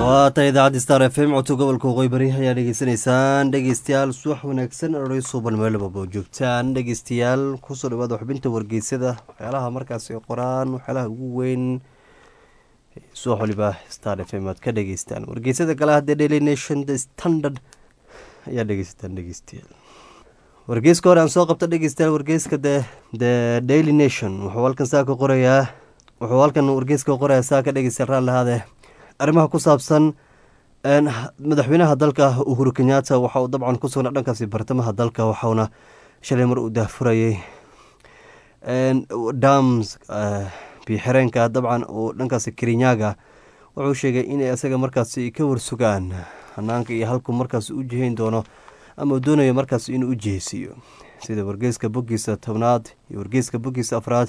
waata idaacadda star f m codka gobolka waqooyi bari ayaa dhegeysanaysaan dhegeystayaal subax wanaagsan orey suuban meelababa joogtaan dhegeystayaal kusoo dhawaada xubinta wargeysyada waxyaalaha markaas ay qoraan waxyaalaha ugu weyn subax waliba star f m aad ka dhegeystaan wargeysyada kale haddee daily nation the standard ayaa dhegeysataan dhegeystayaal wargeyska hore aan soo qabta dhegeystayaal wargeyska the the daily nation wuxuu halkan saa ka qorayaa wuxuu halkan wargeyska qorayaa saa ka dhegeysta raal lahaade arrimaha ku saabsan madaxweynaha dalka uhuru kenyatta waxa uu dabcan ku sugnaa dhankaasi bartamaha dalka waxauna shalay mar uu daahfurayay dams biixireenka dabcan uu dhankaasi kerinyaga wuxuu sheegay inay isaga markaasi ka warsugaan hanaanka iyo halku markaas u jihayn doono ama uu doonayo markaas inuu u jiheysiiyo sida wargeyska boggiisa tobnaad iyo wargeyska boggiisa afraad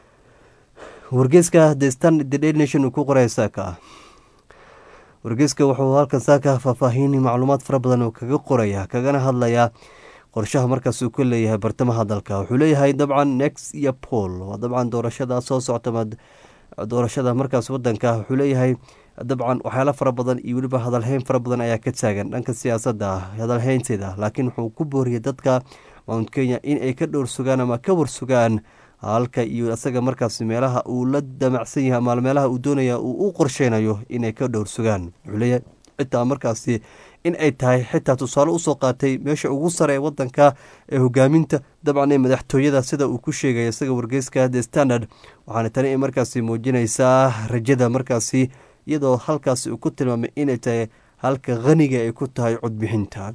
wargeyska the stand the daily nation uu ku qoraya saaka wargeyska wuxuu halkan saaka faahfaahin macluumaad fara badan oo kaga qoraya kagana hadlayaa qorshaha markaas uu ka leeyahay bartamaha dalka wuxuu leeyahay dabcan nex iyo pol waa dabcan doorashada soo socta doorashada markaas wadanka wuxuu leeyahay dabcan waxyaalo fara badan iyo weliba hadalheyn fara badan ayaa ka taagan dhanka siyaasadda hadalheynteeda laakiin wuxuu ku booriyay dadka mount kenya in ay ka dhowr sugaan ama ka warsugaan halka iyo isaga markaas meelaha uu la damacsan yahay ama meelaha uu doonaya uu u qorsheynayo inay ka dhowr sugaan wuxuu leeyahay xitaa markaasi in ay tahay xitaa tusaale usoo qaatay meesha ugu sare ee wadanka ee hogaaminta dabcan ee madaxtooyada sida uu ku sheegay isaga wargeyska the standard waxaana tani markaasi muujinaysaa rajada markaasi iyadoo halkaasi uu ku tilmaamay inay tahay halka khaniga ay ku tahay codbixinta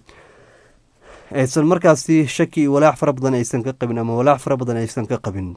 aysan markaasi shaki iyo walaac fara badan aysan ka qabin ama walaac fara badan aysan ka qabin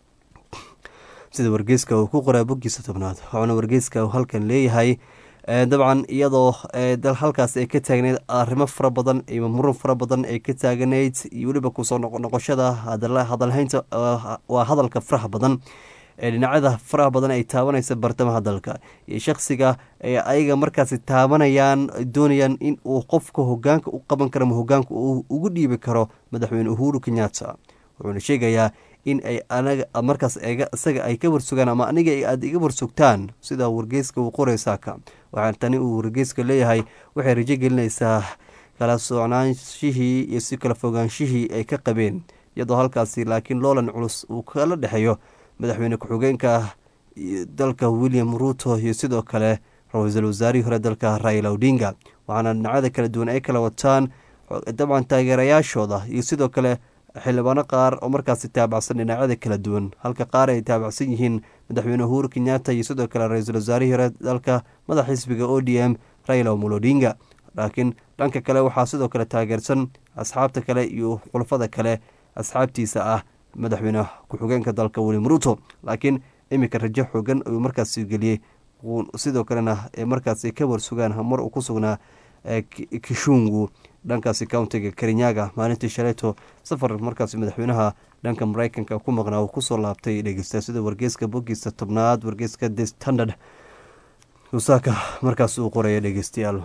sida wargeyska uu ku qoraa boggiisa tobnaad waxauna wargeyska uu halkan leeyahay dabcan iyadoo halkaas ay ka taagneyd arrimo fara badan iyo murun fara badan ay ka taaganayd iyo weliba kusoo noqoshada hadalhaynta waa hadalka faraha badan ee dhinacyada faraha badan ay taabanaysa bartamaha dalka iyo shakhsiga ay ayaga markaasi taabanayaan doonayaan in uu qofka hogaanka u qaban karo ama hogaanka uu ugu dhiibi karo madaxweyne uhuru kenyatta wuxuuna sheegayaa in ay anaga markaas isaga ay ka warsugaan ama aniga aada iga warsugtaan sida wargeyska uu qoraysaaka waxaa tani uu wargeyska leeyahay waxay rajo gelinaysaa kala socnaanshihii iyo si kala fogaanshihii ay ka qabeen iyadoo halkaasi laakiin loolan culus uu kala dhexeeyo madaxweyne ku-xigeenka dalka william ruto iyo sidoo kale ra-iisul wasaarihii hore dalka raila odinga waxaana dhinacyada kala duwan ay kala wataan dabcan taageerayaashooda iyo sidoo kale xildhibaano qaar oo markaasi taabacsan dhinacyada kala duwan halka qaar ay taabacsan yihiin madaxweyne uhuru kenyatta iyo sidoo kale ra-iisul wasaarihii hore dalka madax xisbiga o d m raila omolo odinga laakiin dhanka kale waxaa sidoo kale taageersan asxaabta kale iyo khulafada kale asxaabtiisa ah madaxweyne ku-xigeenka dalka william ruto laakiin iminka rajo xoogan ayuu markaasi geliyey sidoo kalena markaasi ka warsugaan mar uu ku sugnaa kishungu dhankaasi countiga kerinyaga maalintii shalayto safar markaasi madaxweynaha dhanka mareykanka ku maqnaa uu kusoo laabtay dhegeysta sida wargeyska boggiisa tobnaad wargeyska the standard usaaka markaas uu qoraya dhegeystayaal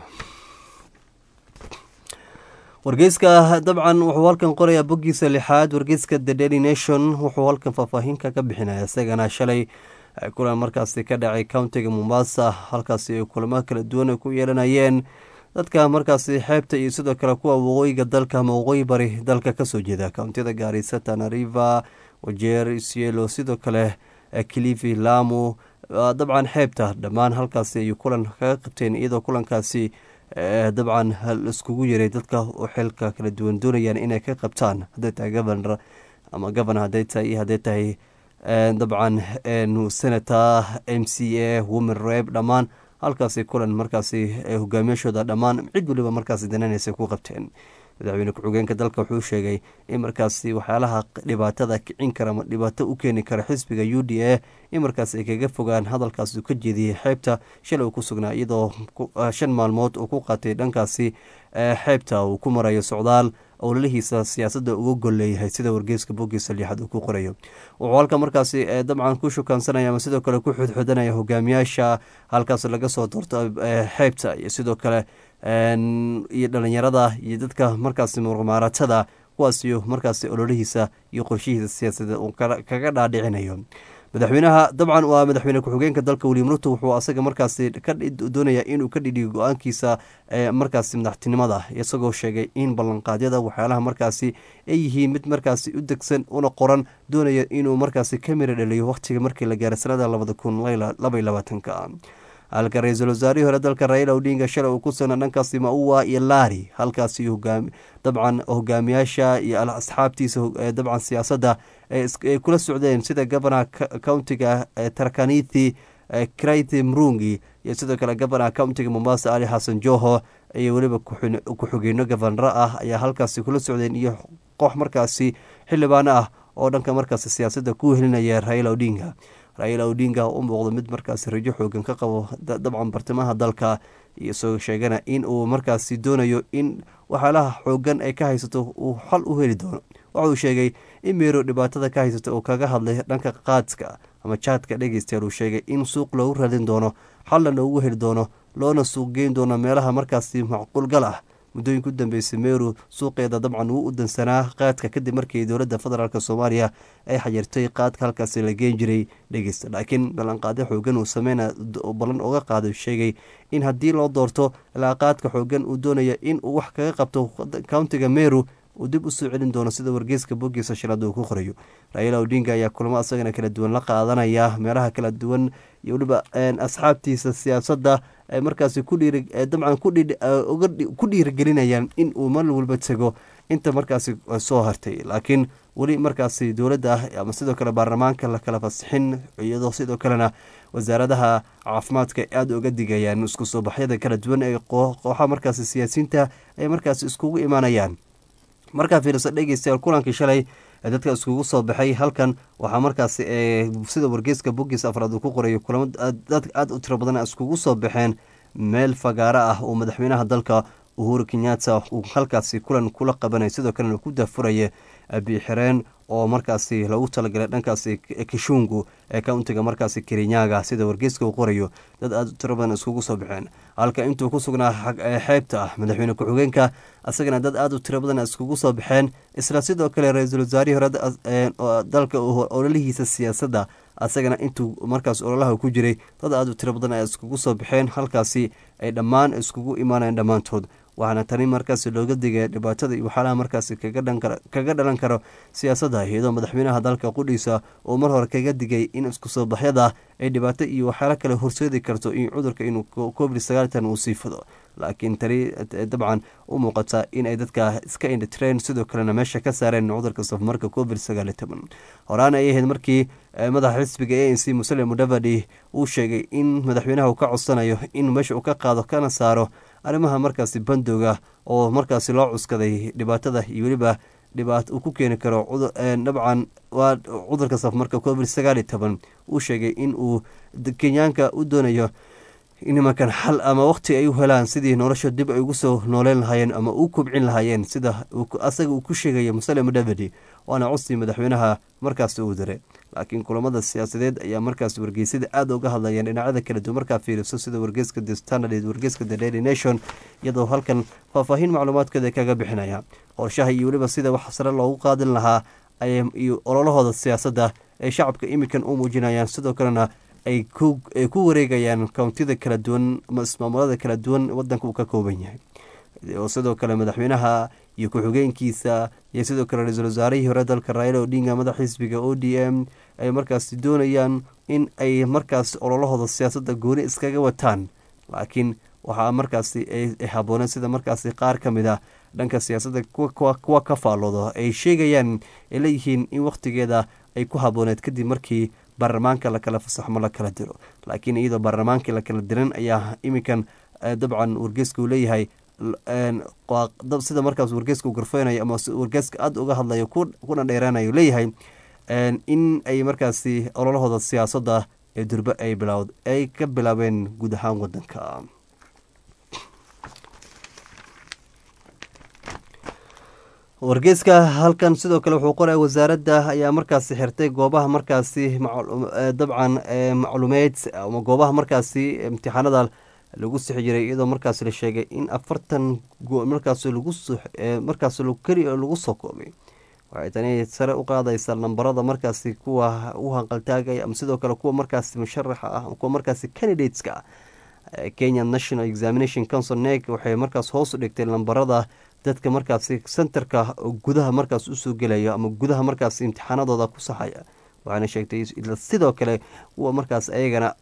wargeyska dabcan wuxuu halkan qorayaa boggiisa lixaad wargeyska the daily nation wuxuu halkan faahfaahinka ka bixinaya isagana shalay kulan markaasi ka dhacay countiga mombasa halkaasi ay kulamo kala duwan ku yeelanayeen dadka markaasi xeebta iyo sidoo kale kuwa waqooyiga dalka ama waqooyi bari dalka kasoo jeeda countiyada gaarisa tanariva wajeer isielo sidoo kale kilifi lamu dabcan xeebta dhammaan halkaasi ayuu kulan kaga qabteen iyadoo kulankaasi dabcan iskugu yaray dadka oo xilka kala duwan doonayaan inay ka qabtaan hadday tahay governor ama governor hadday tahay iyo hadday tahay dabcan senator m c a women reb dhammaan halkaasi kulan markaasi hogaamiyashooda dhammaan cid waliba markaasi dananaysa ku qabteen madaxweyne ku-xigeenka dalka wuxuu sheegay in markaasi waxyaalaha dhibaatada kicin kara ama dhibaato u keeni kara xisbiga u d a in markaas ay kaga fogaan hadalkaas uu ka jeediyey xeebta shalay uu ku sugnaa iyadoo shan maalmood uu ku qaatay dhankaasi xeebta uu ku marayo socdaal owlalihiisa siyaasadda uga golleeyahay sida wargeyska boggiisa liixaad uu ku qorayo wuxuu halka markaasi dabcan ku shukaansanaya ama sidoo kale ku xudxudanaya hogaamiyaasha halkaas laga soo doorto xeebta iyo sidoo kale iyo dhalinyarada iyo dadka markaasi muruqmaaratada kuwaasiyo markaasi ololihiisa iyo qorshihiisa siyaasadeed uu kaga dhaadhicinayo madaxweynaha dabcan waa madaxweyne ku-xigeenka dalka william ruto wuxuu asaga markaasi ka doonaya inuu ka dhidhiyo go-aankiisa markaasi madaxtinimada isagoo sheegay in ballanqaadyada waxyaalaha markaasi ay yihiin mid markaasi u degsan una qoran doonaya inuu markaasi ka mira dhaliyo wakhtiga markii la gaaray sanada labada kun labaiy labaatanka halka ra-iisul wasaarihii hore dalka raila odinga shalay uu ku sugnaa dhankaasi maua iyo laari halkaasi dabcan hogaamiyaasha iyo asxaabtiisa dabcan siyaasadda ay kula socdeen sida gobanaha countiga tarkanithi kraiti mrungi iyo sidoo kale gobanaha countiga mombasa ali xasan joho iyo weliba ku-xigeyno govanaro ah ayaa halkaasi kula socdeen iyo koox markaasi xildhibaano ah oo dhanka markaasi siyaasadda ku helinaya raila odinga raila odinga u muuqdo mid markaasi rajo xoogan ka qabo dabcan bartamaha dalka isagoo sheegana in uu markaasi doonayo in waxyaalaha xoogan ay ka haysato uu xal u heli doono waxauu sheegay in meero dhibaatada ka haysata uu kaga hadlay dhanka qaadka ama jaadka dhegeystayaal uu sheegay in suuq loogu radin doono xalna loogu heli doono loona suuq geyn doono meelaha markaasi macquulgal ah muddooyinka u dambeysay meru suuqeeda dabcan wuu u dansanaa qaadka kadib markii dowladda federaalk soomaaliya ay xayirtay qaadka halkaasi la geen jiray dhegeysta laakiin ballanqaadyo xoogan uu sameyna ballan uga qaaday sheegay in haddii loo doorto ilaa qaadka xoogan uu doonaya in uu wax kaga qabto countiga meru uu dib usoo celin doono sida wargeyska bogiisa shilada uu ku qorayo raila odinga ayaa kulamo asagana kala duwan la qaadanaya meelaha kala duwan iyo weliba asxaabtiisa siyaasadda ay markaasi dabcan ku dhiirigelinayaan in uu mar walba tego inta markaasi soo hartay laakiin weli markaasi dowladda ah ama sidoo kale baarlamaanka la kala fasixin iyadoo sidoo kalena wasaaradaha caafimaadka aada uga digayaan isku soo baxyada kala duwan ee kooxaha markaasi siyaasiyiinta ay markaasi iskugu imaanayaan markaa fiirisa dhegeystayaal kulankii shalay dadka iskugu soo baxay halkan waxaa markaasi sida wargeyska bogiis afraad uu ku qorayo kulamo dad aada u tiro badan iskugu soo baxeen meel fagaaro ah uu madaxweynaha dalka uhuru kenyatta uu halkaasi kulan kula qabanay sidoo kalena ku daafuraya biixireen oo markaasi lagu talagalay dhankaasi kishungu ee countiga markaasi kerinyaga sida wargeyska uu qorayo dad aada u tiro badan iskugu soo baxeen halka intuu ku sugnaa xeebta ah madaxweyne ku-xigeenka isagana dad aada u tiro badan iskugu soo baxeen isla sidoo kale ra-iisul wasaarihii hore dalka ololihiisa siyaasadda asagana intuu markaas ololaha ku jiray dad aada u tiro badan ay iskugu soo baxeen halkaasi ay dhammaan iskugu imaanayeen dhammaantood waxaana tani markaasi looga digaya dhibaatada iyo waxyaalaha markaasi kaga dhalan karo siyaasadda iyadoo madaxweynaha dalka qudhiisa uu mar hore kaga digay in isku soo baxyada ay dhibaato iyo waxyaalo kale horseedi karto in cudurka inuu covid sagaatan uu sii fado laakiin tani dabcan u muuqata in ay dadka iska indhitireen sidoo kalena meesha ka saareen cudurka safmarka covid sagaali toban horaan ay ahayd markii madaxa xisbiga a n c muslim mudavadi uu sheegay in madaxweynaha uu ka codsanayo in meesha uu ka qaado kana saaro arrimaha markaasi bandowga oo markaasi loo cuskaday dhibaatada iyo weliba dhibaato uu ku keeni karo dabcan waa cudurka safmarka covid sagaali toban uu sheegay in uu kenyaanka u doonayo nimankan xal ama waqti ay u helaan sidii nolosha dib ay ugu soo nooleyn lahaayeen ama u kobcin lahaayeen sida asaga uu ku sheegaya musale mudavadi waana codsi madaxweynaha markaas uu diray laakiin kulamada siyaasadeed ayaa markaas wargeysada aada uga hadlayeen dhinacyada kala duwan markaa fiiriso sida wargeyska the standard wargeyska the daily nation iyadoo halkan faahfaahin macluumaadkeeda kaga bixinaya qorshaha iyo weliba sida wax sare loogu qaadin lahaa iyo ololahooda siyaasadda ay shacabka imikan u muujinayaan sidoo kalena ay ku wareegayaan kountida kala duwan ismaamulada kala duwan wadanka uu ka kooban yahay oo sidoo kale madaxweynaha iyo ku-xigeenkiisa iyo sidoo kale ra-iisul wasaarihii hore dalka raila odinga madax xisbiga o d m ay markaas doonayaan in ay markaas ololahooda siyaasadda gooni iskaga wataan laakiin waxaa markaasi ay habooneen sida markaasi qaar ka mid ah dhanka siyaasadda kuwa ka faalloodo ay sheegayaan ay leeyihiin in wakhtigeeda ay ku habooneed kadib markii baarlamaanka lakala fasaxmo la kala diro laakiin iyadoo baarlamaankii lakala diran ayaa iminkan dabcan wargeeska uu leeyahay sida markaas wargeeska uu garfeynayo ama wargeeska aada uga hadlayo kuna dheeraanayo leeyahay in ay markaasi ololahooda siyaasadda ee durbe ay bilawd ay ka bilaabeen guud ahaan wadanka wargeeska halkan sidoo kale wuxuu qoraya wasaaradda ayaa markaasi xirtay goobaha markaasi dabcan macluumeed ama goobaha markaasi imtixaanada lagu sixi jiray iyadoo markaas la sheegay in afartan markaas lagu markaas keli lagu soo koobay waxay tani sare u qaadaysaa nambarada markaasi kuwa u hanqaltaagaya ama sidoo kale kuwa markaasi musharaxa ah kuwa markaasi candidateska ah kenya national examination council neg waxay markaas hoos u dhigtay lambarada dadka markaasi centerka gudaha markaas usoo gelaya ama gudaha markaas imtixaanadooda ku saxaya waxaana sheegtay sidoo kale kuwa markaas ayagana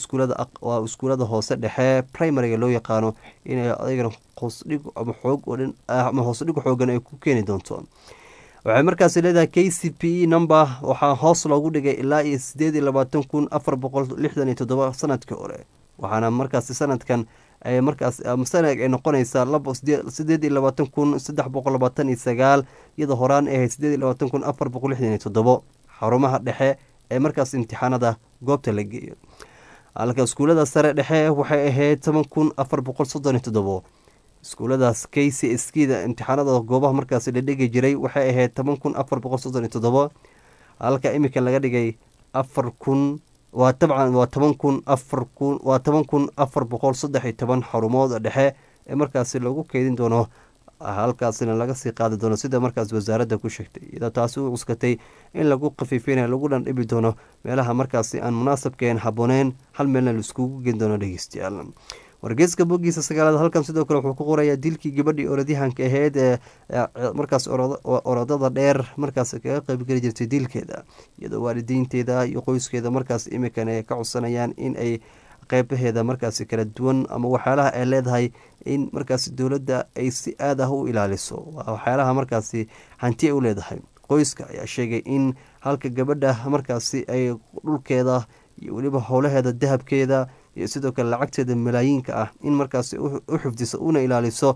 waa iskuulada hoose dhexe primariga loo yaqaano inay ayagana hoosdhig ama xoog oo dhan ama hoosdhig xoogan ay ku keeni doonto waxay markaas leedahay k c p e number waxaa hoos loogu dhigay ilaa iyo sideed iyo labaatan kun afar boqol lixdan iyo toddoba sanadkii hore waxaana markaasi sanadkan ay markaas sanad ay noqonaysaa sideed iyo labaatan kun saddex boqol labaatan iyo sagaal iyadoo horaan ay ahayd sideed iyo labaatan kun afar boqol lixdan iyo toddobo xarumaha dhexe ee markaas imtixaanada goobta la geeyo halka iskuulada sare dhexe waxay ahayd toban kun afar boqol soddon iyo toddobo iskuuladaas k c s kda imtixaanada goobaha markaasi la dhigi jiray waxay ahayd toban kun afar boqol soddon iyo toddobo halka iminka laga dhigay afar kun waa tabcan waa toban kun afar kun waa toban kun afar boqol saddex iyo toban xarumood dhexe ee markaasi lagu keydin doono halkaasina laga sii qaadi doono sida markaas wasaaradda ku sheegtay iyadoo taasi u cuskatay in lagu khafiifinayo lagu dhandhibi doono meelaha markaasi aan munaasabkeen habooneen hal meelna laiskugu gen doono dhegeystayaal wargeeska bogiisa sagaalaad halkan sidoo kale wuxuu ku qorayaa dilkii gabadhii orodyahanka aheyd ee markaas orodada dheer markaas kaga qeybgeli jirtay dilkeeda iyadoo waalidiinteeda iyo qoyskeeda markaas imikan ay ka codsanayaan in ay qeybaheeda markaasi kala duwan ama waxyaalaha ay leedahay in markaasi dowladda ay si aad ah u ilaaliso waa waxyaalaha markaasi hanti ay u leedahay qoyska ayaa sheegay in halka gabadha markaasi ay dhulkeeda iyo weliba howlaheeda dahabkeeda iyo sidoo kale lacagteeda malaayiinka ah in markaasi u xifdiso una ilaaliso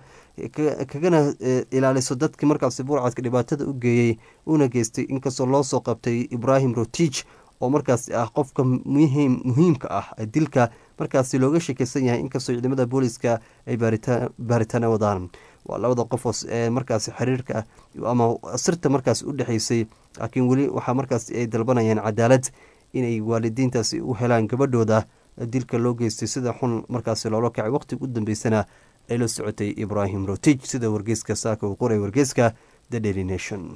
kagana ilaaliso dadkii markaasi burcadka dhibaatada u geeyey una geystay inkastoo loo soo qabtay ibrahim rotich oo markaasi ah qofka muhiimka ah dilka markaasi looga shekeysan yahay inkastoo ciidamada booliska ay baaritaana wadaan waa labada qof ee markaasi xiriirka ama sirta markaasi u dhexeysay laakiin weli waxaa markaasi ay dalbanayaan cadaalad inay waalidiintaasi u helaan gabadhooda dilka loo geystay sida xun markaasi loola kacay waqtiga u dambeysana ay la socotay ibrahim rotij sida wargeyska saaka uu qoray wargeyska the daily nation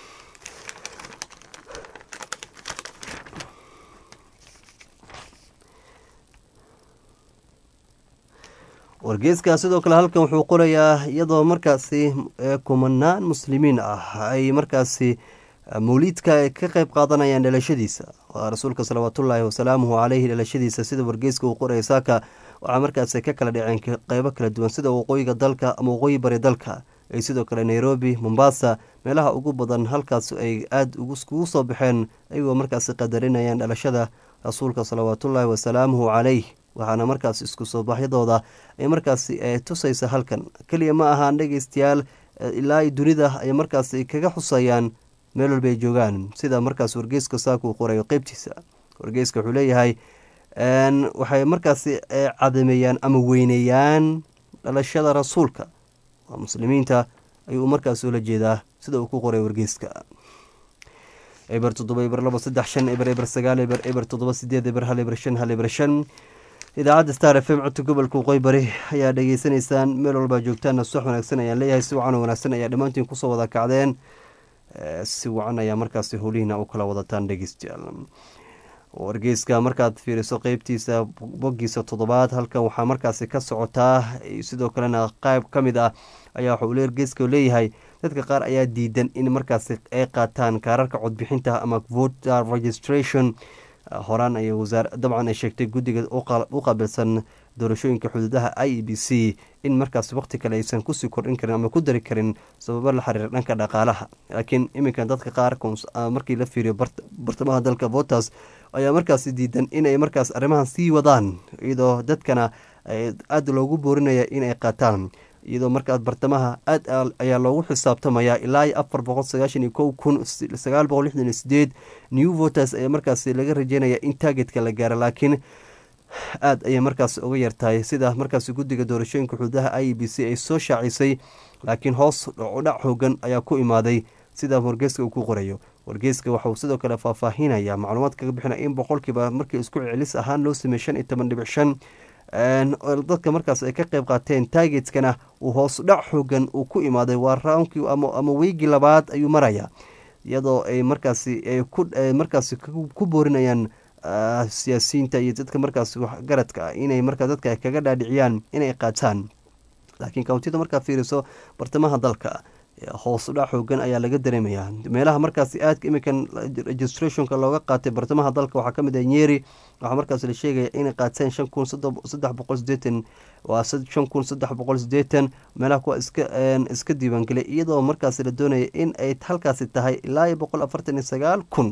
wargeyska sidoo kale halkan wuxuu qorayaa iyadoo markaasi kumanaan muslimiin ah ay markaasi mawliidka ka qeyb qaadanayaan dhalashadiisa waa rasuulka salawaatullaahi wasalaamuhu caleyhi dhalashadiisa sida wargeyska uu qoraya saaka waxaa markaasi ka kala dhaceen qeybo kala duwan sida waqooyiga dalka ama waqooyi bari dalka ay sidoo kale nairobi mombasa meelaha ugu badan halkaas ay aada kugu soo baxeen ayagoo markaasi qadarinayaan dhalashada rasuulka salawaatullaahi wasalaamuhu caleyh waxaana markaas isku soo baxyadooda ay markaasi tusaysa halkan keliya ma ahaan dhegeystayaal ilaa dunida ay markaasi kaga xusayaan meel walba ay joogaan sida markaas wargeyska saakuu qorayo qeybtiisa wargeyska wuxuu leeyahay waxay markaasi cadameeyaan ama weyneeyaan dhalashada rasuulka waa muslimiinta ayuu markaas ula jeedaa sida uu ku qoray wargeyska eber toddoba eber labo saddex shan eber eber sagaal eber eber toddoba sideed eber hal eber shan hal eber shan idaacadda star f m codka gobolka waqooyi bari ayaa dhageysanaysaan meel walbaa joogtaana subax wanaagsan ayaan leeyahay si wacan wanaagsan ayaa dhammaantiin kusoo wada kacdeen si wacan ayaa markaasi howlihiina u kala wadataan dhegeystayaal wargeyska markaad fiiriso qeybtiisa bogiisa toddobaad halkan waxaa markaasi ka socotaa sidoo kalena qayb ka mid ah ayaa waxauu wargeyska leeyahay dadka qaar ayaa diidan in markaasi ay qaataan kaararka codbixinta ama voter registration horaan ay wasaar dabcan ay sheegtay guddiga u qaabilsan doorashooyinka xuduudaha i e b c in markaas waqti kale aysan kusii kordhin karin ama ku dari karin sababo la xiriira dhanka dhaqaalaha laakiin iminka dadka qaar markii la fiiriyo bartamaha dalka votas ayaa markaasi diidan inay markaas arrimahan sii wadaan iyadoo dadkana aada loogu boorinaya inay qaataan iyadoo markaas bartamaha aad ayaa loogu xisaabtamaya ilaa afar boqol sagaashan iyo kow kun sagaal boqol lixdan iyo sideed new voters ayaa markaas laga rajeynaya in taagetka la gaaro laakiin aada ayay markaas uga yartahay sida markaas guddiga doorashooyinka xuduudaha i e b c ay soo shaacisay laakiin hoos dhac xoogan ayaa ku imaaday sida wargeyska uu ku qorayo wargeyska waxauu sidoo kale faahfaahinaya macluumaad kaga bixinaya in boqolkiiba markii isku celis ahaan loo sameeyey shan iyo toban dhibic shan dadka markaas ay ka qeyb qaateen taagetkana uu hoos dhac xoogan uu ku imaaday waa raankii ama weygii labaad ayuu maraya iyadoo ay markaasi ay ku markaasi ku boorinayaan siyaasiyiinta iyo dadka markaasi garadka ah inay markaa dadka kaga dhaadhiciyaan inay qaataan laakiin kawntida markaa fiiriso bartamaha dalka hoos udhac xoogan ayaa laga dareemayaa meelaha markaasi aadka iminkan registrationka looga qaatay bartamaha dalka waxaa kamid ah nyeri waxaa markaas la sheegaya inay qaateen shan kun saddex boqol sideetan waa shan kun saddex boqol sideetan meelaha kuwa iska iska diiwaangelay iyadoo markaasi la doonaya in ay halkaasi tahay ilaa iyo boqol afartan iyo sagaal kun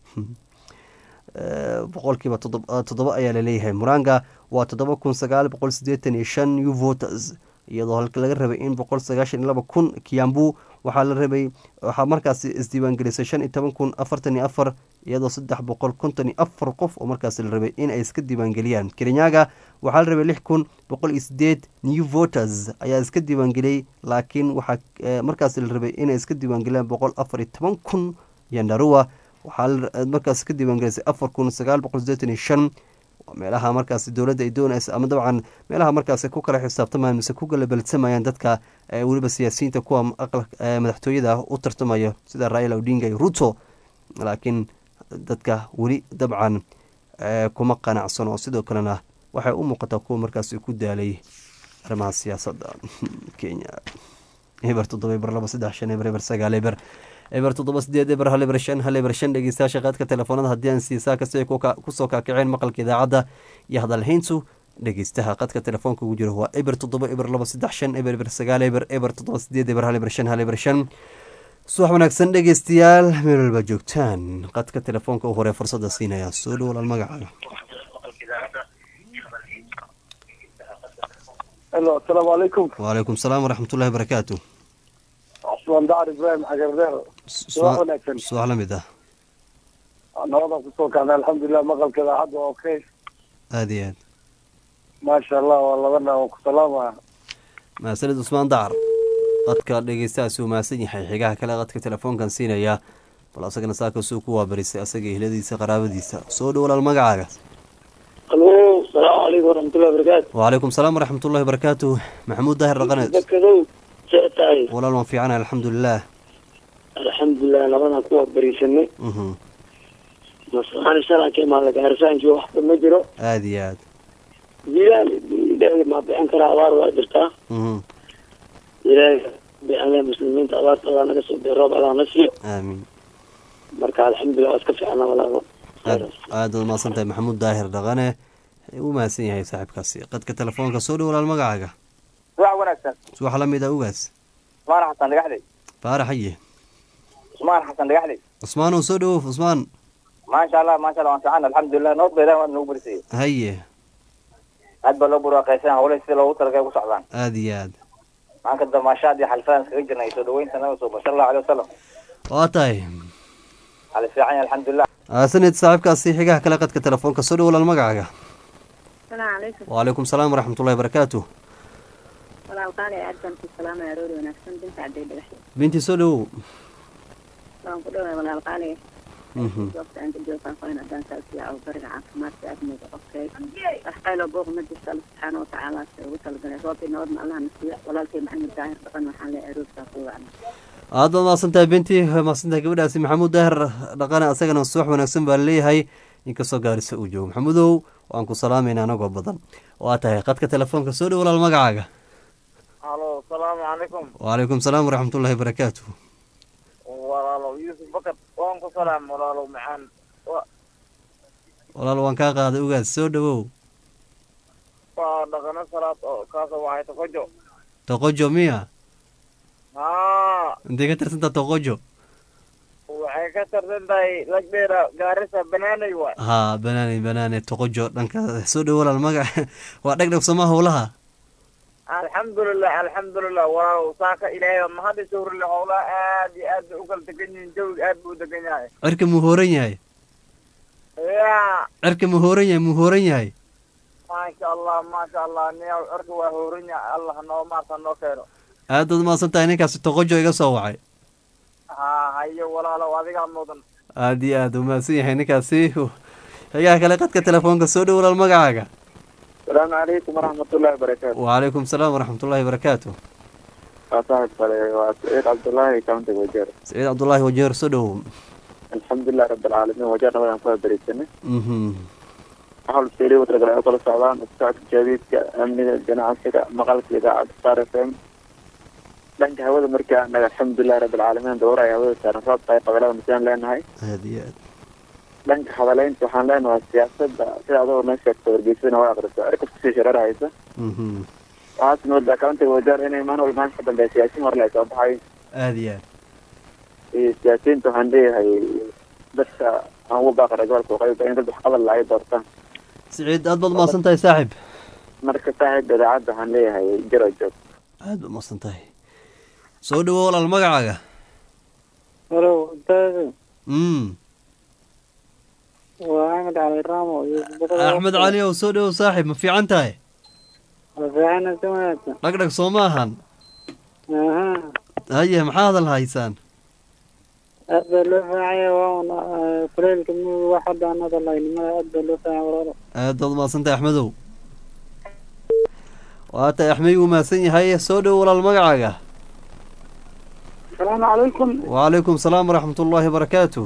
boqolkiiba toddoba ayaa laleeyahay muranga waa toddoba kun sagaal boqol sideetan iyo shan new voters iyadoo halka laga rabay in boqol sagaashan iyo laba kun kiambu waxaa la rabay waxaa markaasi isdiiwaangelisay shan iyo toban kun afartan iyo afar iyadoo saddex boqol konton iyo afar qof oo markaasi la rabay in ay iska diiwaangeliyaan kerenyaga waxaa la rabay lix kun boqol iyo sideed new voters ayaa iska diiwaangeliyey laakiin waxaa markaasi la rabay inay iska diiwaangeliyaan boqol afar iyo toban kun yandarua waxaa markaas ka diiwaangelisay afar kun sagaal boqol sideetan iyo shan meelaha markaasi dowladda ay doonaysa ama dabcan meelaha markaasi ku kala xisaabtamayaan mise ku galabalsamayaan dadka weliba siyaasiyiinta kuwa madaxtooyada u tartamaya sida raila odinga iyo ruto laakiin dadka weli dabcan kuma qanacsan oo sidoo kalena waxay u muuqataa kuwa markaasi ku daalay arrimaha siyaasadda kenya eber toddoba eber laba saddex shan eber eber sagaal eber eber toddoba sideed eber hal eber shan hal eber shan dhegeystayaasha qaadka telefoonada haddii aan siisaa kasta ay kusoo kaakaceen maqalka idaacadda iyo hadalhayntu dhegeystaha qadka telefoonka ugu jiro waa eber toddoba eber laba saddex shan eber eber sagaal eber eber toddoba sideed eber hal eber shan hal eber shan subax wanaagsan dhegeystayaal meel walba joogtaan qadka telefoonka u hore fursadda siinaya soo dhow walaal magacaaga helo asalaamu calaykum wacalaykum salaam waraxmatullahi barakaatu cusmaan dacr ibraahim xagardeer subax wanaagsan subax la mid ah nabadan kusoo kacnay alxamdulilah maqalkeeda hadda waa okay aada iyo aad maasha allah waa labana waan ku salaamaya mahadsanid cusmaan dacar qadka dhegeystahaasi uu mahadsan yahay xigaha kale qadka telefoonkan siinaya bal asagana saakasuu ku waabarisay asaga ehladiisa qaraabadiisa soo dhow walaal magacaaga alo salaamu calaykum waraxmatullahi wabarakaatu wacalaykum salaam waraxmatullahi barakaatu maxamuud daahir dhaqaneed bakadow see tahay walaal waan fiicanahay alxamdulilah alxamdulilah nabadan kuwa bariisanay mhm masaxaan shalanka imaada gaarisaanki waxba ma jiro aada iyo aad jilaal ilaahay ma bixin karaa abaar waa jirtaa mhm ilaahay bixinle muslimiinta abaartooda naga soo biyo roob allah na siiyo aamiin marka alxamdulilah waa iska fiicna walaalo aad aada ad mahadsan tahay maxamuud daahir dhaqane uu mahadsan yahay saaxiibkaasi qadka telefoonka soo dhow walaal magacaaga subax wanaagsan subax la mid a ugaas cusmaan xasan dhagaxley faarax haye cusmaan xasan dhagaxley cusmaanow soo dhowow cusmaan maasha allah maasha allah waan fiican alxamdulilah nabad ba ilahi waa nagu barisayay haye aad baa loo burwaaqaysan hawlahi sida loogu talagalay ku socdaan aada iyo aad maanka damaashaad iyo xalfadaan iskaga jirnay soo dhaweynta nabi suuba sala allahu alay wasalam waa tahay xali fiican yahay alxamdulilah aasanid saaxiibkaasi xigaha kale qadka telefoonka soo dhow walaal magacaaga السلام عليكم wacalaykum salaam waraxmatullahi barakaatu walaal qaali aad baan ku salaamaya aroori wanaagsan binta cadday dhagaxyo binti soo dhowow waan ku dhawaay walaal qaali mhm goobta aan ka joogaan qoyn haddaan saasiya oo bariga caafimaadka aadmooda qofkay wax qayloo booq ma jirto alla subxaana watacaala se ugu talagalay roobkii nabadna allah na siiyo walaalkay maxamed daahir dhaqan waxaan leeyahay aroorkaa ku wacna aad baad mahadsantahay binti mahadsantahay gabadhaasi maxamuud daahir dhaqane asagana subax wanaagsan baa laleeyahay inkastoo gaarisa uu joogo maxamuudow waan ku salaamayna anagoo badan waa tahay qadka telefoonka soo dhow walaal magacaaga halo asalaamu calaykum wacalaykum salaam waraxmatullahi barakaatu walaalo yuusuf bakar waan ku salaam walaalo macaan walaal waan kaa qaaday ugaas soo dhowow waa dhaqano salaad oo kaasoo waxay takojo toqojo miya haa intay ka tirsantaa toqojo waxay ka tarsan tahay lagdheera gaarisa banaanay waay haa banaane banaane toqojo dhanka soo dhow walaal magac waa dhegdheg somaa howlaha alxamdulilah alxamdulilah walaalow saaka ilaahay mahad isoo rile howlaha aad iyo aad bay u kala degan yihiin jawiga aad buu u degan yahay cirka muu hooran yahay ya cirka muu hooran yahay muu hooran yahay maasha allah maasha allah niyaw cirka waa hoorin yahay allah noo maarta noo keeno aad baad mahadsan tahay ninkaasi toqojo iga soo wacay haa hayo walaalow adigaa mudan aad iyo aad uu mahadsan yahay ninkaasi xigaha kale qadka telefoonka soo dhow walaal magacaaga asalaamu calaykum waraxmatullahi wabarakaatu wacalaykum salaam waraxmatullahi barakaatu waa saaxib kale waa saciid cabdullaahi countiga wajeer saciid cabdullaahi wajeer soo dhow alxamdulilah rabbilcaalamiin wajeer nabadaan ku habarisanay mhm waxaa fiiriya watragale ay kula socdaan socodka gaadiidka amniga ganacsiga maqalka idaacadda star f m dhanka hawada markaa anaga alxamdulilah rabbilcaalamiin dowra ay hawada saaran roobka ay qabalada masaan leenahay aada iyo aad dhanka hadaleynta waxaan leenahay siyaasada sida adoo noo sheegto wargeysadana waa aqrisa erkas kusii shareer haysa mhm waxaas moodaa countiga wajeer inay maalin walba maanta ka dambeya siyaasiin hore la soo baxay aada iyo aad iyo siyaasiyiinta waxaan leeyahay dadka aan ugu baaqara gobolka waqooyi in dad wax qabal la ay doortaan saciid aad baad umahadsan tahay saaxib marka saaxiib idaacadda waxaan leeyahay jiro joog aad baad umahadsan tahay soo dhawo walaal magacaaga halo ustaad mm waa axmed cali raamo iyo axmed cali ow soo dhawow saaxib ma fiican tahay fiicana si wanaagsan dhagdhag soo ma ahan aha haye maxaa hadal haysaan aad baa loo fiicaya waa kuleylka mug wax hadda aan hadal haynimada aad baa loo fiicaya walaalo aad baad umahadsan tahay axmedow waa tahay axmed wuu mahadsan yahay soo dhawo walaal magacaaga asalaamu calaykum wacalaykum salaam waraxmat ullaahi wabarakaatu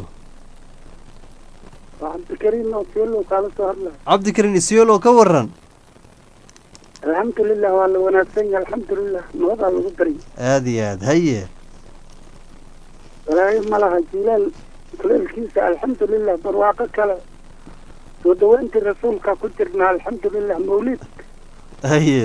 waa cabdikariim oo sielo kaala soo hadla cabdikarin isyolo ka waran alxamdulilah waa la wanaagsan yahay alxamdulilah nabadaa lagu bari aada iyo aad haye walaahi ma laha jilaal kuleylkiisa alxamdulilah barwaaqo kale soo dhaweyntii rasuulka ku jirna alxamdulilah mawlid haye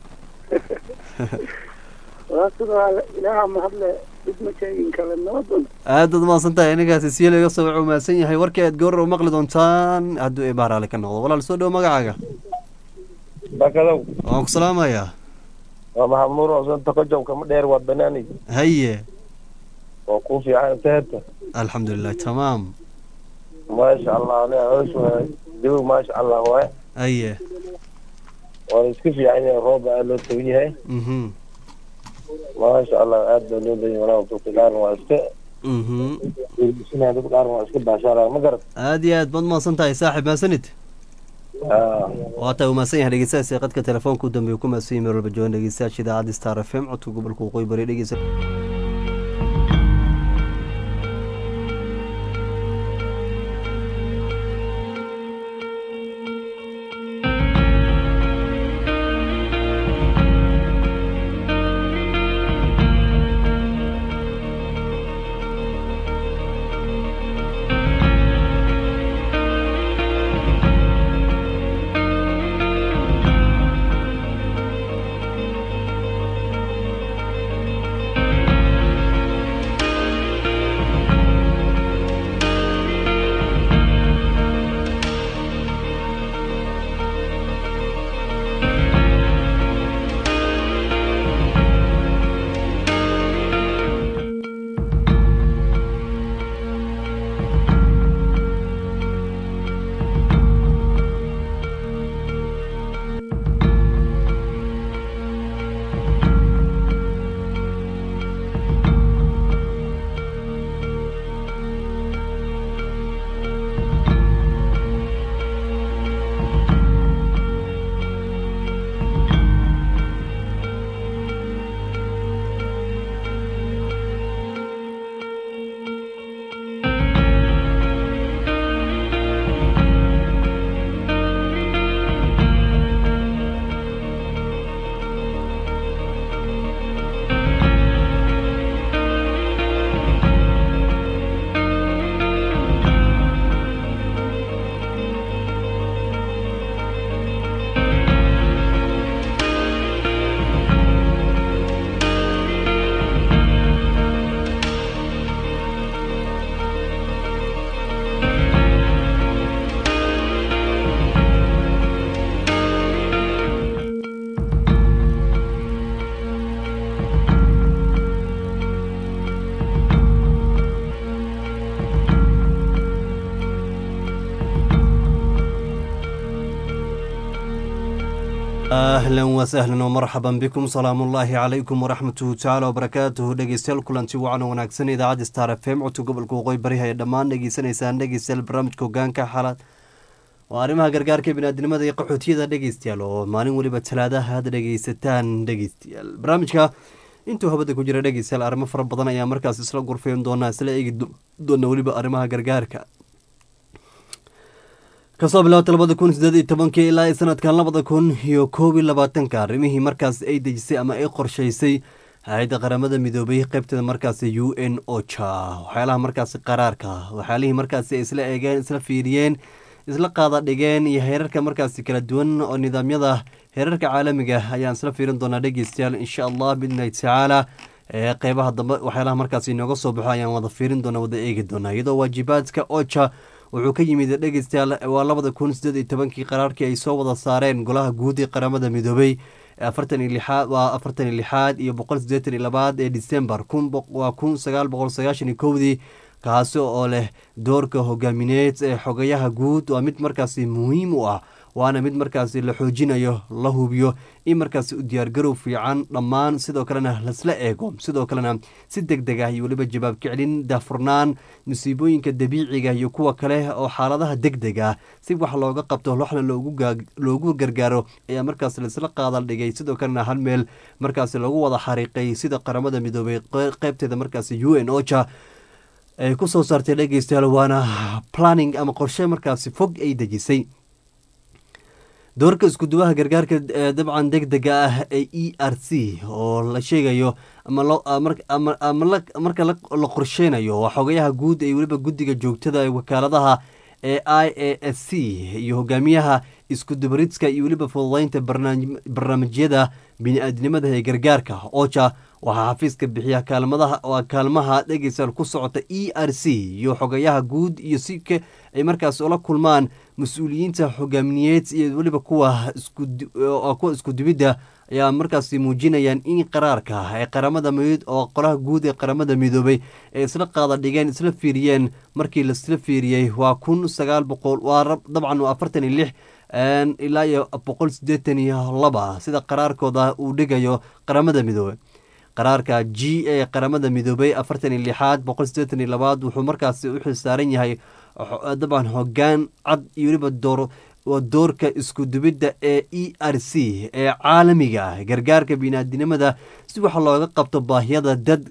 waa sidaa ilaaha mahadle dib ma sheegin kale nabadun aad baad umahadsan tahay anigaas isyolo iga soo wuxuu mahadsan yahay warkii aad goor u maqli doontaan hadduu ibaaraale ka noqdo walaal soo dhawo magacaaga bakadow waan ku salaamayaa waa maxamuur oo santa kojow kama dheer waa banaani haye oo ku fiican intaheta alxamdulilah tamaam maasha allah aniga hoos waay jawi maasha allah waay haye waa la iska fiican yahay rooba aad loo tagan yahay mhm maasha allah aad baa loo leeyahay walaa dadka qaarna waa iska mhm sinaa dad qaarna waa iska baashaalaya ma garat aad iyo aad baad umahadsan tahay saaxib mahadsanid waa taa umahadsan yahay dhegeystayaasha qadka telefoonka u dambeeya ku mahadsan yahay meel walba joogan dhegeystayaasha idaacadda star f m codka gobolka waqooyi bari dhegeysa ahlan wasahlan wmarxaban bikum salaamu ullaahi calaykum waraxmatuhu tacaala wabarakaatuhu dhegeystayaal kulanti wacan oo wanaagsan idaacadda star f m codka gobolka waqooyi bari ay dhammaan dhegeysanaysaan dhegeystayaal barnaamijka hogaanka xalaad oo arrimaha gargaarka biniaadnimada iyo qaxootiyada dhegeystayaal oo maalin weliba talaadaha aad dhegeysataan dhegeystayaal barnaamijka intuu habada ku jira dhegeystayaal arrimo fara badan ayaa markaas isla gurfayn doonaa isla eegi doona weliba arrimaha gargaarka kasoo bilaabata labada kun sideed iyo tobankii ilaa sanadkan labada kun iyo koob iyo labaatanka arrimihii markaas ay dejisay ama ay qorshaysay hay-adda qaramada midoobay qeybteeda markaasi u n ocha waxyaalaha markaasi qaraarka waxyaalihii markaasi ay isla eegeen isla fiiriyeen isla qaada dhigeen iyo heerarka markaasi kala duwan oo nidaamyada heerarka caalamiga ayaan isla fiirin doonaa dhegeystayaal insha allah biidnillahi tacaala ee qeybaha dambe waxyaalaha markaasi inooga soo baxo ayaan wada fiirin doonaa wada eegi doonaa iyadoo waajibaadka ocha wuxuu ka yimid dhegeystayaal waa labada kun sideed iyo tobankii qaraarkii ay soo wada saareen golaha guud ee qaramada midoobay afartan iyo lixaad waa afartan iyo lixaad iyo boqol sideetan iyo labaad ee december kun waa kun sagaal boqol sagaashan iyo kowdii kaasi oo leh doorka hogaamineed ee xogayaha guud waa mid markaasi muhiim u ah waana mid markaasi la xoojinayo la hubiyo in markaasi u diyaargarow fiican dhammaan sidoo kalena lasla eego sidoo kalena si deg deg ah iyo weliba jawaab kiclin daafurnaan musiibooyinka dabiiciga iyo kuwa kale oo xaaladaha deg deg ah si wax looga qabto waxna loogu gargaaro ayaa markaas laisla qaadal dhigay sidoo kalena hal meel markaasi lagu wada xariiqay sida qaramada midoobay qeybteeda markaasi u n ocha ay ku soo saartay dhegeystayaal waana planning ama qorshe markaasi fog ay dejisay doorka iskuduwaha gargaarka dabcan deg dega ah ee e r c oo la sheegayo marka la qorsheynayo waa xogayaha guud ee weliba guddiga joogtada ee wakaaladaha ee i a s c iyo hogaamiyaha iskudubaridska iyo weliba fududeynta barnaamijyada bini-aadnimada ee gargaarka ocha waxaa xafiiska bixiya kaalmadaha waa kaalmaha dhegeystayaal ku socota e r c iyo xogayaha guud iyo si ay markaas ula kulmaan mas-uuliyiinta hogaamineed iyo weliba kuwa kuwa iskudubidda ayaa markaasi muujinayaan in qaraarka ee qaramada midood oo qolaha guud ee qaramada midoobay ay isla qaada dhigeen isla fiiriyeen markii laisla fiiriyey waa kun sagaal boqol waa dabcan waa afartan iyo lix ilaa iyo boqol sideetan iyo laba sida qaraarkooda uu dhigayo qaramada midoobey qaraarka g a qaramada midoobay afartan iyo lixaad boqol sideetan iyo labaad wuxuu markaasi u xilsaaran yahay dabcan hogaan cad iyo weliba door doorka iskudubidda ee e r c ee caalamiga ah gargaarka biniaadinimada si wax looga qabto baahiyada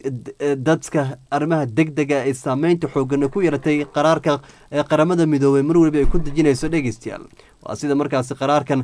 dadka arrimaha deg dega ee saameynta xoogana ku yaratay qaraarka ee qaramada midoobey mar weliba ay ku dejinayso dhegeystayaal waa sida markaasi qaraarkan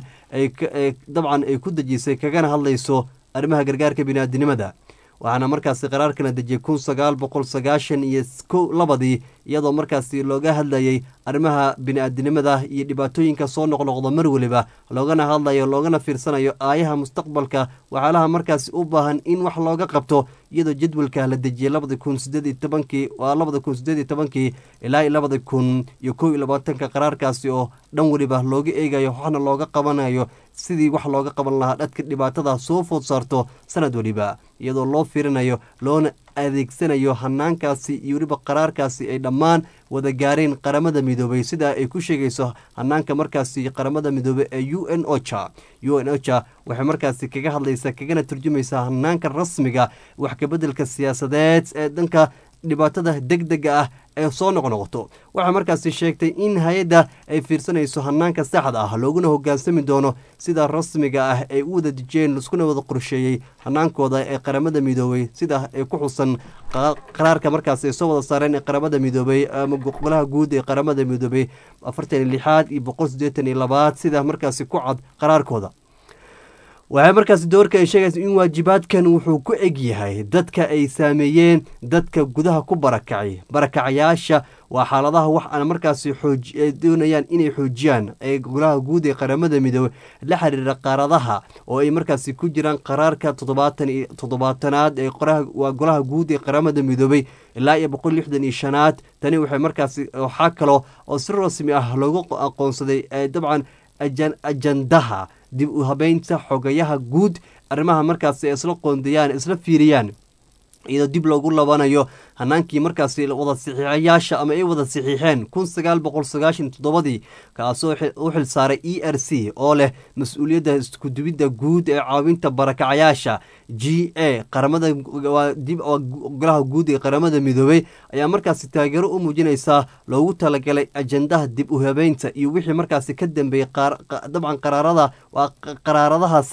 dabcan ay ku dejisay kagana hadlayso arrimaha gargaarka biniaadinimada waxaana markaasi qaraarkana dejiyay kun sagaal boqol sagaashan iyo ko labadii iyadoo markaasi looga hadlayay arrimaha bini-aadinimada iyo dhibaatooyinka soo noqnoqda mar weliba loogana hadlayo loogana fiirsanayo aayaha mustaqbalka waxyaalaha markaasi u baahan in wax looga qabto iyadoo jadwalka la dejiyay labada kun sideed iyo tobankii waa labada kun sideed iyo tobankii ilaa labada kun iyo kow iyo labaatanka qaraarkaasi oo dhan weliba looga eegayo waxna looga qabanayo sidii wax looga qaban lahaa dhadka dhibaatada soo food saarto sanad weliba iyadoo loo fiirinayo loona adeegsanayo hanaankaasi iyo weliba qaraarkaasi ay dhammaan wada gaareen qaramada midoobay sidaa ay ku sheegayso hanaanka markaasi qaramada midoobey ee u n ocha u n ocha waxay markaasi kaga hadlaysaa kagana turjumaysaa hanaanka rasmiga wax kabeddelka siyaasadeed ee dhanka dhibaatada deg dega ah ee soo noqnoqoto waxay markaasi sheegtay in hay-adda ay fiirsanayso hanaanka saxda ah looguna hogaansami doono sida rasmiga ah ay u wada dejiyeen iskuna wada qorsheeyey hanaankooda ee qaramada midoobey sida ay ku xusan qaraarka markaas ay soo wada saareen ee qaramada midoobey ama golaha guud ee qaramada midoobey afartan iyo lixaad iyo boqol sideetan iyo labaad sida markaasi ku cad qaraarkooda waxay markaasi doorka ay sheegaysa in waajibaadkan wuxuu ku eg yahay dadka ay saameeyeen dadka gudaha ku barakacay barakacayaasha waa xaaladaha wax aan markaasi doonayaan inay xoojiyaan ee golaha guud ee qaramada midoobey la xiriira qaaradaha oo ay markaasi ku jiraan qaraarka toddobaatan iyo toddobaatanaad ee waa golaha guud ee qaramada midoobey ilaa iyo boqol lixdan iyo shanaad tani waxay markaasi waxaa kalo oo si rasmi ah loogu aqoonsaday dabcan ajandaha dib u habeynta xogayaha guud arrimaha markaasi ay isla qoondayaan isla fiiriyaan iyadoo dib loogu labanayo hanaankii markaasi wada saxiixayaasha ama ay wada saxiixeen kun sagaal boqol sagaashan toddobadii kaasoo u xilsaaray e r c oo leh mas-uuliyadda iskudubidda guud ee caawinta barakacayaasha g a qaramada golaha guud ee qaramada midoobey ayaa markaasi taageero u muujinaysaa loogu talagalay ajandaha dib u habeynta iyo wixii markaasi ka dambeeyey dabcan qaraarada waa qaraaradahaasi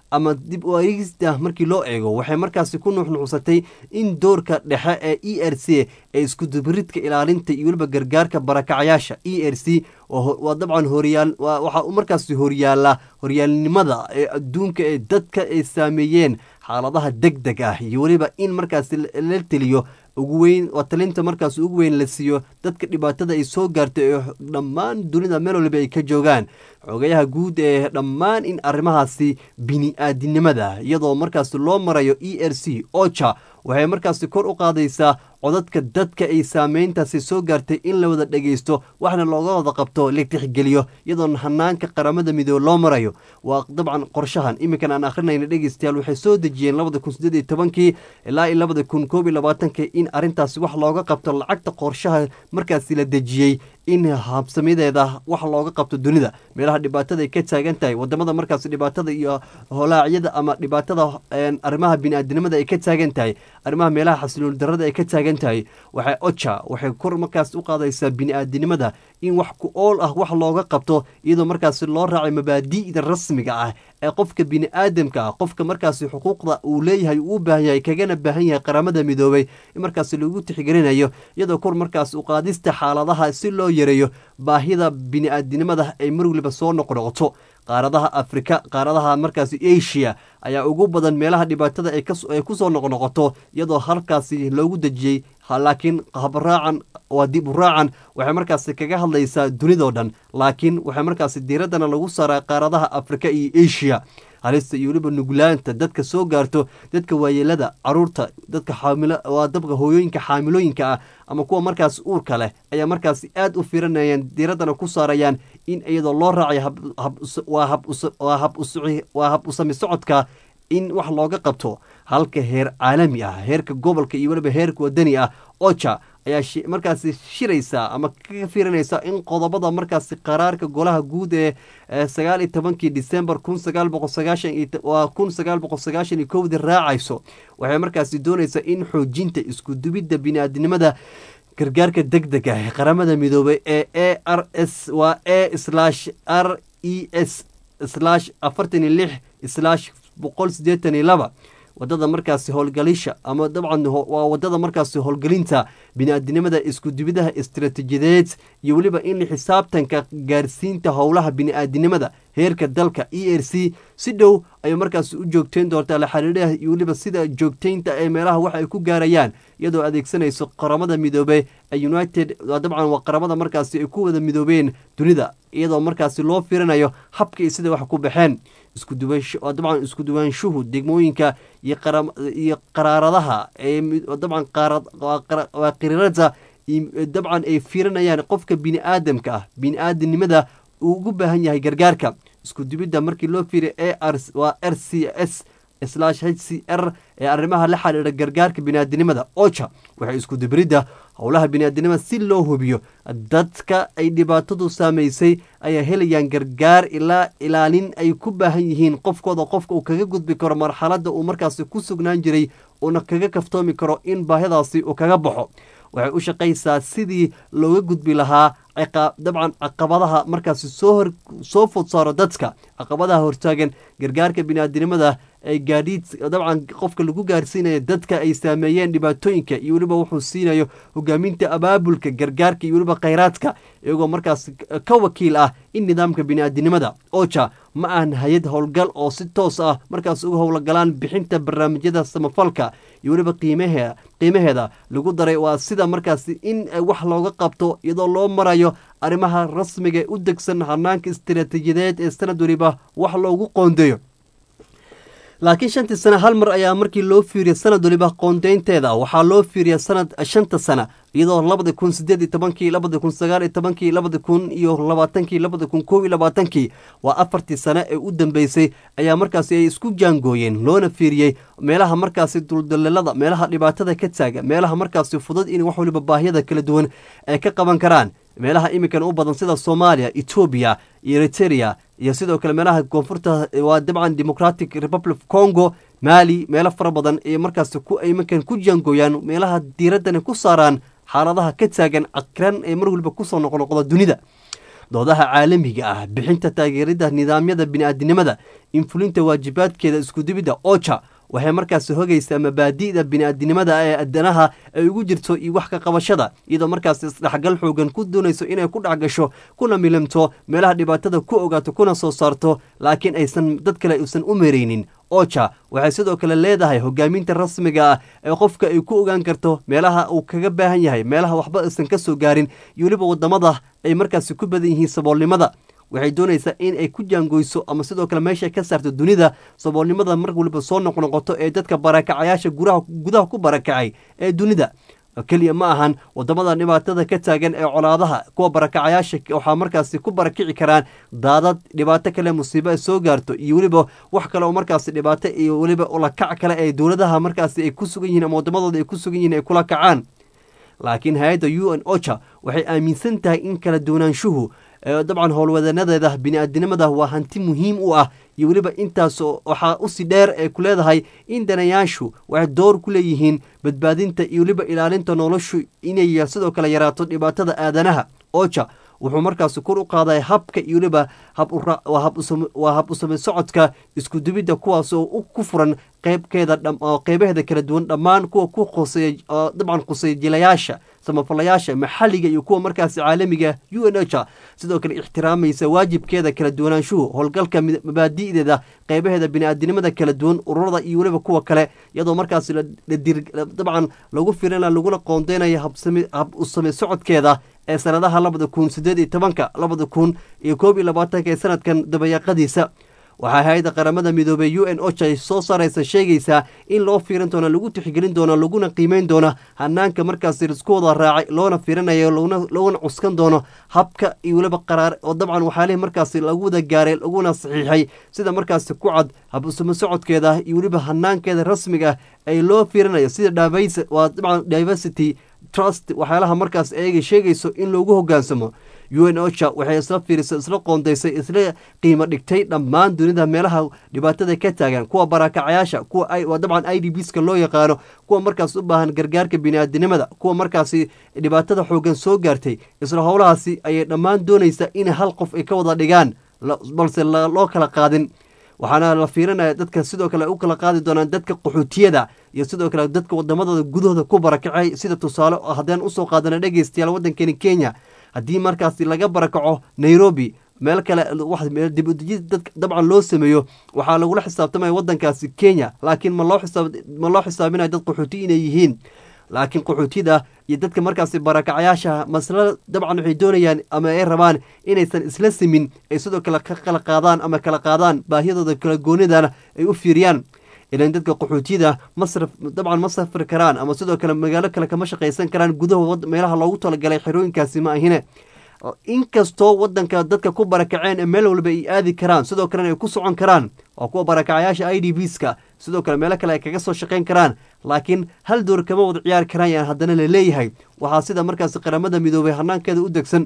ama dib u aegista markii loo eego waxay markaasi ku nuuxnuuxsatay in doorka dhexe ee e r c ee iskudubaridka ilaalinta iyo weliba gargaarka barakacyaasha e r c waa dabcan horyaal waxaa u markaasi horyaala horyaalnimada ee adduunka ee dadka ay saameeyeen xaaladaha deg deg ah iyo weliba in markaasi la teliyo ugu weyn waa talinta markaas ugu weyn la siiyo dadka dhibaatada ay soo gaartay ee dhammaan dunida meel waliba ay ka joogaan xogayaha guud ee dhammaan in arrimahaasi bini-aadinimada iyadoo markaasi loo marayo e r c ocha waxay markaasi kor u qaadaysaa codadka dadka ay saameyntaasi soo gaartay in la wada dhegeysto waxna looga wada qabto la tixgeliyo iyadoon hanaanka qaramada midoobe loo marayo waa dabcan qorshahan iminkan aan akhrinayna dhegeystayaal waxay soo dejiyeen labada kun sideed iyo tobankii ilaa iyo labada kun koob iyo labaatankii in arrintaasi wax looga qabto lacagta qorshaha markaasi la dejiyey in habsamideeda wax looga qabto dunida meelaha dhibaatada ay ka taagan tahay wadamada markaas dhibaatada iyo holaacyada ama dhibaatada arrimaha bini-aadinimada ay ka taagan tahay arrimaha meelaha xasilooni darada ay ka taagan tahay waxay oja waxay kor markaas u qaadaysaa bini-aadinimada in wax ku ool ah wax looga qabto iyadoo markaasi loo raacay mabaadi'da rasmiga ah ee qofka bini-aadamka ah qofka markaasi xuquuqda uu leeyahay uu u baahan yahay kagana baahan yahay qaramada midoobay in markaasi lagu tixgelinayo iyadoo kor markaas u qaadista xaaladaha si loo yareeyo baahida bini-aadinimada ay mar waliba soo noqnoqoto qaaradaha afrika qaaradaha markaasi asia ayaa ugu badan meelaha dhibaatada ay kusoo noqnoqoto iyadoo halkaasi loogu dejiyey laakiin habraacan waa dib u raacan waxay markaasi kaga hadlaysaa dunidao dhan laakiin waxay markaasi diiraddana lagu saaraa qaaradaha afrika iyo asia halista iyo weliba nuglaanta dadka soo gaarto dadka waayeelada caruurta dadka xaamil waa dabka hooyooyinka xaamilooyinka ah ama kuwa markaas uurka leh ayaa markaasi aad u fiiranayaan diiraddana ku saarayaan in iyadoo loo raacay waa hab usami socodka in wax looga qabto halka heer caalami ah heerka gobolka iyo weliba heerka wadani ah oja ayaa markaasi shiraysaa ama kaga fiirinaysa in qodobada markaasi qaraarka golaha guud ee sagaal iyo tobankii december kun sagaal boqol sagaashan waa kun sagaal boqol sagaashan iyo kowdii raacayso waxay markaasi doonaysaa in xoojinta iskudubidda bini-aadinimada gargaarka deg deg ah ee qaramada midoobay ee a r s waa a slash r e s slash afartan iyo lix slash boqol siddeetan iyo laba wadada markaasi howlgalisha ama dabcan waa wadada markaasi howlgelinta bini-aadinimada iskudubidaha istaraatiijiyadeed iyo weliba in xisaabtanka gaarsiinta howlaha bini-aadinimada heerka dalka e r c si dhow ayay markaasi u joogteyn doontaa la xiriiraha iyo weliba sida joogteynta ee meelaha wax ay ku gaarayaan iyadoo adeegsanayso qaramada midoobey ee united dabcan waa qaramada markaasi ay ku wada midoobeen dunida iyadoo markaasi loo fiirinayo habka iyo sida wax ku baxeen dabcan iskuduwaanshuhu degmooyinka iyo qaraaradaha dabcan waa qiriirada dabcan ay fiirinayaan qofka bini-aadamka ah bini-aadamnimada uu ugu baahan yahay gargaarka iskudubidda markii loo fiiriya a r waa r c s slash h c r ee arrimaha la xiriira gargaarka biniaadinimada oja waxay iskudubiridda howlaha biniaadinimada si loo hubiyo dadka ay dhibaatadu saamaysay ayaa helayaan gargaar ilaa ilaalin ay ku baahan yihiin qofkooda qofka uu kaga gudbi karo marxaladda uu markaasi ku sugnaan jiray uuna kaga kaftoomi karo in baahidaasi uu kaga baxo waxay u shaqaysaa sidii looga gudbi lahaa dabcan caqabadaha markaasi soo soo fod saaro dadka caqabadaha hortaagan gargaarka biniaadinimada ee gaadhiid dabcan qofka lagu gaarsiinayo dadka ay saameeyeen dhibaatooyinka iyo weliba wuxuu siinayo hogaaminta abaabulka gargaarka iyo weliba khayraadka iyagoo markaas ka wakiil ah in nidaamka biniaadinimada oja ma ahan hay-ad howlgal oo si toos ah markaas uga howlgalaan bixinta barnaamijyada samafalka iyo weliba qiimahe qiimaheeda lagu daray waa sida markaasi in wax looga qabto iyadoo loo marayo arrimaha rasmiga u degsan hanaanka istaraatiijiyadeed ee sanad weliba wax loogu qoondeeyo laakiin shantii sane hal mar ayaa markii loo fiiriya sanad waliba qoondeynteeda waxaa loo fiiriya sanad shanta sana iyadoo labada kun sideed iyo tobankii labada kun sagaal iyo tobankii labada kun iyo labaatankii labada kun koob iyo labaatankii waa afartii sane ee u dambeysay ayaa markaasi ay isku jaangooyeen loona fiiriyey meelaha markaasi duldalelada meelaha dhibaatada ka taaga meelaha markaasi fudud in wax waliba baahiyada kala duwan ay ka qaban karaan meelaha iminkan u badan sida soomaaliya etoobiya iyo eriteria iyo sidoo kale meelaha koonfurta waa dabcan democratic republic of congo maali meelo fara badan ee markaas iminkan ku jaangooyaan meelaha diiraddana ku saaraan xaaladaha ka taagan cakiran ee mar waliba kusoo noqnoqda dunida doodaha caalamiga ah bixinta taageerida nidaamyada bini'aadinimada infulinta waajibaadkeeda iskudibidda oja waxay markaasi hogaysaa mabaadi'da bini'aadinimada ee adanaha ay ugu jirto iyo wax ka qabashada iyadoo markaasi isdhexgal xoogan ku doonayso inay ku dhexgasho kuna milimto meelaha dhibaatada ku ogaato kuna soo saarto laakiin aysan dad kale uusan u meraynin oja waxay sidoo kale leedahay hogaaminta rasmiga ah ee qofka ay ku ogaan karto meelaha uu kaga baahan yahay meelaha waxba aysan ka soo gaarin iyo weliba wadamada ay markaasi ku badan yihiin saboolnimada waxay doonaysaa in ay ku jaangoyso ama sidoo kale meesha ka saarto dunida saboolnimada mar waliba soo noqnoqoto ee dadka barakacayaasha guraha gudaha ku barakacay ee dunida keliya ma ahan wadamada dhibaatada ka taagan ee colaadaha kuwa barakacayaasha waxaa markaasi ku barakici karaan daadad dhibaato kale musiibo ay soo gaarto iyo weliba wax kale oo markaasi dhibaato iyo weliba ulakac kale ee dowladaha markaasi ay ku sugan yihiin ama wadamadooda ay ku sugan yihiin ay kula kacaan laakiin hay-adda u n ocha waxay aaminsan tahay in kala duwanaanshuhu dabcan howlwadanadeeda bini-aadinimada waa hanti muhiim u ah iyo weliba intaas waxaa usii dheer ee ku leedahay in danayaashu waxay door ku leeyihiin badbaadinta iyo weliba ilaalinta noloshu inay sidoo kale yaraato dhibaatada aadanaha oja wuxuu markaasi kor u qaaday habka iyo weliba waa hab usame socodka iskudubidda kuwaas oo ku furan qeybkeeda qeybaheeda kala duwan dhammaan kuwa ku qoseeya dabcan quseeya jilayaasha samafalayaasha maxalliga iyo kuwa markaasi caalamiga u n h sidoo kale ixtiraamaysa waajibkeeda kala duwanaanshuhu howlgalka mabaadi'deeda qeybaheeda bini-aadinimada kala duwan ururada iyo weliba kuwa kale iyadoo markaasi dabcan lagu firina laguna qoondeynayo hab usame socodkeeda ee sanadaha labada kun sideed iyo tobanka labada kun iyo koob iyo labaatanka ee sanadkan dabayaaqadiisa waxaa hay-adda qaramada midoobey u n ocha soo saaraysa sheegaysaa in loo fiirin doono lagu tixgelin doono laguna qiimeyn doono hanaanka markaasi lisku wada raacay loona fiirinayo laguna cuskan doono habka iyo weliba qaraar oo dabcan waxaalihi markaasi lagu wada gaaray laguna saxiixay sida markaasi ku cad hab usamo socodkeeda iyo weliba hanaankeeda rasmiga ay loo fiirinayo sida waa dabcan diversity trust waxyaalaha markaas eega sheegayso in loogu hogaansamo u n ocha waxay isla fiirisay isla qoondaysay isla qiimo dhigtay dhammaan dunida meelaha dhibaatada ka taagan kuwa barakacayaasha kuwa dabcan i d bska loo yaqaano kuwa markaas u baahan gargaarka bini'aadinimada kuwa markaasi dhibaatada xoogan soo gaartay isla howlahaasi ayay dhammaan doonaysaa in hal qof ay ka wada dhigaan balse loo kala qaadin waxaana la fiirinaya dadka sidoo kale u kala qaadi doonaan dadka qaxootiyada iyo sidoo kale dadka wadamadooda gudahooda ku barakacay sida tusaale haddaan usoo qaadana dhegeystayaal waddankani kenya haddii markaasi laga barakaco nairobi meel kale dibudejid dabcan loo sameeyo waxaa lagula xisaabtamaya waddankaasi kenya laakiin ma loo xisaabinaya dad qaxooti inay yihiin laakiin qaxootida iyo dadka markaasi barakacayaasha masla dabcan waxay doonayaan ama ay rabaan inaysan isla simin ay sidoo kale ka kala qaadaan ama kala qaadaan baahiyadooda kala goonidana ay u fiiriyaan ilan dadka qaxootiyada masraf dabcan ma safri karaan ama sidoo kale magaalo kale kama shaqaysan karaan gudaha meelaha loogu talagalay xerooyinkaasi ma ahine inkastoo wadanka dadka ku barakaceen ee meel walba ay aadi karaan sidoo kalena ay ku socon karaan waa kuwa barakacayaasha i d bska sidoo kale meelo kale ay kaga soo shaqayn karaan laakiin hal door kama wada ciyaari karaan yaan haddana la leeyahay waxaa sida markaasi qaramada midoobay hanaankeeda u degsan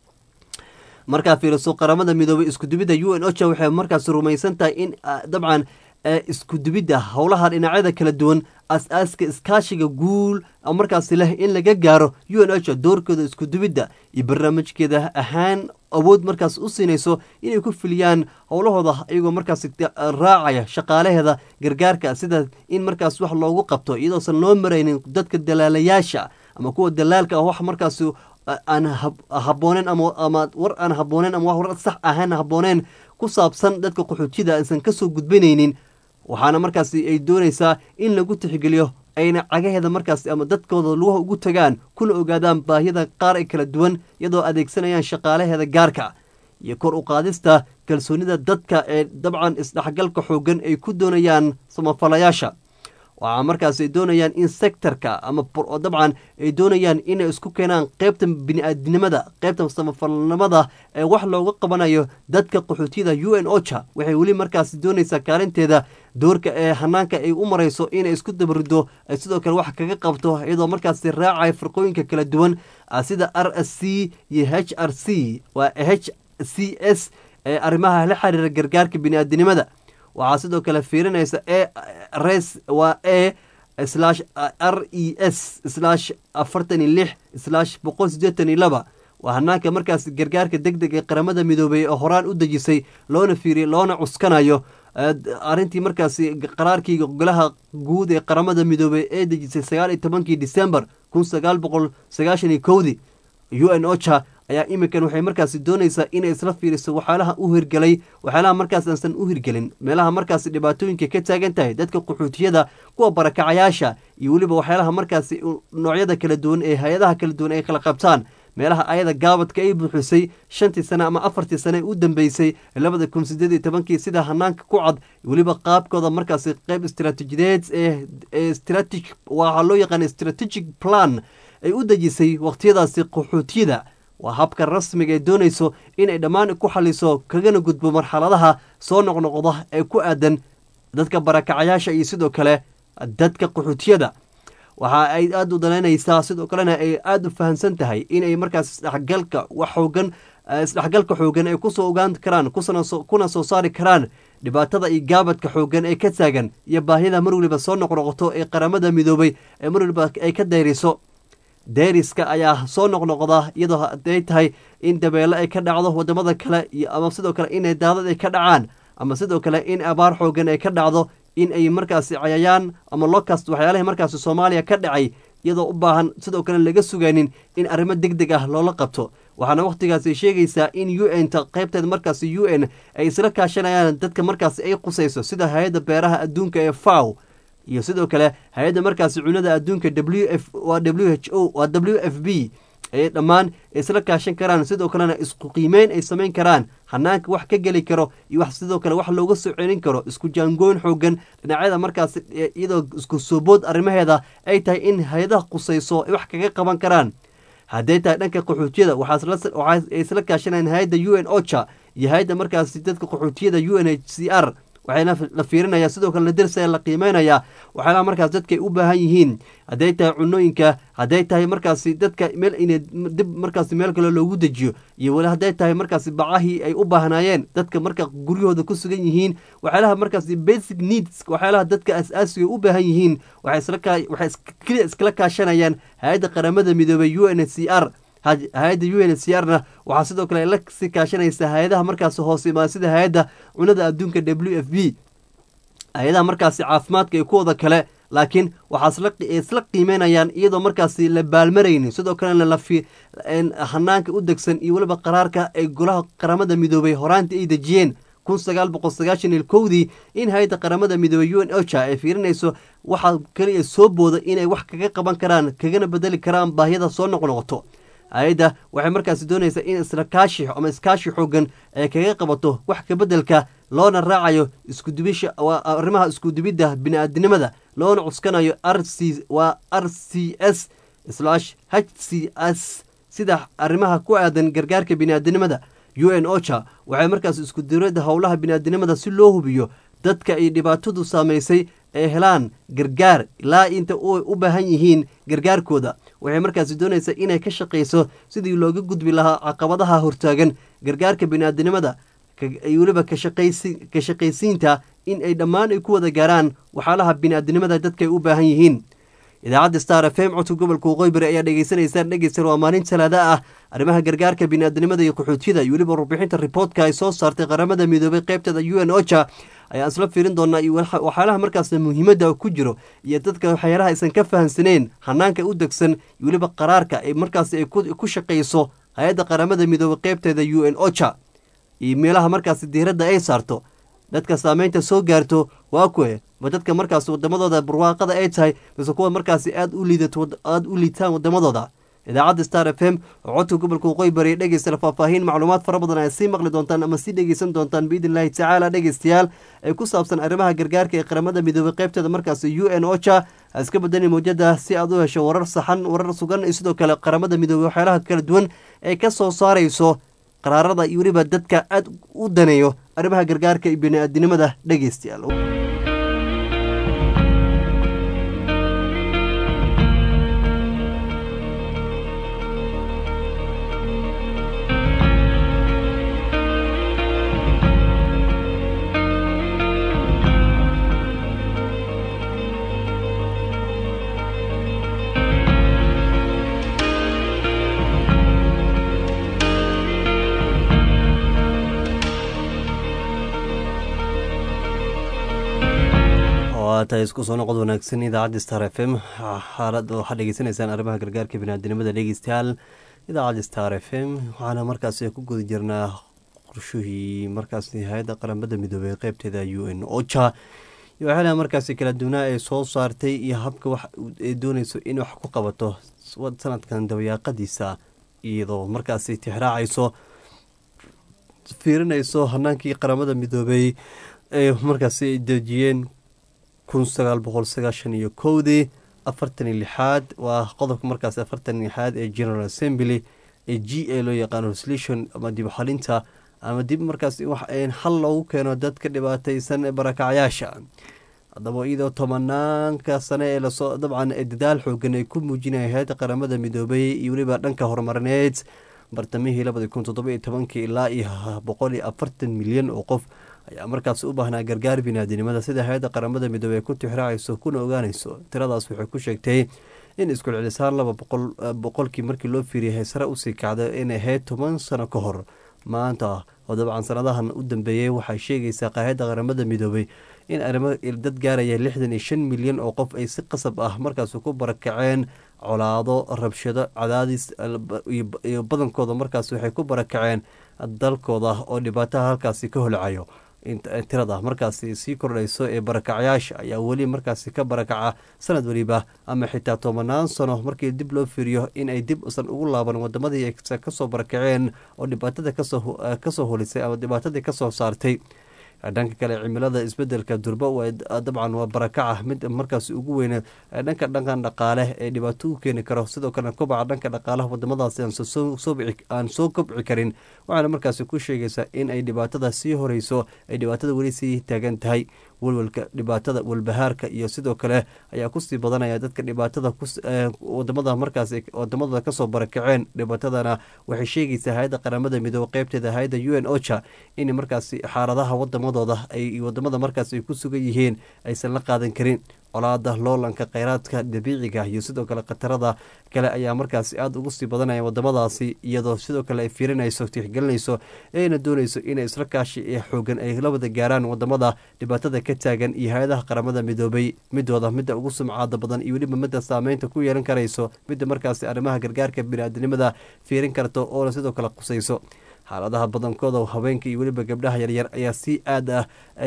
markaa fiiriso qaramada midoobay iskudubidda u n ocha waxay markaasi rumaysan tahay in dabcan iskudubidda howlaha dhinacyada kala duwan as-aaska iskaashiga guul markaasi leh in laga gaaro u n h doorkooda iskudubidda iyo barnaamijkeeda ahaan awood markaas u siinayso inay ku filiyaan howlahooda iyagoo markaas raacaya shaqaalaheeda gargaarka sida in markaas wax loogu qabto iyadoosan loo maraynin dadka dalaalayaasha ama kuwa dalaalka ah wax markaas aan habooneen ama war aan habooneen ama war sax ahaan habooneen ku saabsan dadka qaxootiyada aysan kasoo gudbanaynin waxaana markaasi ay doonaysaa in lagu tixgeliyo ayna cagaheeda markaas ama dadkooda lugaha ugu tagaan kuna ogaadaan baahiyada qaar ee kala duwan iyadoo adeegsanayaan shaqaalaheeda gaarka iyo kor u qaadista kalsoonida dadka ee dabcan isdhexgalka xoogan ay ku doonayaan samafalayaasha waxaa markaas ay doonayaan in sektorka ama dabcan ay doonayaan inay isku keenaan qeybta bini-aadinimada qeybta samafalnimada ee wax looga qabanayo dadka qaxootiyada u n ocha waxay weli markaas doonaysaa kaalinteeda doorka ee hanaanka ay u marayso inay isku dabarido ay sidoo kale wax kaga qabto iyadoo markaasi raacaya firqooyinka kala duwan sida r s c iyo h r c waa h c s ee arrimaha la xiriira gargaarka bini-aadinimada waxaa sidoo kale fiirinaysa e res waa e slash r e s slash afartan iyo lix slash boqol sideetan iyo laba waa hanaanka markaas gargaarka deg deg ee qaramada midoobey oo horaan u dejisay loona fiiriyay loona cuskanayo arrintii markaasi qaraarkii golaha guud ee qaramada midoobey ee dejisay sagaal iyo tobankii december kun sagaal boqol sagaashan iyo kowdii u n ocha ayaa iminkan waxay markaasi doonaysaa inay isla fiiriso waxyaalaha u hirgelay waxyaalaha markaas aansan u hirgelin meelaha markaasi dhibaatooyinka ka taagan tahay dadka qaxootiyada kuwa barakacayaasha iyo weliba waxyaalaha markaasi noocyada kala duwan ee hay-adaha kala duwan ay kala qabtaan meelaha ayada gaabadka ay buuxisay shantii sane ama afartii sane ee u dambeysay labada kun sideed iyo tobankii sida hanaanka ku cad weliba qaabkooda markaasi qeyb istaraatiijideed ee stratig waxaa loo yaqaana strategic plan ay u dejisay waqtiyadaasi qaxootiyada waa habka rasmiga ee doonayso inay dhammaan ku xaliso kagana gudbo marxaladaha soo noqnoqda ee ku aadan dadka barakacayaasha iyo sidoo kale dadka qaxootiyada waxa ay aada u danaynaysaa sidoo kalena ay aada u fahamsan tahay inay markaas isdhexgalka wax xoogan isdhexgalka xoogan ay kusoo ogaan karaan kuna soo saari karaan dhibaatada iyo gaabadka xoogan ee ka taagan iyo baahida mar weliba soo noqnoqoto ee qaramada midoobay ee mar weliba ay ka dayriso dayriska ayaa soo noqnoqda iyadoo haday tahay in dabeelo ay ka dhacdo wadamada kale ama sidoo kale inay daadad ay ka dhacaan ama sidoo kale in abaar xoogan ay ka dhacdo in ay markaasi cayayaan ama locast waxyaalahi markaasi soomaaliya ka dhacay iyadoo u baahan sidoo kale laga sugaynin in arrimo deg deg ah loola qabto waxaana wakhtigaasi sheegaysaa in u n ta qaybteeda markaasi u n ay isla kaashanayaan dadka markaasi ay qusayso sida hay-adda beeraha adduunka ee faw iyo sidoo kale hay-adda markaasi cunada adduunka w f waa w h o waa w f b ay dhammaan isla kaashan karaan sidoo kalena isku qiimeyn ay samayn karaan hanaanka wax ka geli karo iyo wax sidoo kale wax looga soo celin karo isku jaangooyn xoogan dhinacyada markaas iyadoo isku soobood arrimaheeda ay tahay in hay-adaha qusayso ay wax kaga qaban karaan hadday tahay dhanka qaxootiyada waxaa isla kaashanayaan hay-adda u n ocha iyo hay-adda markaasi dadka qaxootiyada u n h c r waxayna la fiirinaya sidoo kale la dersaya la qiimeynaya waxyaalaha markaas dadka ay u baahan yihiin hadday tahay cunooyinka hadday tahay markaasi dadka meel inay dib markaasi meel kale loogu dejiyo iyo weli hadday tahay markaasi bacahii ay u baahnaayeen dadka marka guryahooda ku sugan yihiin waxyaalaha markaasi basic needs waxyaalaha dadka as-aasiga u baahan yihiin waxay keliya iskala kaashanayaan hay-adda qaramada midoobey u n h c r hay-adda u n h c r na waxaa sidoo kale la sii kaashanaysa hay-adaha markaasi hoos imaan sida hay-adda cunada adduunka w f b hay-adaha markaasi caafimaadka iyo kuwooda kale laakiin waxaa isla qiimeynayaan iyadoo markaasi la baalmaraynin sidoo kalena lafi hanaanka u degsan iyo weliba qaraarka ay golaha qaramada midoobay horaantii ay dejiyeen kun sagaal boqol sagaashan iyo kowdii in hay-adda qaramada midoobey u n ocha ay fiirinayso waxaa keliya soo booda inay wax kaga qaban karaan kagana bedeli karaan baahiyada soo noqnoqoto hay-adda waxay markaasi doonaysaa in isla kaashi ama iskaashi xoogan ay kaga qabato wax kabeddelka loona raacayo iskudubisha waa arrimaha iskudubidda bini-aadinimada loona cuskanayo r c waa r c s slash h c s sida arrimaha ku aadan gargaarka bini-aadinimada u n ocha waxay markaas iskuduradda howlaha bini-aadinimada si loo hubiyo dadka ay dhibaatadu saamaysay ay helaan gargaar ilaa inta u baahan yihiin gargaarkooda waxay markaasi doonaysaa inay ka shaqayso sidii looga gudbi lahaa caqabadaha hortaagan gargaarka bini-aadinimada weliba ka shaqaysiinta in ay dhammaan ay ku wada gaaraan waxyaalaha bini-aadinimada dadka ay u baahan yihiin idaacadda star f m codka gobolka waqooyi ayaa dhegeysanaysaan dhegeysan waa maalin talaada ah arrimaha gargaarka bini-aadinimada iyo qaxootiyada iyo weliba warbixinta riboortka ay soo saartay qaramada midoobay qaybteeda u n ocha ayaan isla fiirin doonaa iyo waxyaalaha markaas muhiimadda ku jiro iyo dadka waxyaalaha aysan ka fahamsaneen hanaanka u degsan iyo weliba qaraarka ay markaas ay ku shaqayso hay-adda qaramada midoobay qaybteeda u n ocha iyo meelaha markaas diiradda ay saarto dadka saameynta soo gaarto waa kuwe ma dadka markaas wadamadooda barwaaqada ay tahay mise kuwa markaasi aada u liidato aada u liitaan wadamadooda idaacadda star f m oo codka gobolka waqooyi bariya dhegeysta faahfaahin macluumaad fara badan ay sii maqli doontaan ama sii dhegeysan doontaan biidn illaahi tacaala dhegeystayaal ee ku saabsan arrimaha gargaarka ee qaramada midoobay qaybteeda markaasi u n ocha iska badani mawjada si aad u hesho warar saxan warar sugan iyo sidoo kale qaramada midoobey waxyaalaha kala duwan ee ka soo saarayso qaraarada iyo weliba dadka aada u daneeyo arrimaha gargaarka iyo bini-aadinimada dhegeystayaal waa tahay isku soo noqod wanaagsan idaacadda star f m xaalad waxaad dhegeysanaysaan arrimaha gargaarka biniaadinimada dhegeystayaal idaacadda star f m waxaana markaasi ku guda jirnaa qorshuhii markaasi hay-adda qaramada midoobey qeybteeda u n ocha iyo waxyaalaha markaasi kala duwanaa ee soo saartay iyo habka wax ay dooneyso in wax ku qabato sanadkan dabayaaqadiisa iyadoo markaasi tixraacayso fiirinayso hanaankii qaramada midoobey ee markaasi ay dejiyeen kun sagaal boqol sagaashan iyo kowdii afartan iyo lixaad waa qodobka markaas afartan iyo lixaad ee general assembly ee g a loo yaqaano resolution ama dib xalinta ama dib markaas wax xal loogu keeno dadka dhibaateysan ee barakacyaasha haddaba iyadoo tobanaanka sane ee lasoo dabcan dadaal xoogan ay ku muujinaya hay-adda qaramada midoobay iyo weliba dhanka horumarineed bartamihii labadi kun toddoba iyo tobankii ilaa iyo boqol iyo afartan milyan oo qof ayaa markaas u baahnaa gargaar biniaadinimada sida hay-adda qaramada midoobey ay ku tixraacayso kuna ogaanayso tiradaas waxay ku sheegtay in isku celisaan laba boqolkii markii loo fiiriyay sare usii kacda inay ahayd toban sano ka hor maanta oo dabcan sanadahan u dambeeyey waxay sheegaysaa hay-adda qaramada midoobey in arrimo dad gaaraya lixdan iyo shan milyan oo qof ay si qasab ah markaas ku barakaceen colaado rabshado cadaadis iyo badankooda markaas waxay ku barakaceen dalkooda oo dhibaataha halkaasi ka holcayo tirada markaasi sii kordhayso ee barakacyaasha ayaa weli markaasi ka barakaca sanad weliba ama xitaa tobanaan sano markii dib loo fiiriyo in ay dib usan ugu laaban wadamadii kasoo barakaceen oo dhibaatada kasoo holisay ama dhibaatadii kasoo saartay dhanka kale cimilada isbedelka durba dabcan waa barakaca mid markaas ugu weyne dhanka dhankan dhaqaale ee dhibaato u keeni karo sidoo kale kobaca dhanka dhaqaalaha wadamadaasi aan soo kobci karin waxaana markaasi ku sheegaysaa in ay dhibaatada sii horeyso ay dhibaatada weli sii taagan tahay walwalka dhibaatada walbahaarka iyo sidoo kale ayaa kusii badanaya dadka dhibaatada wadamada markaas wadamada kasoo barakaceen dhibaatadana waxay sheegaysaa hay-adda qaramada midoobe qeybteeda hay-adda u n ocha in markaasi xaaladaha wadamadooda ay wadamada markaas ay ku sugan yihiin aysan la qaadan karin colaada loolanka kheyraadka dabiiciga iyo sidoo kale khatarada kale ayaa markaasi aada ugu sii badanaya wadamadaasi iyadoo sidoo kale ay fiirinayso tixgelinayso eena dooneyso inay isla kaashi ee xoogan ay la wada gaaraan wadamada dhibaatada ka taagan iyo hay-adaha qaramada midoobay midooda midda ugu sumcaada badan iyo weliba midda saameynta ku yeelan karayso midda markaasi arrimaha gargaarka biniaadinimada fiirin karto oona sidoo kale qusayso xaaladaha badankooda haweenka iyo weliba gabdhaha yaryar ayaa si aad ah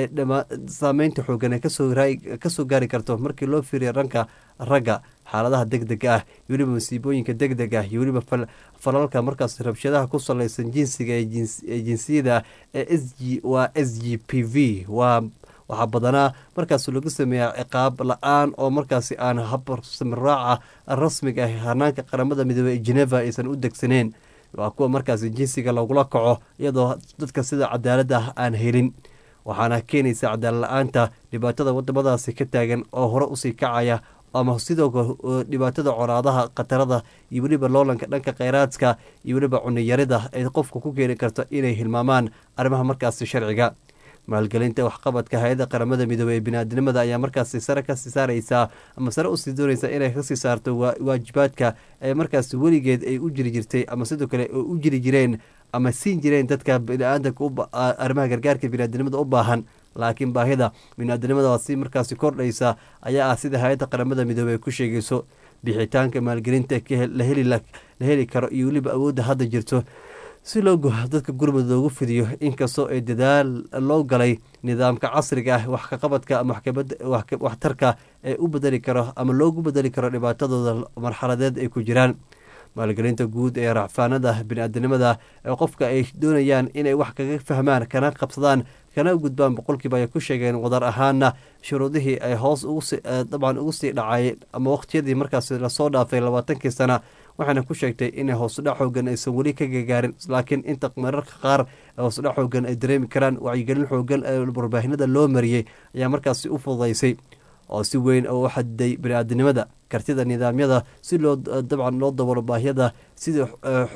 saameynta xoogan kasoo gaari karto markii loo fiiriya ranka ragga xaaladaha deg dega ah iyo weliba masiibooyinka deg deg ah iyo weliba falalka markaas rabshadaha ku saleysan jinsiga ee jinsiyada ee s g waa s g p v waa waxaa badanaa markaas lagu sameeyaa ciqaab la-aan oo markaasi aan habsamiraaca rasmiga ah hanaanka qaramada midoobey ee geneva aysan u degsaneen waa kuwa markaasi jinsiga lagula kaco iyadoo dadka sida cadaaladda ah aan helin waxaana keenaysa cadaalad la-aanta dhibaatada wadamadaasi ka taagan oo hore usii kacaya ama sidoo kale dhibaatada coraadaha khatarada iyo weliba loolanka dhanka kheyraadka iyo weliba cuniyarida ay qofka ku keeni karto inay hilmaamaan arrimaha markaasi sharciga maalgelinta waxqabadka hay-adda qaramada midoobey ee biniaadinimada ayaa markaasi sare kasii saareysaa ama sare usii dooneysaa inay kasii saarto waajibaadka ee markaasi weligeed ay u jiri jirtay ama sidoo kale u jiri jireen ama siin jireen dadka biniaadanka arrimaha gargaarka biniaadinimada u baahan laakiin baahida biniaadinimada si markaasi kordhaysa ayaa ah sida hay-adda qaramada midoobey ay ku sheegayso bixitaanka maalgelinta la heli karo iyo weliba awoodda hadda jirto si loo dadka gurmud loogu fidiyo inkastoo ay dadaal loo galay nidaamka casriga ah wax kaqabadka ama waxtarka ee u bedeli karo ama loogu bedeli karo dhibaatadooda marxaladeed ay ku jiraan maalgelinta guud ee racfaanada biniaadanimada ee qofka ay doonayaan inay wax kaga fahmaan kana qabsadaan kana gudbaan boqolkiiba ay ku sheegeen wadar ahaana shuruudihii ay hoos dabcan ugu sii dhacay ama waqtiyadii markaas lasoo dhaafay labaatankii sana waxaana ku sheegtay inay hoosudhac xoogan aysan weli ka gagaarin laakiin inta mararka qaar hoosudhac xoogan ay dareemi karaan wacyigelin xoogan ee warbaahinada loo mariyey ayaa markaasi u fududaysay oo si weyn u xadiday bini-aadinimada kartida nidaamyada si loo dabcan loo dabalo baahyada sida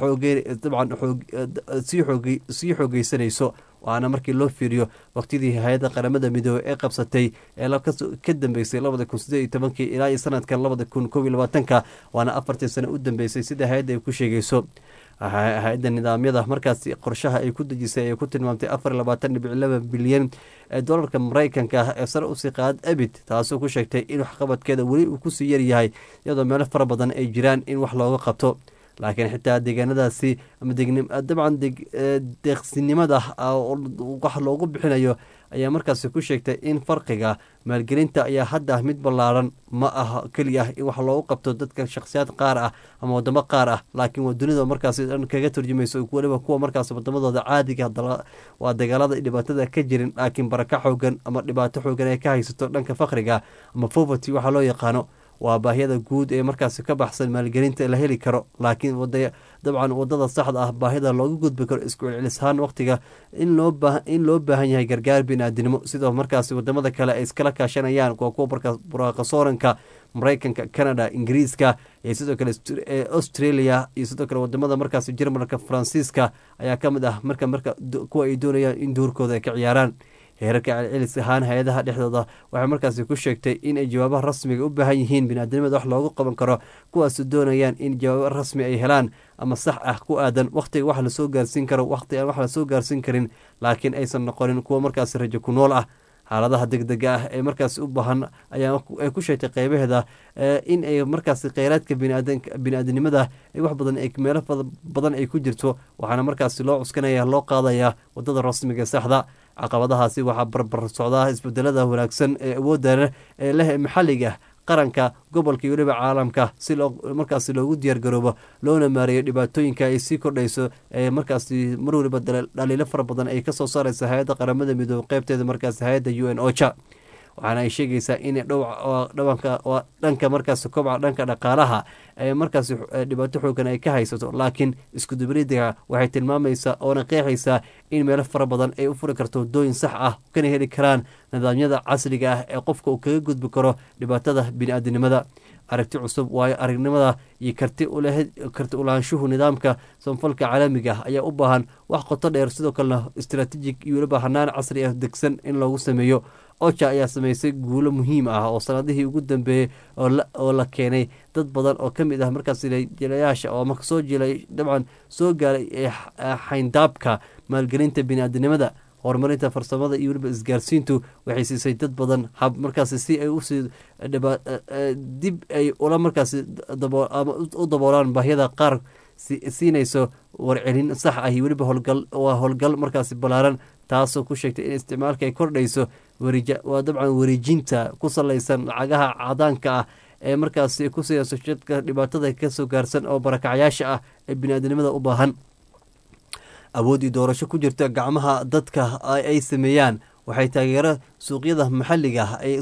dabcan sii xoogeysanayso waana markii loo fiiriyo waqtidii hay-adda qaramada midoobey ee qabsatay ee ka dambeysay labada kun sideed iyo tobankii ilaa iyo sanadkan labada kun kob iyo labaatanka waana afartii sano u dambeysay sida hay-adda ay ku sheegayso hay-adda nidaamyada markaasi qorshaha ay ku dejisay ay ku tilmaamtay afar iyo labaatan dhibic laba bilyan ee dolarka maraykanka ah ee sare usii qaad abid taasoo ku sheegtay in waxqabadkeeda weli uu kusii yaryahay iyadoo meelo fara badan ay jiraan in wax looga qabto laakiin xitaa deegaanadaasi ama dabcan deeqsinimada wax loogu bixinayo ayaa markaasi ku sheegtay in farqiga maalgelinta ayaa hadda mid ballaaran ma aha keliya ah in wax loogu qabto dadka shakhsiyaad qaar ah ama wadamo qaar ah laakiin waa dunida markaasi dhan kaga turjumayso weliba kuwa markaas wadamadooda caadiga waa dagaalada dhibaatada ka jirin laakiin baraka xoogan ama dhibaato xoogan ay ka haysato dhanka fakriga ama poverty waxaa loo yaqaano waa baahiyada guud ee markaasi ka baxsan maalgelinta la heli karo laakiin dabcan wadada saxda ah baahida looga gudbi karo isku celcelishaan waqtiga in loo baahan yahay gargaar biniaadinimo sidoo markaasi wadamada kale ay iskala kaashanayaan waa kuwa buraaqasooranka maraykanka canada ingiriiska iyo sidoo kale australia iyo sidoo kale wadamada markaasi jarmalka faransiiska ayaa kamid ah marka marka kuwa ay doonayaan in duurkooda ay ka ciyaaraan heerarka celcelis ahaan hay-adaha dhexdooda waxay markaasi ku sheegtay in ay jawaabaha rasmiga u baahan yihiin biniaadamada wax loogu qaban karo kuwaasu doonayaan in jawaabo rasmi ay helaan ama sax ah ku aadan wakhtiga wax lasoo gaarsiin karo wakhti aan wax lasoo gaarsiin karin laakiin aysan noqonin kuwa markaasi rajo ku nool ah xaaladaha degdega ah ee markaasi u baahan ayaa ay ku sheegtay qeybaheeda in ay markaasi kheyraadka bini-aadanimada wax badan meelo badan ay ku jirto waxaana markaasi loo cuskanaya loo qaadaya wadada rasmiga saxda caqabadahaasi waxaa barbar socdaa isbedelada wanaagsan ee awoodda ee leh maxalliga qaranka gobolka iyo weliba caalamka si markaasi loogu diyaargaroobo loona maareeyo dhibaatooyinka ay sii kordhayso ee markaasi mar weliba dhaliilo fara badan ay kasoo saareysa hay-adda qaramada midoobe qeybteeda markaasi hay-adda u n ocha waxaana ay sheegaysaa in dhanka markaasi kobca dhanka dhaqaalaha ee markaasi dhibaato xoogan ay ka haysato laakiin iskudubridiga waxay tilmaamaysaa oona qeexaysaa in meelo fara badan ay u furi karto waddooyin sax ah kana heli karaan nidaamyada casriga ah ee qofka uu kaga gudbi karo dhibaatada bini-aadinimada aragti cusub waayo aragnimada iyo karti karti ulaanshuhu nidaamka samfalka caalamiga ah ayaa u baahan wax qoto dheer sidoo kalena istraatiijig iyo weliba hanaan casri ah degsan in loogu sameeyo oja ayaa sameysay guulo muhiim ah oo sanadihii ugu dambeeyey oo la keenay dad badan oo kamid ah markaas jilayaasha oo marka soo jilay dabcan soo gaaray xayndaabka maalgelinta bini-aadinimada horumarinta farsamada iyo weliba isgaarsiintu waxay siisay dad badan hab markaasi si ay usii dib ay ula markaasi u daboolaan baahiyada qaar siinayso warcelin sax ah iyo weliba howlgal waa howlgal markaasi ballaaran taasoo ku sheegtay in isticmaalka ay kordhayso waa dabcan wareejinta ku salaysan lacagaha cadaanka ah ee markaasi ku siiyayso jadka dhibaatada kasoo gaarsan oo barakacyaasha ah ee bini-aadanimada u baahan awooddii doorasho ku jirta gacmaha dadka ay sameeyaan waxay taageero suuqyada maxalliga ah ay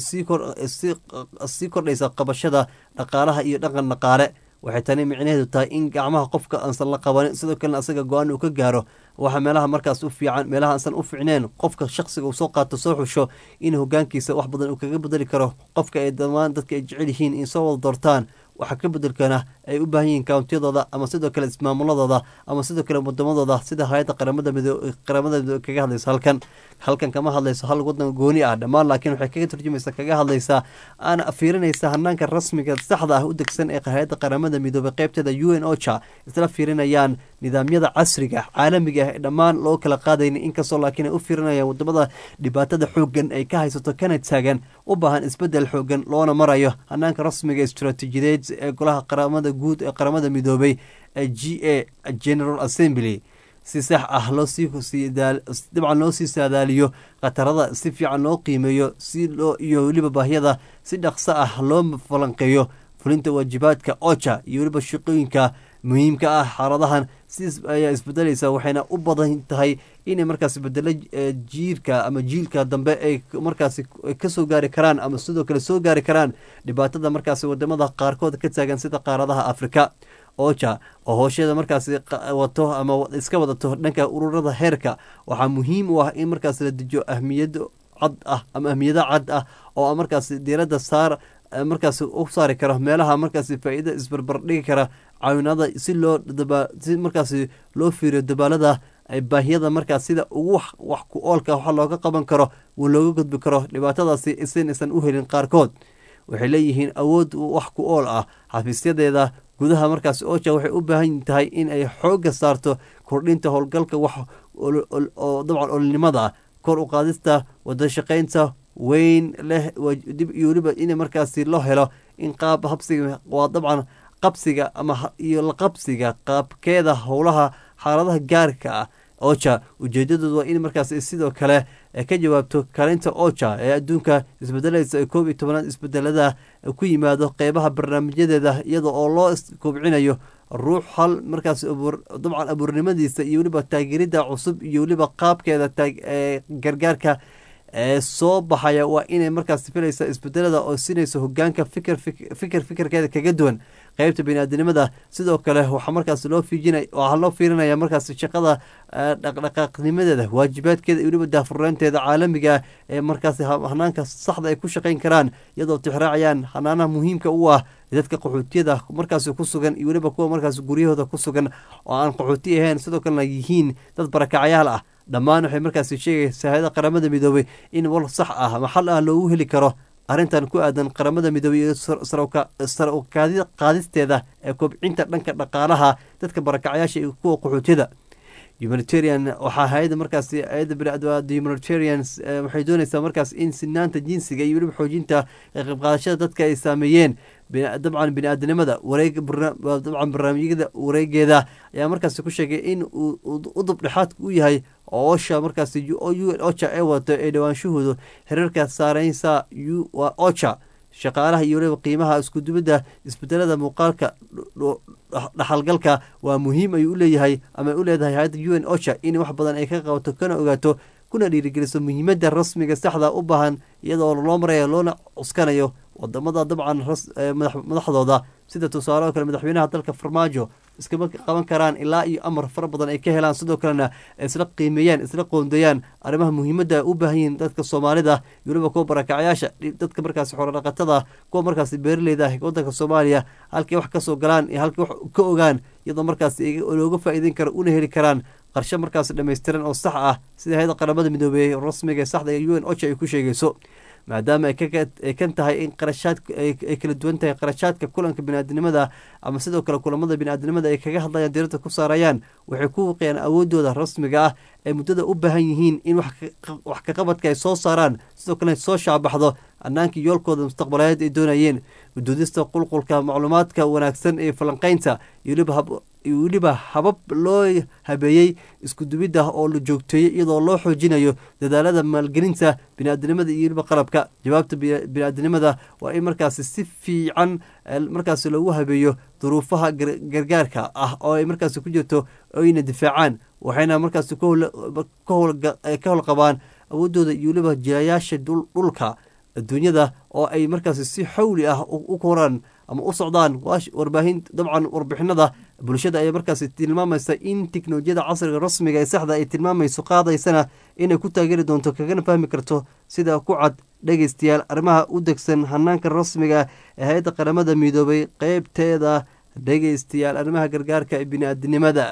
sii kordhaysa qabashada dhaqaalaha iyo dhaqan dhaqaale waxay tani micnaheedu tahay in gacmaha qofka aansan la qabanin sidoo kalena asaga go-aan uu ka gaaro waxa meelaha markaas u fiican meelaha aansan u ficneen qofka shaqsiga uu soo qaato soo xusho in hogaankiisa wax badan uu kaga bedeli karo qofka ay damaan dadka ay jecel yihiin in soo wada doortaan waxa ka bedelkana ay u baahan yihiin kawntiyadooda ama sidoo kale ismaamuladooda ama sidoo kale wadamadooda sida hay-adda qaramada midoo qaramada midoo kaga hadlayso halkan halkan kama hadlayso hal wadan gooni ah dhammaan laakiin waxay kaga turjumaysaa kaga hadlaysaa aana fiirinaysa hanaanka rasmiga saxda ah u degsan ee hay-adda qaramada midoobay qeybteeda u n ocha isla fiirinayaan nidaamyada casriga caalamiga ah ee dhammaan loo kala qaadayna inkastoo laakiin ay u fiirinayaan wadamada dhibaatada xoogan ay ka haysato kana taagan u baahan isbedel xoogan loona marayo hanaanka rasmiga istraatiijideed ee golaha qaramada guud ee qaramada midoobay ee g a general assembly si sax ah loosdabcan loo sii saadaaliyo khatarada si fiican loo qiimeeyo si loo iyo weliba baahyada si dhaqso ah loo falanqeeyo fulinta waajibaadka oja iyo weliba shaqooyinka muhiimka ah xaaladahan si ayaa isbedelaysa waxayna u badan tahay inay markaas bedelo jiirka ama jiilka dambe ay markaasi kasoo gaari karaan ama sidoo kale soo gaari karaan dhibaatada markaasi wadamada qaarkood ka taagan sida qaaradaha afrika oja oo hoosheeda markaasi wato ama iska wadato dhanka ururada heerka waxaa muhiim u ah in markaas la dejiyo ahmiyad cad ah ama ahmiyado cad ah oo markaasi diirada saar markaas u saari karo meelaha markaasi faa-iida isbarbar dhigi kara caawinada si loo si markaasi loo fiiriyo dabaalada baahiyada markaas sida ugu wax ku oolka wax looga qaban karo looga gudbi karo dhibaatadaasi sin aysan u helin qaarkood waxay leeyihiin awood wax ku ool ah xafiisyadeeda gudaha markaas oja waxay u baahan tahay in ay xoogga saarto kordhinta howlgalka wax oo dabcan olinimada ah kor u qaadista wada shaqaynta weyn leh dib iyo weliba in markaasi loo helo in qaab habsiga waa dabcan qabsiga ama iyo laqabsiga qaabkeeda howlaha xaaladaha gaarka ah oja ujeedadoodu waa in markaas sidoo kale ka jawaabto kaalinta oja ee adduunka isbedelaysa ee koob iyo tobanaad isbedelada ku yimaado qeybaha barnaamijyadeeda iyada oo loo kobcinayo ruux hal markaas dabcan abuurnimadiisa iyo weliba taageerida cusub iyo weliba qaabkeeda gargaarka ee soo baxaya waa inay markaas filaysa isbedelada oo sinayso hogaanka fikir fikir fikirkeeda kaga duwan qeybta biniaadanimada sidoo kale waxaa markaas loo fiijina waxaa loo fiirinaya markaas shaqada dhaqdhaqaaqnimadeeda waajibaadkeeda iyo weliba daafurnaanteeda caalamiga ee markaas hanaanka saxda ay ku shaqayn karaan iyadoo tixraacayaan hanaanaha muhiimka u ah dadka qaxootiyada markaas ku sugan iyo weliba kuwa markaas guryahooda ku sugan oo aan qaxooti ahayn sidoo kalena yihiin dad barakacyaal ah dhammaan waxay markaas sheegaysaa hay-ada qaramada midoobay in wal sax ah ama xal ah loogu heli karo arrintan ku aadan qaramada midoobey iyo sar u qaadisteeda ee kobcinta dhanka dhaqaalaha dadka barakacyaasha iyo kuwa qaxootiyada humanitarian waxaa hay-ada markaas hay-ada humanitarians waxay doonaysaa markaas in sinaanta jinsiga iyo weliba xoojinta qaybqaadashada dadka ay saameeyeen dabcan bini-aadanimada wareeg dabcan barnaamijyada wareegeeda ayaa markaas ku sheegay in uu udub dhexaadka u yahay oo osha markaas ocha ee wato ee dhawaanshahoodu xiriirka saareysa ocha shaqaalaha iyo weliba qiimaha iskudubidda isbedelada muuqaalka dhaxalgalka waa muhiim ayuu u leeyahay ama u leedahay hay-adda u n ocha in wax badan ay ka qabato kana ogaato kuna dhiirigeliso muhiimadda rasmiga saxda u baahan iyadoo loo maraya loona cuskanayo wadamada dabcan madaxdooda sida tusaale oo kale madaxweynaha dalka farmaajo iskama qaban karaan ilaa iyo amar fara badan ay ka helaan sidoo kalena isla qiimeeyaan isla qoondeeyaan arrimaha muhiimadda u baahan yihiin dadka soomaalida iyo weliba kuwa barakacyaasha dadka markaas xorodhaqatada kuwa markaas beeraleyda wadanka soomaaliya halkay wax kasoo galaan iyo halkay wax ka ogaan iyadoo markaas looga faa'iideyn karo una heli karaan qarshe markaas dhammaystiran oo sax ah sida hay-ada qaramada midoobey rasmiga ee saxda ee u n ocha ay ku sheegayso maadaama ay kan tahay in qarashaad ay kala duwan tahay qarashaadka kulanka biniaadanimada ama sidoo kale kulamada biniaadanimada ay kaga hadlayaan diirada ku saarayaan waxay ku wiqiyaan awoodooda rasmiga ah ay muddada u baahan yihiin in wax kaqabadka ay soo saaraan sidoo kalena soo shaabaxdo annaankii yoolkooda mustaqbaleed ay doonayeen udoodista qulqulka macluumaadka wanaagsan ee falanqeynta iyo weliba habab loo habeeyey iskudubidda oo la joogteeyey iyadoo loo xoojinayo dadaalada maalgelinta biniaadanimada iyo weliba qalabka jawaabta biniaadanimada waa in markaasi si fiican markaasi loogu habeeyo duruufaha gargaarka ah oo ay markaasi ku jirto oyna difaacaan waxayna markaasi ka howlqabaan awoodooda iyo weliba jilayaasha dhulka adduunyada oo ay markaasi si xawli ah u koraan ama u socdaan warbaahin dabcan warbixinada bulshada ayaa markaasi tilmaamaysa in teknolojiyada casriga rasmiga ee saxda ay tilmaamayso qaadaysana inay ku taageeri doonto kagana fahmi karto sida ku cad dhegeystayaal arrimaha u degsan hanaanka rasmiga ee hay-adda qaramada midoobay qeybteeda dhegeystayaal arrimaha gargaarka ee bini-aadinimada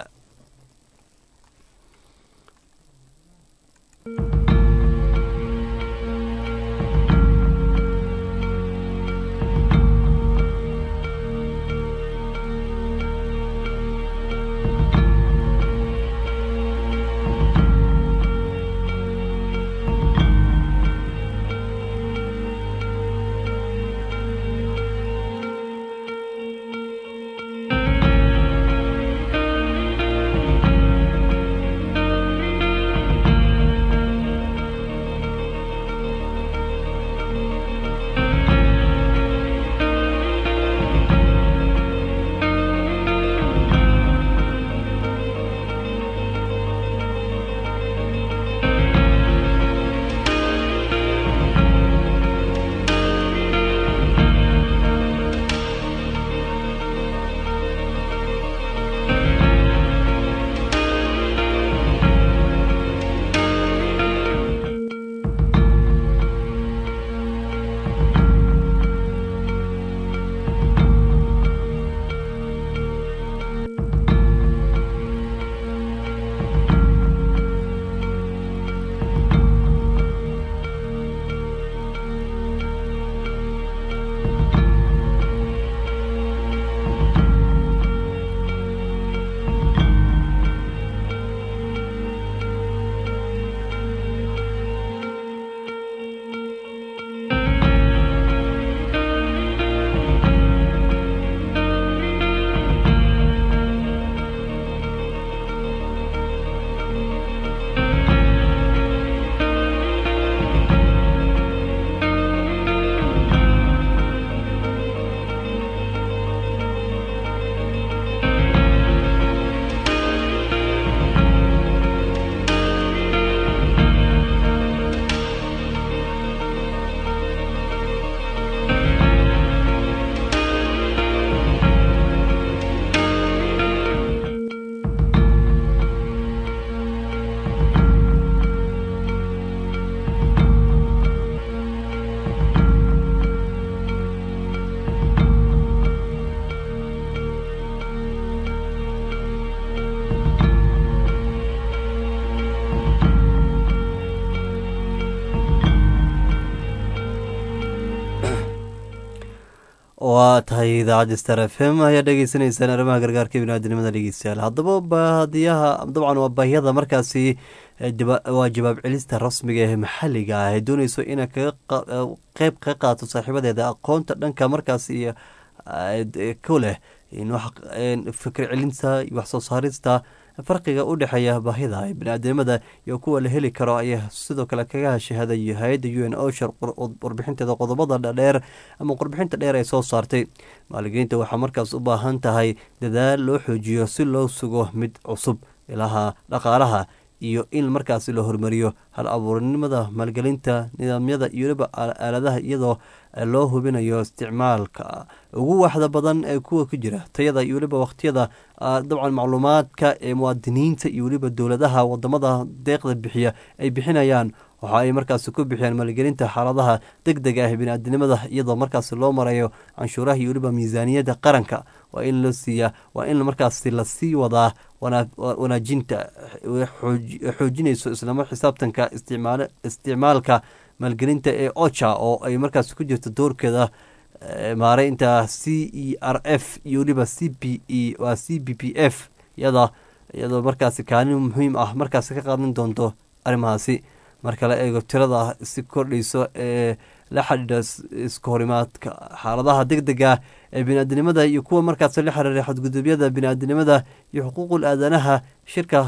waa tahay idaacadda star f m ayaa dhegeysanaysaan arrimaha gargaarka biniaadinimada dhegeystayaal haddaba baadiyaha dabcan waa baahiyada markaasi waa jawaab celista rasmiga ee maxaliga ah ee dooneyso inay kaga qeyb kaga qaato saaxiibadeeda aqoonta dhanka markaas iyo ku leh fikir celinta iyo waxsoo saarista farqiga u dhexeeya baahida ee biniaadamada iyo kuwa la heli karo ayaa sidoo kale kaga hashahaday hay-adda u n oshar warbixinteeda qodobada dheer ama warbixinta dheer ay soo saartay maaligeynta waxaa markaas u baahan tahay dadaal loo xoojiyo si loo sugo mid cusub ilaha dhaqaalaha iyo in markaasi la hormariyo hal abuurnimada maalgelinta nidaamyada iyo weliba aaladaha iyadoo loo hubinayo isticmaalka ugu waxda badan ee kuwa ku jira tayada iyo weliba waqtiyada dabcan macluumaadka ee muwaadiniinta iyo weliba dowladaha wadamada deeqda bixiya ay bixinayaan waxa ay markaasi ku bixiyaan maalgelinta xaaladaha deg deg ah biniaadinimada iyadoo markaasi loo marayo canshuuraha iyo weliba miisaaniyadda qaranka waa in loo siiyaa waa in markaasi lasii wadaa wanaajinta xoojinayso islama xisaabtanka isticmaalka maalgelinta ee ocha oo ay markaasi ku jirto doorkeeda maareynta c e r f iyo weliba c p e waa c b p f iyada iyadoo markaasi kaalin muhiim ah markaasi ka qaadan doonto arrimahaasi marka la eego tirada si kordhayso ee la xidhiidha iska horimaadka xaaladaha deg dega ee biniaadinimada iyo kuwa markaasi la xiriira xadgudubyada biniaadinimada iyo xuquuqul aadanaha shirka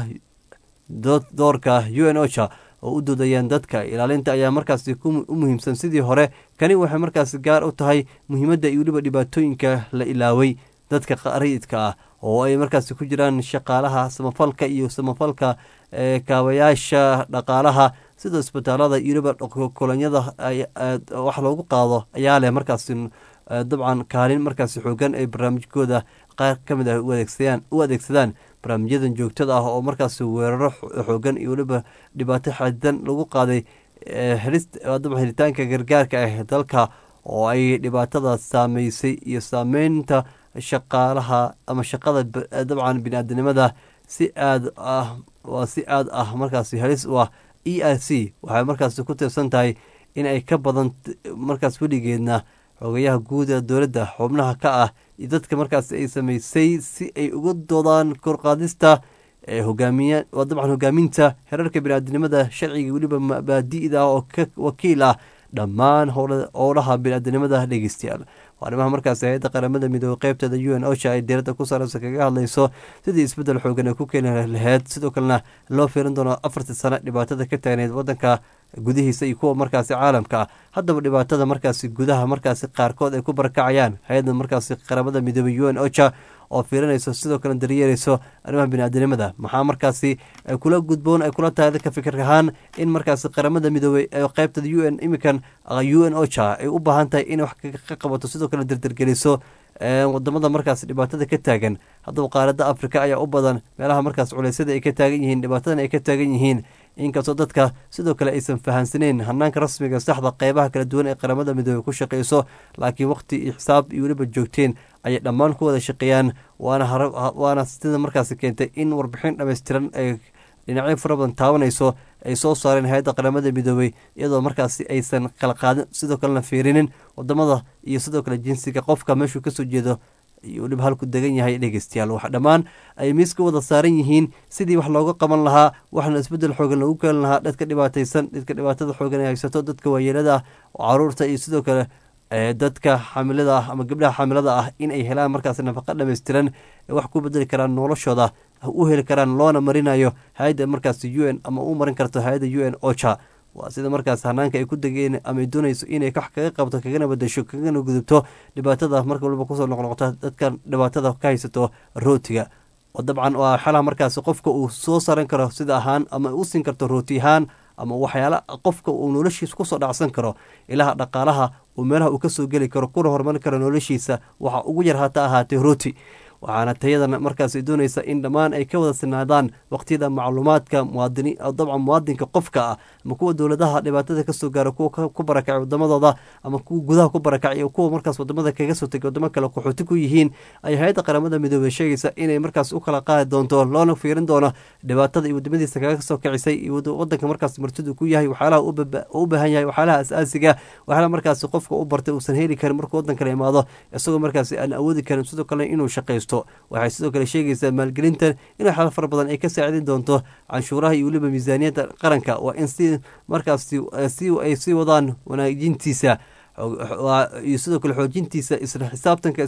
doorka u n ocha oo u doodayaan dadka ilaalinta ayaa markaasi u muhiimsan sidii hore kani waxay markaasi gaar u tahay muhiimadda iyo weliba dhibaatooyinka la ilaaway dadka rayidka ah oo ay markaasi ku jiraan shaqaalaha samafalka iyo samafalka kaabayaasha dhaqaalaha sida isbitaalada iyo weliba kolonyada wax loogu qaado ayaa leh markaasi dabcan kaalin markaasi xoogan ay barnaamijkooda qaar ka mid ah u adeegsadaan barnaamijyadan joogtada ah oo markaasi weeraro xoogan iyo weliba dhibaato xadidan lagu qaaday dabcan helitaanka gargaarka ah dalka oo ay dhibaatada saameysay iyo saameynta shaqaalaha ama shaqada dabcan biniaadanimada si aad ah waa si aad ah markaasi halis u ah e r c waxay markaasi ku tiirsan tahay in ay ka badan markaas weligeedna xogayaha guud ee dowladda xubnaha ka ah iyo dadka markaas ay sameysay si ay uga doodaan korqaadista hogaamiya waa dabcan hogaaminta herarka biniaadinimada sharciga weliba mabaadi'da oo ka wakiil ah dhammaan howlaha biniaadinimada dhegeystayaal waa arrimaha markaas hay-adda qaramada midoobey qeybteeda u n osha ay diiradda ku saareysa kaga hadlayso sidii isbeddel xoogan ay ku keeni laheyd sidoo kalena loo fiirin doono afartii sano dhibaatada ka taagneyd waddanka gudihiisa iyo kuwa markaasi caalamka ah haddaba dhibaatada markaasi gudaha markaasi qaarkood ay ku barakacayaan hay-adda markaasi qaramada midoobey u n ocha oo fiirinayso sidoo kale daryeereyso arrimaha biniaadinimada maxaa markaasi kula gudboon ay kula tahay dadka fikir ahaan in markaasi qaramada midoobey ee qeybtada u n imikan u n ocha ay u baahan tahay inay wax ka qabato sidoo kale dardargeliso wadamada markaas dhibaatada ka taagan haddaba qaarada africa ayaa u badan meelaha markaas culeysyada ay ka taagan yihiin dhibaatadan ay ka taagan yihiin inkastoo dadka sidoo kale aysan fahansaneyn hanaanka rasmiga saxda qeybaha kala duwan ee qaramada midoobey ku shaqeyso laakiin waqti iyo xisaab iyo weliba joogteen ayay dhammaan ku wada shaqeeyaan waana sida markaasi keentay in warbixin dhammaystiran ay dhinacyo fara badan taabanayso ay soo saareen hay-adda qaramada midoobey iyadoo markaasi aysan kala qaadin sidoo kalena fiirinin wadamada iyo sidoo kale jinsiga qofka meeshuu kasoo jeedo iyo weliba halku degan yahay dhegeystayaal wax dhammaan ay miiska wada saaran yihiin sidii wax looga qaban lahaa waxna isbeddel xoogan lagu keeni lahaa dadka dhibaataysan dadka dhibaatada xoogan ay haysato dadka waayeelada ah caruurta iyo sidoo kale dadka xamilada ah ama gabdhaha xamilada ah in ay helaan markaas nafaqa dhammaystiran wax ku bedeli karaan noloshooda u heli karaan loona marinayo hay-adda markaas u n ama u marin karto hay-adda u n ocha waa sida markaas hanaanka ay ku degeen ama ay doonayso inay wax kaga qabto kagana badasho kagana gudubto dhibaatada marka waliba kusoo noqnoqota dadka dhibaatada ka haysato rootiga oo dabcan waa xalaha markaas qofka uu soo saran karo sida ahaan ama u siin karto rooti ahaan ama waxyaala qofka uu noloshiisa kusoo dhacsan karo ilaha dhaqaalaha uu meelaha uu kasoo geli karo kuna horumarin karo noloshiisa waxa ugu yar hata ahaatee rooti waxaana tayadan markaasi doonaysa in dhammaan ay ka wada sinaadaan waqtiyada macluumaadka muwaadini dabcan muwaadinka qofka ah ama kuwa dowladaha dhibaatada kasoo gaara kuwa ku barakacay wadamadooda ama kuwa gudaha ku barakacay iyo kuwa markaas wadamada kaga soo tegay wadamo kale qaxooti ku yihiin ay hay-adda qaramada midoobey sheegaysa inay markaas u kala qaadi doonto loona fiirin doono dhibaatada iyo wadamadiisa kaga soo kicisay iyo wadanka markaas martidu ku yahay waxyaalaha u baahan yahay waxyaalaha asaasiga waxyaalaha markaasi qofka u bartay uusan heli karin markuu wadan kale imaado isagoo markaasi aan awoodi karin sidoo kale inuu shaqaysto waxay sidoo kale sheegaysaa maalgelintan in waxyaala fara badan ay ka saacidin doonto canshuuraha iyo weliba miisaaniyadda qaranka waa in si markaasi si ay sii wadaan wanaajintiisa iyo sidoo kale xoojintiisa isla xisaabtanka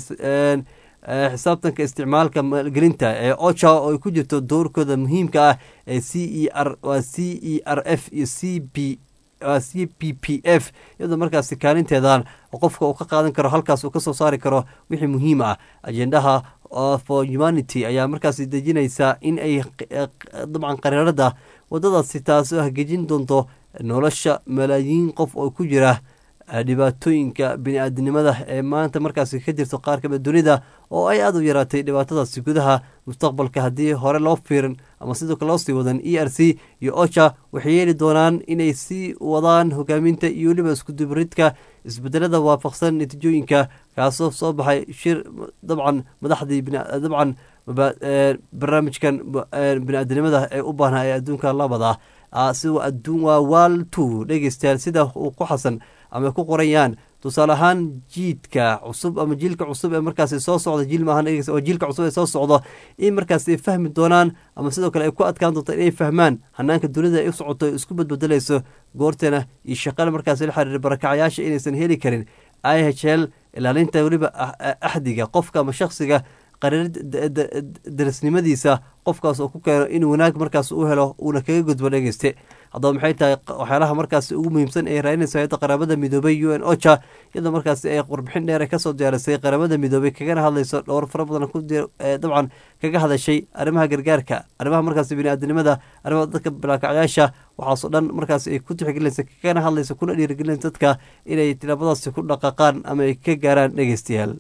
xisaabtanka isticmaalka maalgelinta ee ocha oo ay ku jirto doorkooda muhiimka ah ee c e r waa c e r f iyo c b c p p f iyadoo markaasi kaalinteedan qofka uu ka qaadan karo halkaas uu kasoo saari karo wixii muhiim ah ajendaha for humanity ayaa markaasi dejinaysa in ay dabcan qariirada wadadaasi taasoo hagejin doonto nolosha malaayiin qof oo ku jira dhibaatooyinka bini-aadinimada ee maanta markaasi ka jirto qaar kamid dunida oo ay aada u yaraatay dhibaatadaasi gudaha mustaqbalka haddii hore loo fiirin ama sidoo kale loo sii wadan e r c iyo ocha waxay yeeli doonaan inay sii wadaan hogaaminta iyo weliba iskudubaridka isbedelada waafaqsan natiijooyinka kaasoo soo baxay shir dabcan madaxdii dabcan barnaamijkan bini-aadinimada ee u baahnaa ee adduunka labada si aduun waa wal two dhegeystayaal sida uu ku xasan ama ku qorayaan tusaale ahaan jiidka cusub ama jiilka cusub ee markaasi soo socda jiil maahan oo jiilka cusub ee soo socdo in markaasi ay fahmi doonaan ama sidoo kale ay ku adkaan doonto inay fahmaan hanaanka dunida ay u socoto isku badbedelayso goorteena iyo shaqada markaasi la xiriira barakacayaasha inaysan heli karin i h l ilaalinta weliba axdiga qofka ama shaksiga qariir darisnimadiisa qofkaas oo ku keeno in wanaag markaas u helo uuna kaga gudbo dhegeyste haddaba maxay tahay waxyaalaha markaas ugu muhiimsan ee raadinaysa hay-adda qaramada midoobay u n ocha iyadoo markaasi ay warbixin dheer kasoo diyaarisay qaramada midoobay kagana hadlayso dhowr fara badan dabcan kaga hadashay arrimaha gargaarka arrimaha markaas bini-aadinimada arrimaha dadka balaakacyaasha waxaasoo dhan markaas ay ku tixgelinaysa kagana hadlaysa kuna dhiirigelinaysa dadka inay tilaabadaasi ku dhaqaaqaan ama ay ka gaaraan dhegeystayaal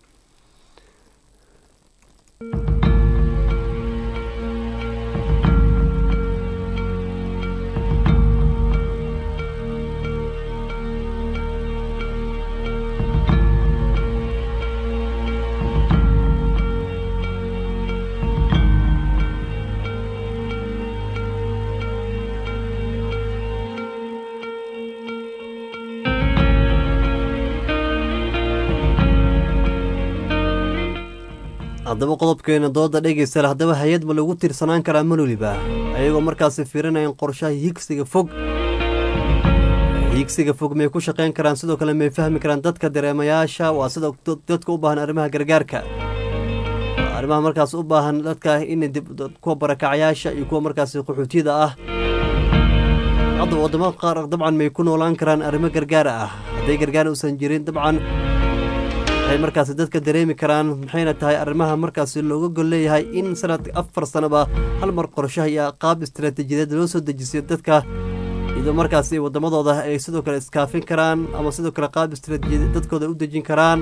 haddaba qodobkeena dooda dhegeystayaal haddaba hay-ad ma lagu tiirsanaan karaa maloliba ayagoo markaasi fiirinayan qorshaha higsiga fog higsiga fog may ku shaqeyn karaan sidoo kale may fahmi karaan dadka dareemayaasha waa sida dadka u baahan arrimaha gargaarka arrimaha markaas u baahan dadka in kuwa barakacayaasha iyo kuwa markaasi qaxootiyada ah hadda wadamo qaar dabcan may ku noolaan karaan arrimo gargaar ah hadday gargaar uusan jirin dabcan waxay markaasi dadka dareemi karaan maxayna tahay arrimaha markaasi looga gol leeyahay in sanadka afar sanaba hal mar qorshaha iyo qaab istaraatiijiyadeed loo soo dejisiyo dadka iyadoo markaasi wadamadooda ay sidoo kale iskaafin karaan ama sidoo kale qaab istaraatiijiyadeed dadkooda u dejin karaan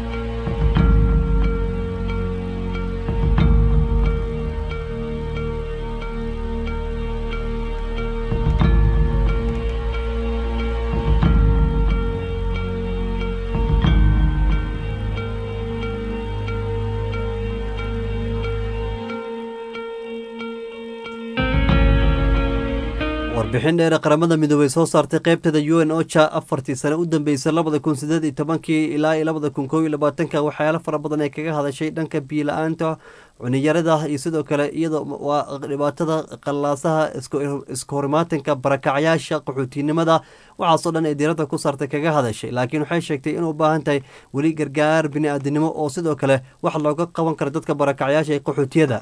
warbixin dheere qaramada midoobey soo saartay qeybteeda u n ocha afartii sane u dambeysay labada kun sideed iyo tobankii ilaa iyo labada kun kow iyo labaatanka waxyaalo fara badan ay kaga hadashay dhanka biila-aanta cuniyarada iyo sidoo kale iyadoo waa dhibaatada qallaasaha iska horimaatanka barakacyaasha qaxootinimada waxaasoo dhan ay diiradda ku saartay kaga hadashay laakiin waxay sheegtay inuu baahan tahay weli gargaar bini-aadinimo oo sidoo kale wax looga qaban karo dadka barakacyaasha ee qaxootiyada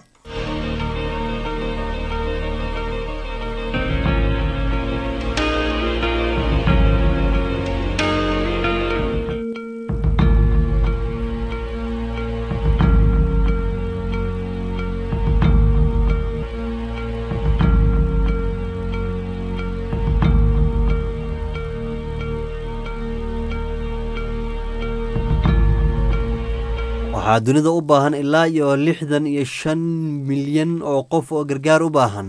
waxaa dunida u baahan ilaa iyo lixdan iyo shan milyan oo qof oo gargaar u baahan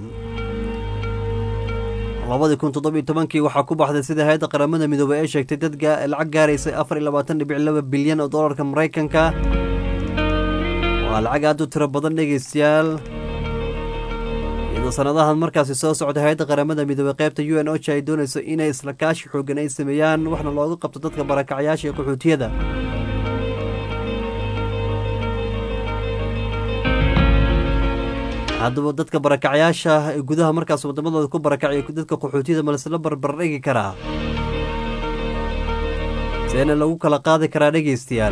labadii kun toddobiyo tobankii waxaa ku baxday sida hay-adda qaramada midoobey ee sheegtay dad lacag gaaraysay afar iyo labaatan dhibic laba bilyan oo dollarka maraykanka waa lacag aad u tiro badan dhegeystayaal iyadoo sanadahan markaasi soo socda hay-adda qaramada midoobey qaybta u n ocha ay doonayso inay isla kaashi xoogan ay sameeyaan waxna looga qabto dadka barakacyaasha iyo qaxootiyada haddaba dadka barakacyaasha ee gudaha markaas wadamadooda ku barakacay dadka qaxootiyada ma laisla barbardhigi karaa seena lagu kala qaadi karaa dhegeystayaal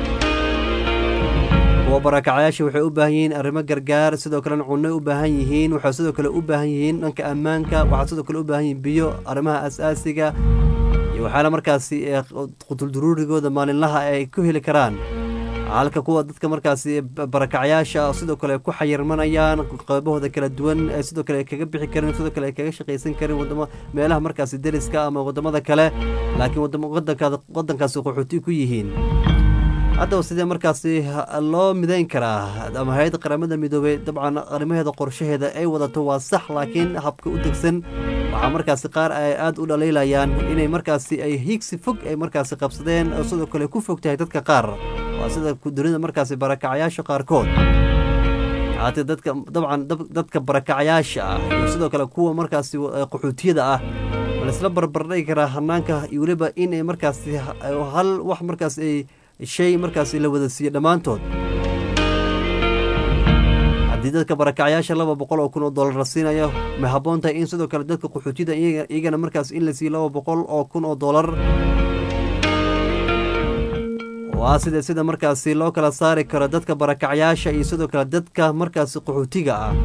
kuwa barakacyaasha waxay u baahan yihiin arrimo gargaar sidoo kalena cunnoy u baahan yihiin waxay sidoo kale u baahan yihiin dhanka ammaanka waxaa sidoo kale u baahan yihiin biyo arrimaha asaasiga iyo waxaana markaasi qutulduruurigooda maalinlaha ay ku heli karaan halka kuwa dadka markaasi barakacyaasha sidoo kale ku xayirmanayaan qaybahooda kala duwan sidoo kale kaga bixi karin sidoo kale kaga shaqaysan karin wadamo meelaha markaasi deriska ama wadamada kale laakiin wadankaasi qaxooti ku yihiin haddaba sidee markaasi loo midayn karaa ama hay-adda qaramada midoobey dabcan arrimaheeda qorshaheeda ay wadato waa sax laakiin habka u degsan waxaa markaasi qaar ay aada u dhaliilayaan inay markaasi ay hiigsi fog ay markaasi qabsadeen oo sidoo kale ku fog tahay dadka qaar waa sida dunida markaasi barakacyaasha qaarkood haatee dadka dabcan dadka barakacyaasha ah iyo sidoo kale kuwa markaasi qaxootiyada ah ma laisla barbardhigi karaa hanaanka iyo weliba inay markaasi hal wax markaas ay shay markaasi la wada siiyo dhammaantood haddii dadka barakacyaasha laba boqol oo kun oo dollar la siinayo ma habboon tahay in sidoo kale dadka qaxootiyada iyagana markaas in la siiyo laba boqol oo kun oo dollar waa sida sida markaasi loo kala saari karo dadka barakacyaasha iyo sidoo kale dadka markaasi qaxootiga ah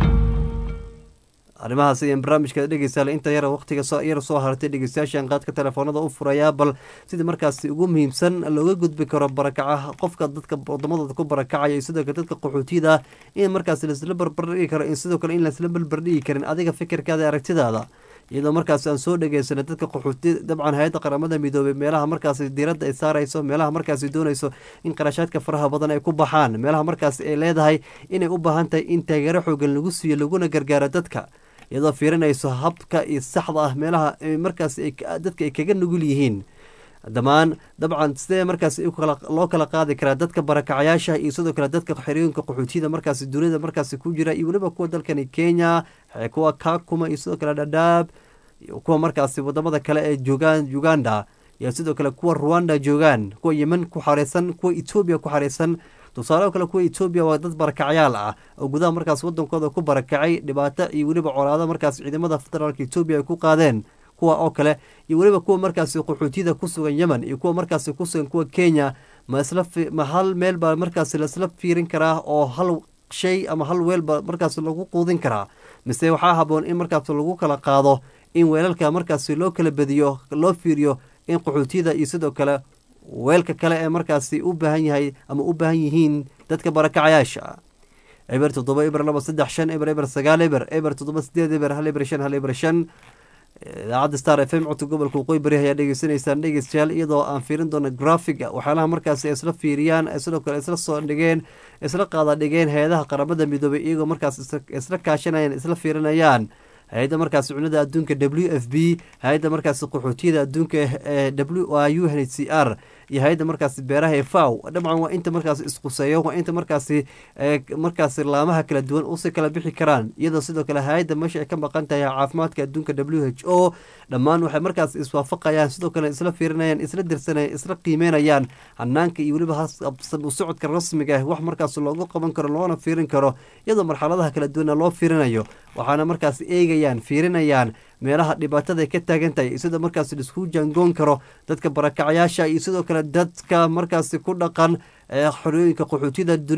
arrimahaas ayaan barnaamijka dhegeystaale inta yara waqtiga yar soo hartay dhegeystayaashan qaadka telefoonada u furayaa bal sidii markaasi ugu muhiimsan looga gudbi karo barakaca qofka dadka wadamadooda ku barakacaya iyo sidoo kale dadka qaxootiyada in markaasi laisla barbardhigi karo in sidoo kale in laisla barbardhigi karin adiga fikirkaada aragtidaada iyadoo markaas aan soo dhegeysanay dadka qaxooti dabcan hay-adda qaramada midoobey meelaha markaasi diiradda ay saarayso meelaha markaasi doonayso in qarashaadka faraha badan ay ku baxaan meelaha markaasi ay leedahay inay u baahan tahay in taageero xoogan lagu siiyo laguna gargaaro dadka iyadoo fiirinayso habka iyo saxda ah meelaha markaasi dadka ay kaga nugul yihiin dhammaan dabcan sidee markaasi loo kala qaadi karaa dadka barakacyaasha iyo sidoo kale dadka xerooyinka qaxootiyada markaasi dunida markaasi ku jira iyo weliba kuwa dalkani kenya kuwa kakuma iyo sidoo kale dhadhaab iyo kuwa markaasi wadamada kale ee joogaan uganda iyo sidoo kale kuwa rwanda joogaan kuwa yemen ku xareysan kuwa etoobiya ku xareysan tusaale kale kuwa etoobiya waa dad barakacyaal ah oo gudaha markaas wadankooda ku barakacay dhibaato iyo weliba colaado markaas ciidamada federaalka etoobiya ay ku qaadeen kuwa oo kale iyo weliba kuwa markaasi qaxootiyada ku sugan yemen iyo kuwa markaasi ku sugan kuwa kenya ma isla ma hal meel baa markaasi laisla fiirin karaa oo hal shay ama hal weel baa markaasi lagu quudin karaa mise waxaa haboon in markaas lagu kala qaado in weelalka markaasi loo kala badiyo loo fiiriyo in qaxootiyada iyo sidoo kale weelka kale ee markaasi u baahan yahay ama u baahan yihiin dadka barakacayaasha eber toddoba eber laba saddex shan eber eber sagaal eber eber toddoba sideed eber hal eber shan hal eber shan idaacadda star f m codka gobolka waqooyi bari ayaa dhegeysanaysaan dhegeystayaal iyadoo aan fiirin doono grafiga waxyaalaha markaasi ay isla fiiriyaan sidoo kale isla soo dhigeen isla qaada dhigeen hay-adaha qaramada midoobay iyagoo markaas isla kaashanayaan isla fiirinayaan hay-adda markaasi cunada adduunka w f b hay-adda markaasi qaxootiyada adduunka ee w u n h c r iyo hay-adda markaasi beeraha ee faw dabcan waa inta markaasi isquseeyo waa inta markaasi markaasi laamaha kala duwan usi kala bixi karaan iyadoo sidoo kale hay-adda meesha ay ka maqan tahay caafimaadka adduunka w h o dhammaan waxay markaas iswaafaqayaan sidoo kale isla fiirinayaan isla dirsanayaan isla qiimeynayaan hanaanka iyo weliba u socodka rasmiga ah wax markaas loogu qaban karo loona fiirin karo iyadoo marxaladaha kala duwana loo fiirinayo waxaana markaas eegayaan fiirinayaan meelaha dhibaatada ay ka taagan tahay sida markaas laisku jaangoon karo dadka barakacyaasha iyo sidoo kale dadka markaasi ku dhaqan xorooyinka qaxootiyada dunida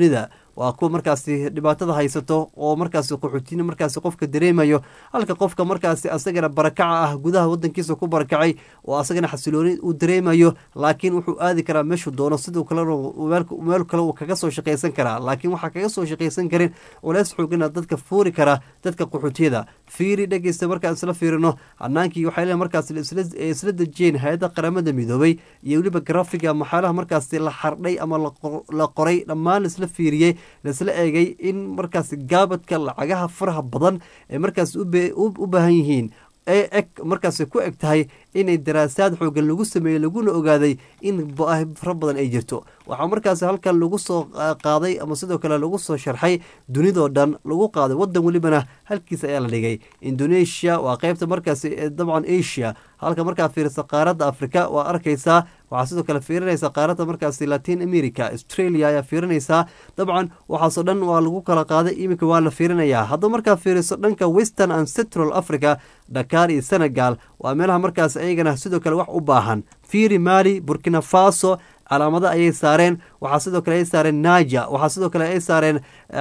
waa kuwa markaasi dhibaatada haysato oo markaasi qaxootina markaasi qofka dareemayo halka qofka markaasi asagana barakaca ah gudaha wadankiisa ku barakacay oo asagana xasilooni uu dareemayo laakiin wuxuu aadi karaa meeshuu doono siduu kale meel kale uu kaga soo shaqaysan karaa laakiin waxaa kaga soo shaqaysan karin culeys xoogana dadka fuuri kara dadka qaxootiyada fiiri dhegeysta markaan isla fiirino hanaankii waxay leeyihin markaas isla dejiyeen hay-adda qaramada midoobay iyo weliba grafiga maxaalaha markaasi la xardhay ama la qoray dhammaan laisla fiiriyey laisla eegay in markaasi gaabadka lacagaha faraha badan ee markaas u baahan yihiin ee eg markaasi ku eg tahay inay daraasaad xoogan lagu sameeyey laguna ogaaday in baahi fara badan ay jirto waxaa markaasi halkan lagu soo qaaday ama sidoo kale lagu soo sharxay dunidoo dhan lagu qaaday wadan welibana halkiisa ayaa la dhigay indonesia waa qeybta markaasi dabcan asia halka markaa fiirisa qaaradda africa waa arkaysaa waxaa sidoo kale fiirinaysa qaaradda markaasi latin america australia ayaa fiirinaysaa dabcan waxaasoo dhan waa lagu kala qaaday iminka waa la fiirinayaa haddaba markaa fiiriso dhanka western and central africa dhakaar iyo senegal waa meelaha markaas ayagana sidoo kale wax u baahan fiiri mali burkina faso calaamado ayay saareen waxaa sidoo kale ay saareen naja waxaa sidoo kale ay saareen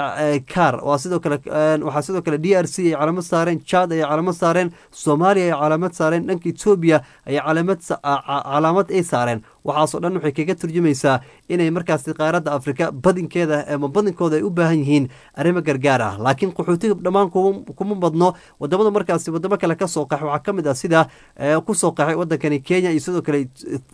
car waa sidoo kale waxaa sidoo kale d r c ay calaamad saareen chad ayay calaamad saareen soomaaliya ay calaamad saareen dhanka etoobiya ayay calaamad calaamad ay saareen waxaasoo dhan waxay kaga turjumaysaa inay markaasi qaaradda afrika badinkeeda ama badinkooda ay u baahan yihiin arrimo gargaar ah laakiin qaxootiga dhammaan kuma badno wadamada markaasi wadamo kale kasoo qaxay waxaa ka mid ah sida kusoo qaxay wadankani kenya iyo sidoo kale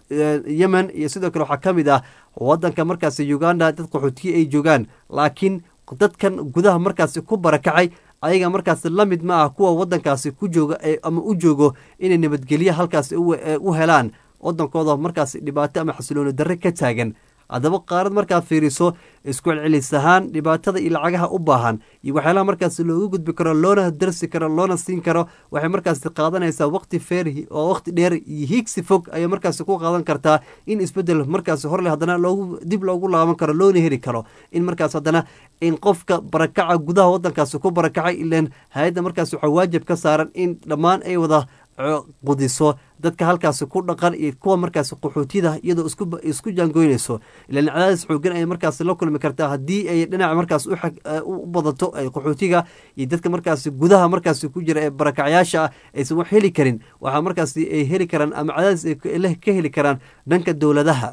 yemen iyo sidoo kale waxaa ka mid ah wadanka markaasi uganda dad qaxootiye ay joogaan laakiin dadkan gudaha markaasi ku barakacay ayaga markaasi la mid ma ah kuwa wadankaasi ku jooga ama u joogo inay nabadgelye halkaasi u helaan wadankooda markaasi dhibaato ama xasilooni darre ka taagan haddaba qaarad markaad fiiriso isku celcelis ahaan dhibaatada iyo lacagaha u baahan iyo waxyaalaha markaasi looga gudbi karo loona darsi karo loona siin karo waxay markaasi qaadanaysaa waqti feer oo waqti dheer iyo hiigsi fog ayay markaasi ku qaadan kartaa in isbedel markaasi horle haddana loogu dib loogu laaban karo loona heli karo in markaas haddana in qofka barakaca gudaha wadankaasi ku barakacay ilan hay-adda markaas waxaa waajib ka saaran in dhammaan ay wada qudiso dadka halkaasi ku dhaqan iyo kuwa markaasi qaxootiyada iyadoo isku jaangoynayso ilan cadaadis xoogan ayay markaasi la kulmi kartaa haddii ay dhinaca markaas u badato qaxootiga iyo dadka markaasi gudaha markaasi ku jira ee barakacyaasha ah aysan wax heli karin waxaa markaasi ay heli karaan ama cadaadis ay ka heli karaan dhanka dowladaha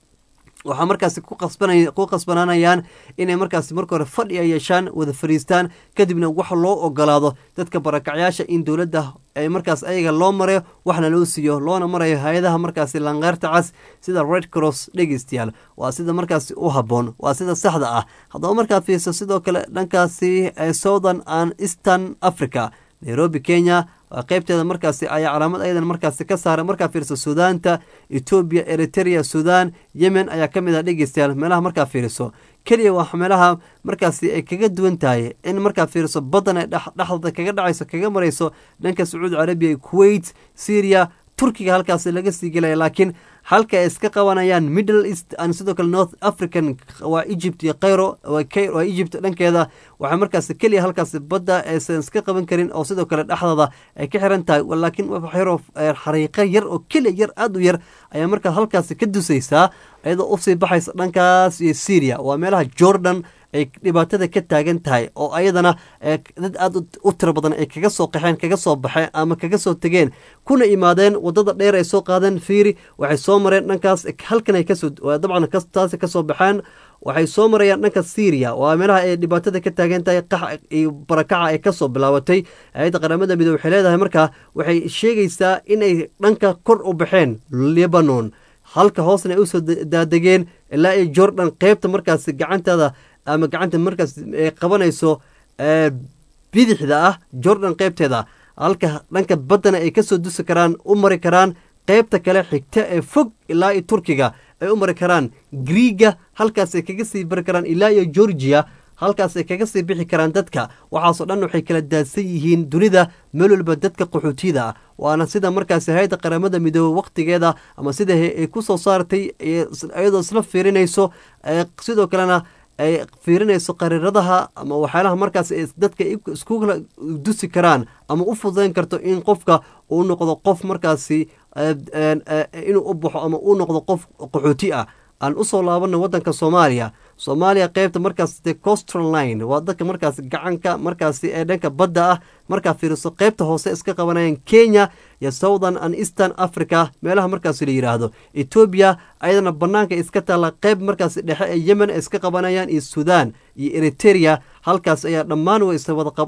waxaa markaasi ku qasbanaanayaan inay markaasi marka hore fadhi ay yeeshaan wada fariistaan kadibna wax loo ogolaado dadka barakacyaasha in dowladda ay markaas ayaga loo marayo waxna loo siiyo loona marayo hay-adaha markaasi lanqeyrta cas sida red cross dhegeystayaal waa sida markaasi u habboon waa sida saxda ah haddaba markaad fiirso sidoo kale dhankaasi southern and eastern africa nairobi kenya qeybteeda markaasi ayaa calaamad ayadan markaasi ka saaray markaa fiiriso suudaanta etoobiya eritrea sudan yemen ayaa ka mid ah dhegeystayaal meelaha markaa fiiriso keliya waa meelaha markaasi ay kaga duwan tahay in markaa fiiriso badan ay dhexdooda kaga dhacayso kaga marayso dhanka sacuudi carabiya kuwait syria turkiga halkaasi laga sii gelaya laakiin halka ay iska qabanayaan middle east and sidoo kale north african waa egypt iyo kayro waa egypt dhankeeda waxaa markaasi keliya halkaasi badda aysan iska qaban karin oo sidoo kale dhexdooda ay ka xiran tahay laakiin waxyaro xariiqo yar oo keliya yar aada u yar ayaa markaa halkaasi ka dusaysaa iyadoo usii baxaysa dhankaas iyo syria waa meelaha jordan ay dhibaatada ka taagan tahay oo ayadana dad aada u tiro badan ay kaga soo qaxeen kaga soo baxeen ama kaga soo tegeen kuna imaadeen wadada dheer ay soo qaadeen fiiri waxay soo mareen dhankaas halkan ay kasoo dabcan taasi kasoo baxeen waxay soo marayaan dhanka syria waa meelaha ay dhibaatada ka taagan tahay qax iyo barakaca ay kasoo bilaabatay hay-adda qaramada midoobe waxay leedahay markaa waxay sheegaysaa inay dhanka kor u baxeen lebanon halka hoosna ay usoo daadegeen ilaa iyo jordan qeybta markaasi gacanteeda ama gacanta markaas ay qabanayso bidixda ah jordan qeybteeda halka dhanka baddana ay kasoo dusi karaan u mari karaan qeybta kale xigta ee fog ilaa iyo turkiga ay u mari karaan griiga halkaasay kaga sii bari karaan ilaa iyo georgia halkaasay kaga sii bixi karaan dadka waxaasoo dhan waxay kala daadsan yihiin dunida meel walba dadka qaxootiyada ah waana sida markaasi hay-adda qaramada midoobe wakhtigeeda ama sida ay ku soo saartay iyadoo isla fiirinayso sidoo kalena ay fiirinayso qariiradaha ama waxyaalaha markaas dadka iskula dusi karaan ama u fududayn karto in qofka uu noqdo qof markaasi inuu u baxo ama uu noqdo qof qaxooti ah aan usoo laabana wadanka soomaaliya soomaaliya qeybta markaas de costral line waa dadka markaas gacanka markaasi ee dhanka badda ah markaa fiiriso qeybta hoose iska qabanayaan kenya iyo southern and eastern africa meelaha markaasi la yidhaahdo etoobiya ayadana banaanka iska taalla qeyb markaasi dhexe ee yemen ay iska qabanayaan iyo sudan iyo eriteria halkaas ayaa dhammaan way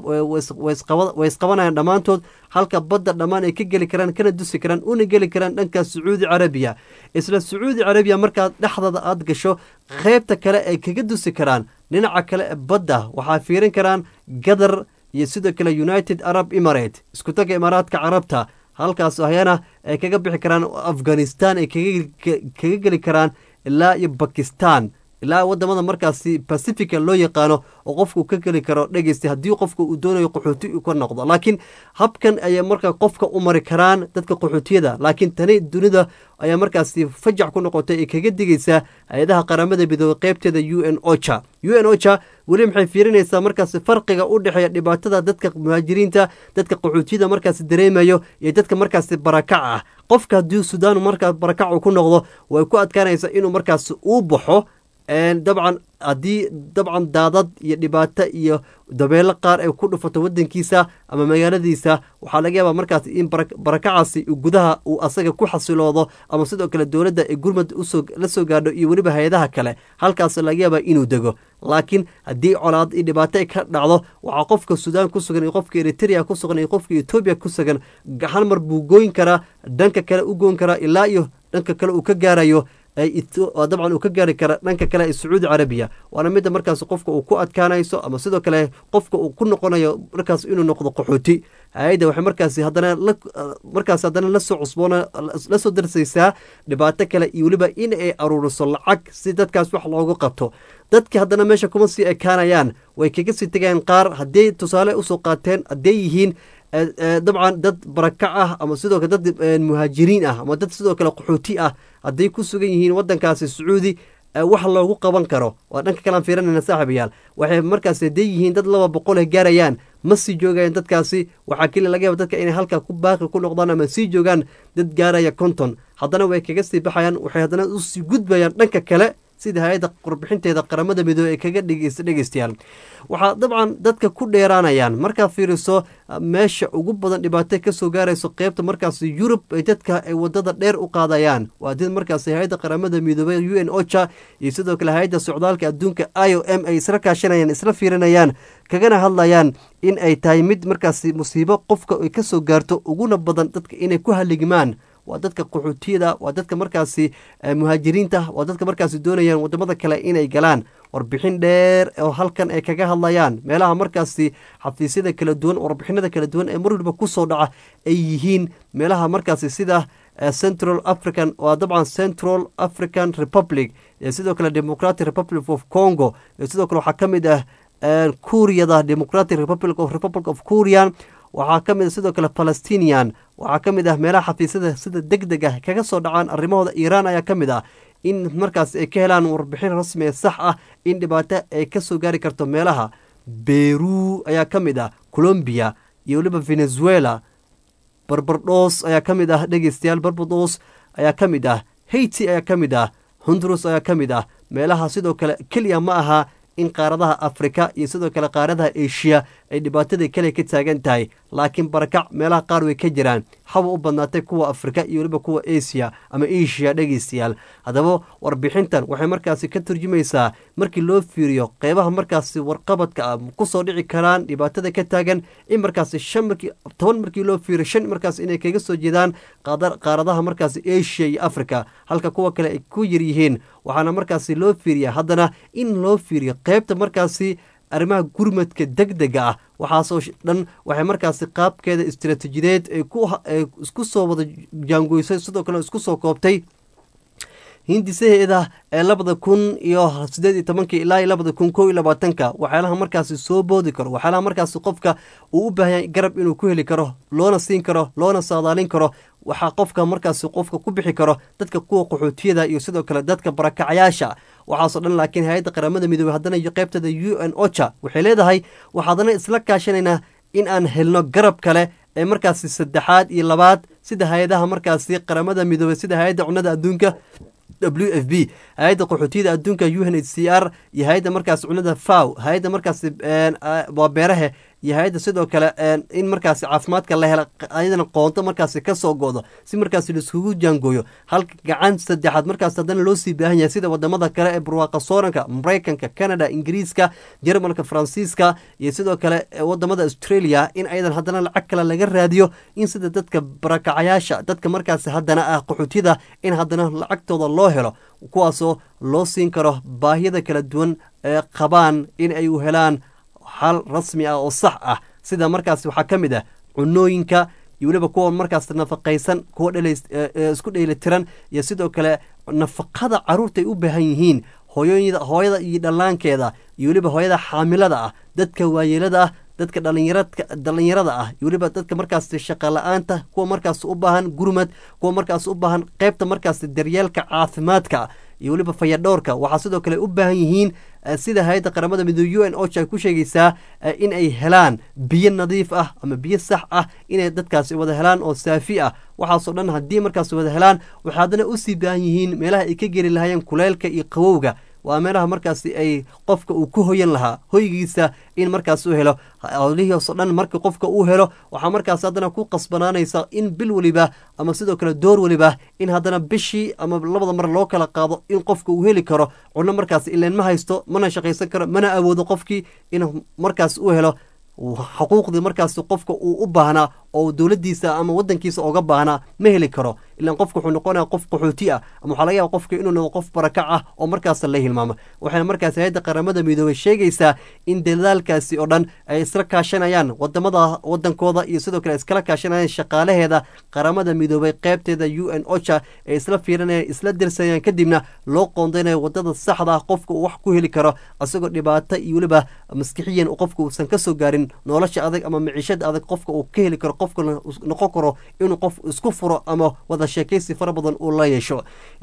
isqabanayaan dhammaantood halka badda dhammaan ay ka geli karaan kana dusi karaan una geli karaan dhanka sacuudi carabiya isla sacuudi carabiya markaad dhexdada aad gasho qeybta kale ay kaga dusi karaan dhinaca kale ee badda waxaa fiirin karaan gadar iyo sidoo kale united arab emirate isku taga imaaraadka carabta halkaas ayana ay kaga bixi karaan afghanistan ay kaga geli karaan ilaa iyo bakistan ilaa wadamada markaasi pacifica loo yaqaano oo qofku ka geli karo dhegeysta haddii qofka uu doonayo qaxooti uu ka noqdo laakiin habkan ayay markaa qofka u mari karaan dadka qaxootiyada laakiin tani dunida ayaa markaasi fajac ku noqotay ee kaga digaysaa hay-adaha qaramada midoobey qeybteeda u n ocha u n ocha weli maxay fiirinaysaa markaasi farqiga u dhexeeya dhibaatada dadka muhaajiriinta dadka qaxootiyada markaasi dareemayo iyo dadka markaasi barakac ah qofka haddii sudan markaa barakac uu ku noqdo way ku adkaanaysaa inuu markaasi uu baxo dabcan haddii dabcan daadad iyo dhibaato iyo dabeelo qaar ay ku dhufato wadankiisa ama magaaladiisa waxaa laga yaabaa markaas in barakacaasi gudaha uu asaga ku xasiloodo ama sidoo kale dowladda ee gurmad la soo gaadho iyo weliba hay-adaha kale halkaas laga yaabaa inuu dego laakiin haddii colaad iyo dhibaato ay ka dhacdo waxaa qofka suudaan ku sugan iyo qofka eritrea ku sugan iyo qofka etoobiya ku sugan hal mar buu gooyn karaa dhanka kale u goyn karaa ilaa iyo dhanka kale uu ka gaarayo dabcan uu ka gaari kara dhanka kale ee sacuudi carabiya waana midda markaas qofka uu ku adkaanayso ama sidoo kale qofka uu ku noqonayo markaas inuu noqdo qaxooti hay-adda waxay markaasi haddana markaas haddana lasoo cusboona lasoo darsaysaa dhibaato kale iyo weliba in ay aruuriso lacag si dadkaas wax loogu qabto dadka haddana meesha kuma sii ekaanayaan way kaga sii tegayaan qaar hadday tusaale usoo qaateen hadday yihiin dabcan dad barakac ah ama sidoo kale dad muhaajiriin ah ama dad sidoo kale qaxooti ah hadday ku sugan yihiin wadankaasi sacuudi wax loogu qaban karo waa dhanka kalean fiiranayna saaxiibayaal waxay markaas hadday yihiin dad laba boqol gaarayaan ma sii joogayaan dadkaasi waxaa keliya laga yaaba dadka inay halkaa ku baaqi ku noqdaan ama sii joogaan dad gaaraya konton haddana way kaga sii baxayaan waxay haddana usii gudbayaan dhanka kale sida hay-adda warbixinteeda qaramada midoobey ee kaga dhegeysta dhegeystayaal waxaa dabcan dadka ku dheeraanayaan markaad fiiriso meesha ugu badan dhibaato kasoo gaarayso qeybta markaas yurub ay dadka ay wadada dheer u qaadayaan waa did markaas hay-adda qaramada midoobey u n ocha iyo sidoo kale hay-adda socdaalka adduunka i o m ay isla kaashanayaan isla fiirinayaan kagana hadlayaan in ay tahay mid markaasi musiibo qofka ay kasoo gaarto uguna badan dadka inay ku haligmaan waa dadka qaxootiyada waa dadka markaasi muhaajiriinta waa dadka markaasi doonayaan wadamada kale inay galaan warbixin dheer oo halkan ay kaga hadlayaan meelaha markaasi xafiisyada kala duwan warbixinada kala duwan ee mar waliba kusoo dhaca ay yihiin meelaha markaasi sida central african waa dabcan central african republic sidoo kale democratic republic of congo sidoo kale waxaa ka mid ah kuuriyada democratic republic of republic of korean waxaa ka mid a sidoo kale palestinian waxaa ka mid ah meelaha xafiisyada sida deg deg ah kaga soo dhacaan arrimahooda iiraan ayaa ka mid ah in markaas ay ka helaan warbixin rasmi ee sax ah in dhibaato ay ka soo gaari karto meelaha beru ayaa ka mid ah colombiya iyo weliba venezuela barbardhoos ayaa ka mid ah dhegeystayaal barbardhoos ayaa ka mid ah haiti ayaa ka mid ah honduras ayaa ka mid ah meelaha sidoo kale keliya ma aha in qaaradaha afrika iyo sidoo kale qaaradaha eshiya ay dhibaatada kale ka taagan tahay laakiin barakac meelaha qaar way ka jiraan haba u badnaatay kuwa afrika iyo weliba kuwa asiya ama eshiya dhegeystayaal haddaba warbixintan waxay markaasi ka turjumaysaa markii loo fiiriyo qeybaha markaasi warqabadka ah kusoo dhici karaan dhibaatada ka taagan in markaasi shan markii toban markii loo fiiriyo shan markaas inay kaga soo jeedaan qaaradaha markaasi asia iyo africa halka kuwa kale ay ku yar yihiin waxaana markaasi loo fiiriya haddana in loo fiiriyo qeybta markaasi arrimaha gurmadka deg dega ah waxaasoo dhan waxay markaasi qaabkeeda istaraatiijideed ay isku soo wada jaangoysay sidoo kale isku soo koobtay hindisaheeda ee labada kun iyo sideed iyo tobanka ilaa labada kun kow iyo labaatanka waxyaalaha markaasi soo boodi karo waxyaalaha markaasi qofka uu u baahanya garab inuu ku heli karo loona siin karo loona saadaalin karo waxaa qofka markaasi qofka ku bixi karo dadka kuwa qaxootiyada iyo sidoo kale dadka barakacyaasha waxaasoo dhan laakiin hay-adda qaramada midoobey haddana iyo qeybtada u n ocha waxay leedahay waxaadana isla kaashanaynaa in aan helno garab kale ee markaasi saddexaad iyo labaad sida hay-adaha markaasi qaramada midoobey sida hay-adda cunada adduunka w f b hay-adda qaxootiyada adduunka u n h c r iyo hay-adda markaas cunada faw hay-adda markaas waa beerahe iyo hay-adda sidoo kale in markaasi caafimaadka la hela ayadana qoonto markaasi kasoo go-do si markaasi laiskugu jaangooyo halka gacan saddexaad markaas haddana loo sii baahan yahay sida wadamada kale ee barwaaqa sooranka mareykanka canada ingiriiska jermalka faransiiska iyo sidoo kale wadamada australia in ayadan haddana lacag kale laga raadiyo in sida dadka barakacayaasha dadka markaasi haddana ah qaxootiyada in haddana lacagtooda loo helo kuwaasoo loo siin karo baahiyada kala duwan ee qabaan in ay u helaan xal rasmi ah oo sax ah sida markaas waxaa ka mid ah cunooyinka iyo weliba kuwa markaas nafaqaysan kuwa isku dheelitiran iyo sidoo kale nafaqada caruurta ay u baahan yihiin hooyooyada hooyada iyo dhallaankeeda iyo weliba hooyada xaamilada ah dadka waayeelada ah dadka dhalinyarada ah iyo weliba dadka markaas shaqa la-aanta kuwa markaas u baahan gurmad kuwa markaas u baahan qeybta markaas daryeelka caafimaadka iyo weliba fayadhowrka waxaa sidoo kale u baahan yihiin sida hay-adda qaramada midoobe u n ocha ay ku sheegaysaa in ay helaan biyo nadiif ah ama biyo sax ah inay dadkaasi wada helaan oo saafi ah waxaasoo dhan haddii markaas wada helaan waxay haddana usii baahan yihiin meelaha ay ka geli lahaayeen kuleylka iyo qabowga waa meelaha markaasi ay qofka uu ku hoyan lahaa hoygiisa in markaas u helo howlihiiso dhan marka qofka uu helo waxaa markaas haddana ku qasbanaanaysa in bil weliba ama sidoo kale door weliba in haddana bishii ama labada mar loo kala qaado in qofka uu heli karo cunno markaas ileen ma haysto mana shaqaysan karo mana awoodo qofkii in markaas uu helo xuquuqdii markaas qofka uu u baahnaa oo dowladiisa ama wadankiisa oga baahnaa ma heli karo ilaan qofka wuxuu noqonaya qof qaxooti ah ama waxaa laga yaaba qofka inuu noqdo qof barakac ah oo markaas la hilmaamo waxayna markaas hay-adda qaramada midoobey sheegaysaa in dadaalkaasi oo dhan ay isla kaashanayaan wadamada wadankooda iyo sidoo kale iskala kaashanayaan shaqaalaheeda qaramada midoobey qeybteeda u n ocha ay isla fiirinayaan isla dirsanayaan kadibna loo qoondeynayo wadada saxda ah qofka uu wax ku heli karo isagoo dhibaato iyo weliba maskixiyan qofka uusan kasoo gaarin nolosha adag ama miciishada adag qofka uu ka heli karo qofka noqon karo inuu qof isku furo ama wada sheekaysi fara badan uu la yeesho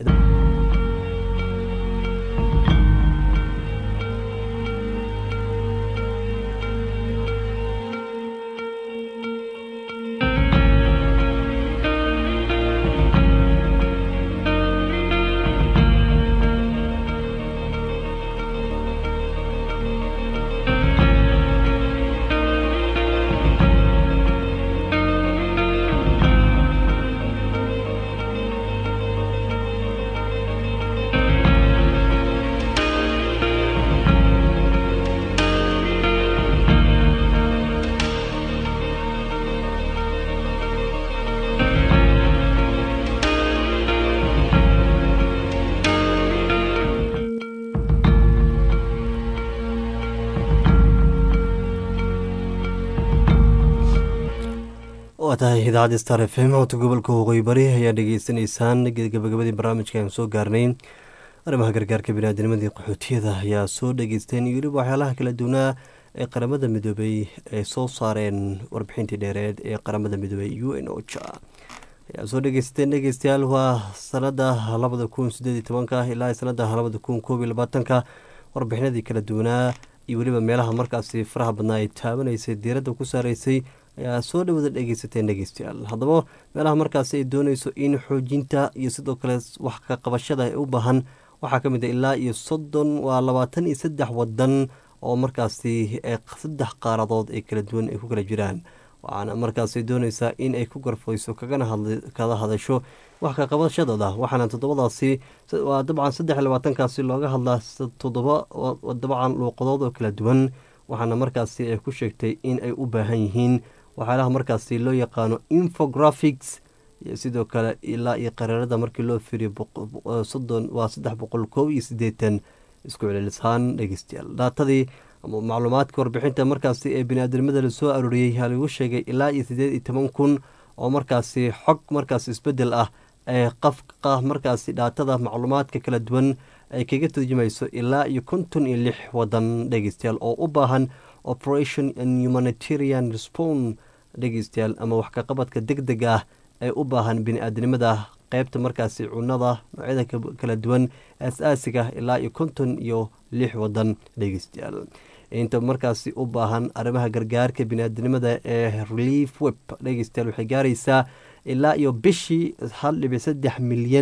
waa tahay idaacadda star f m codka gobolka waqooyi bari ayaa dhegeysaneysaan gabagabadii barnaamijka aan soo gaarnay arrimaha gargaarka biniaadanimadii qaxootiyada ayaa soo dhageysteen iyo weliba waxyaalaha kala duwanaa ee qaramada midoobey ay soo saareen warbixintii dheereed ee qaramada midoobey u n ocha ayaa soo dhegeysateen dhegeystayaal waa sanada labada kun sideed iyo tobanka ilaa sanada labada kun koob iyo labaatanka warbixinadii kala duwanaa iyo weliba meelaha markaasi faraha badnaa ay taabanaysay diiradda ku saareysay ayaa soo dhawada dhegeysateen dhegeystayaal haddaba meelaha markaasi ay dooneyso in xoojinta iyo sidoo kale wax ka qabashada ay u baahan waxaa ka mid a ilaa iyo soddon waa labaatan iyo saddex wadan oo markaasi saddex qaaradood ee kala duwan ay ku kala jiraan waxaana markaasi dooneysaa in ay ku garfayso kagana kada hadasho wax ka qabashadooda waxaana toddobadaasi waa dabcan saddex iyo labaatankaasi looga hadlaa toddoba dabcan luuqadood oo kala duwan waxaana markaasi ay ku sheegtay in ay u baahan yihiin waxyaalaha markaasi loo yaqaano infographics iyo sidoo kale ilaa iyo qaraarada markii loo firiyo soddon waa saddex boqol koob iyo siddeetan isku celilishaan dhegeystayaal daatadii ama macluumaadka warbixinta markaasi ee bini-aadamada lasoo arooriyey yaa lagu sheegay ilaa iyo siddeed iyo toban kun oo markaasi xog markaasi isbeddel ah ee qafqa markaasi dhaatada macluumaadka kala duwan ay kaga turjumayso ilaa iyo konton iyo lix wadan dhegeystayaal oo u baahan operation and humanitarian respon dhegeystayaal ama wax kaqabadka deg deg ah ee u baahan bini-aadnimada qeybta markaasi cunada noocyada kala duwan aas-aasiga ilaa iyo konton iyo lix wadan dhegeystayaal inta markaasi u baahan arrimaha gargaarka bini-aadnimada ee relief web dhegeystayaal waxay gaaraysaa ilaa iyo bishii hal dhibic saddex milyan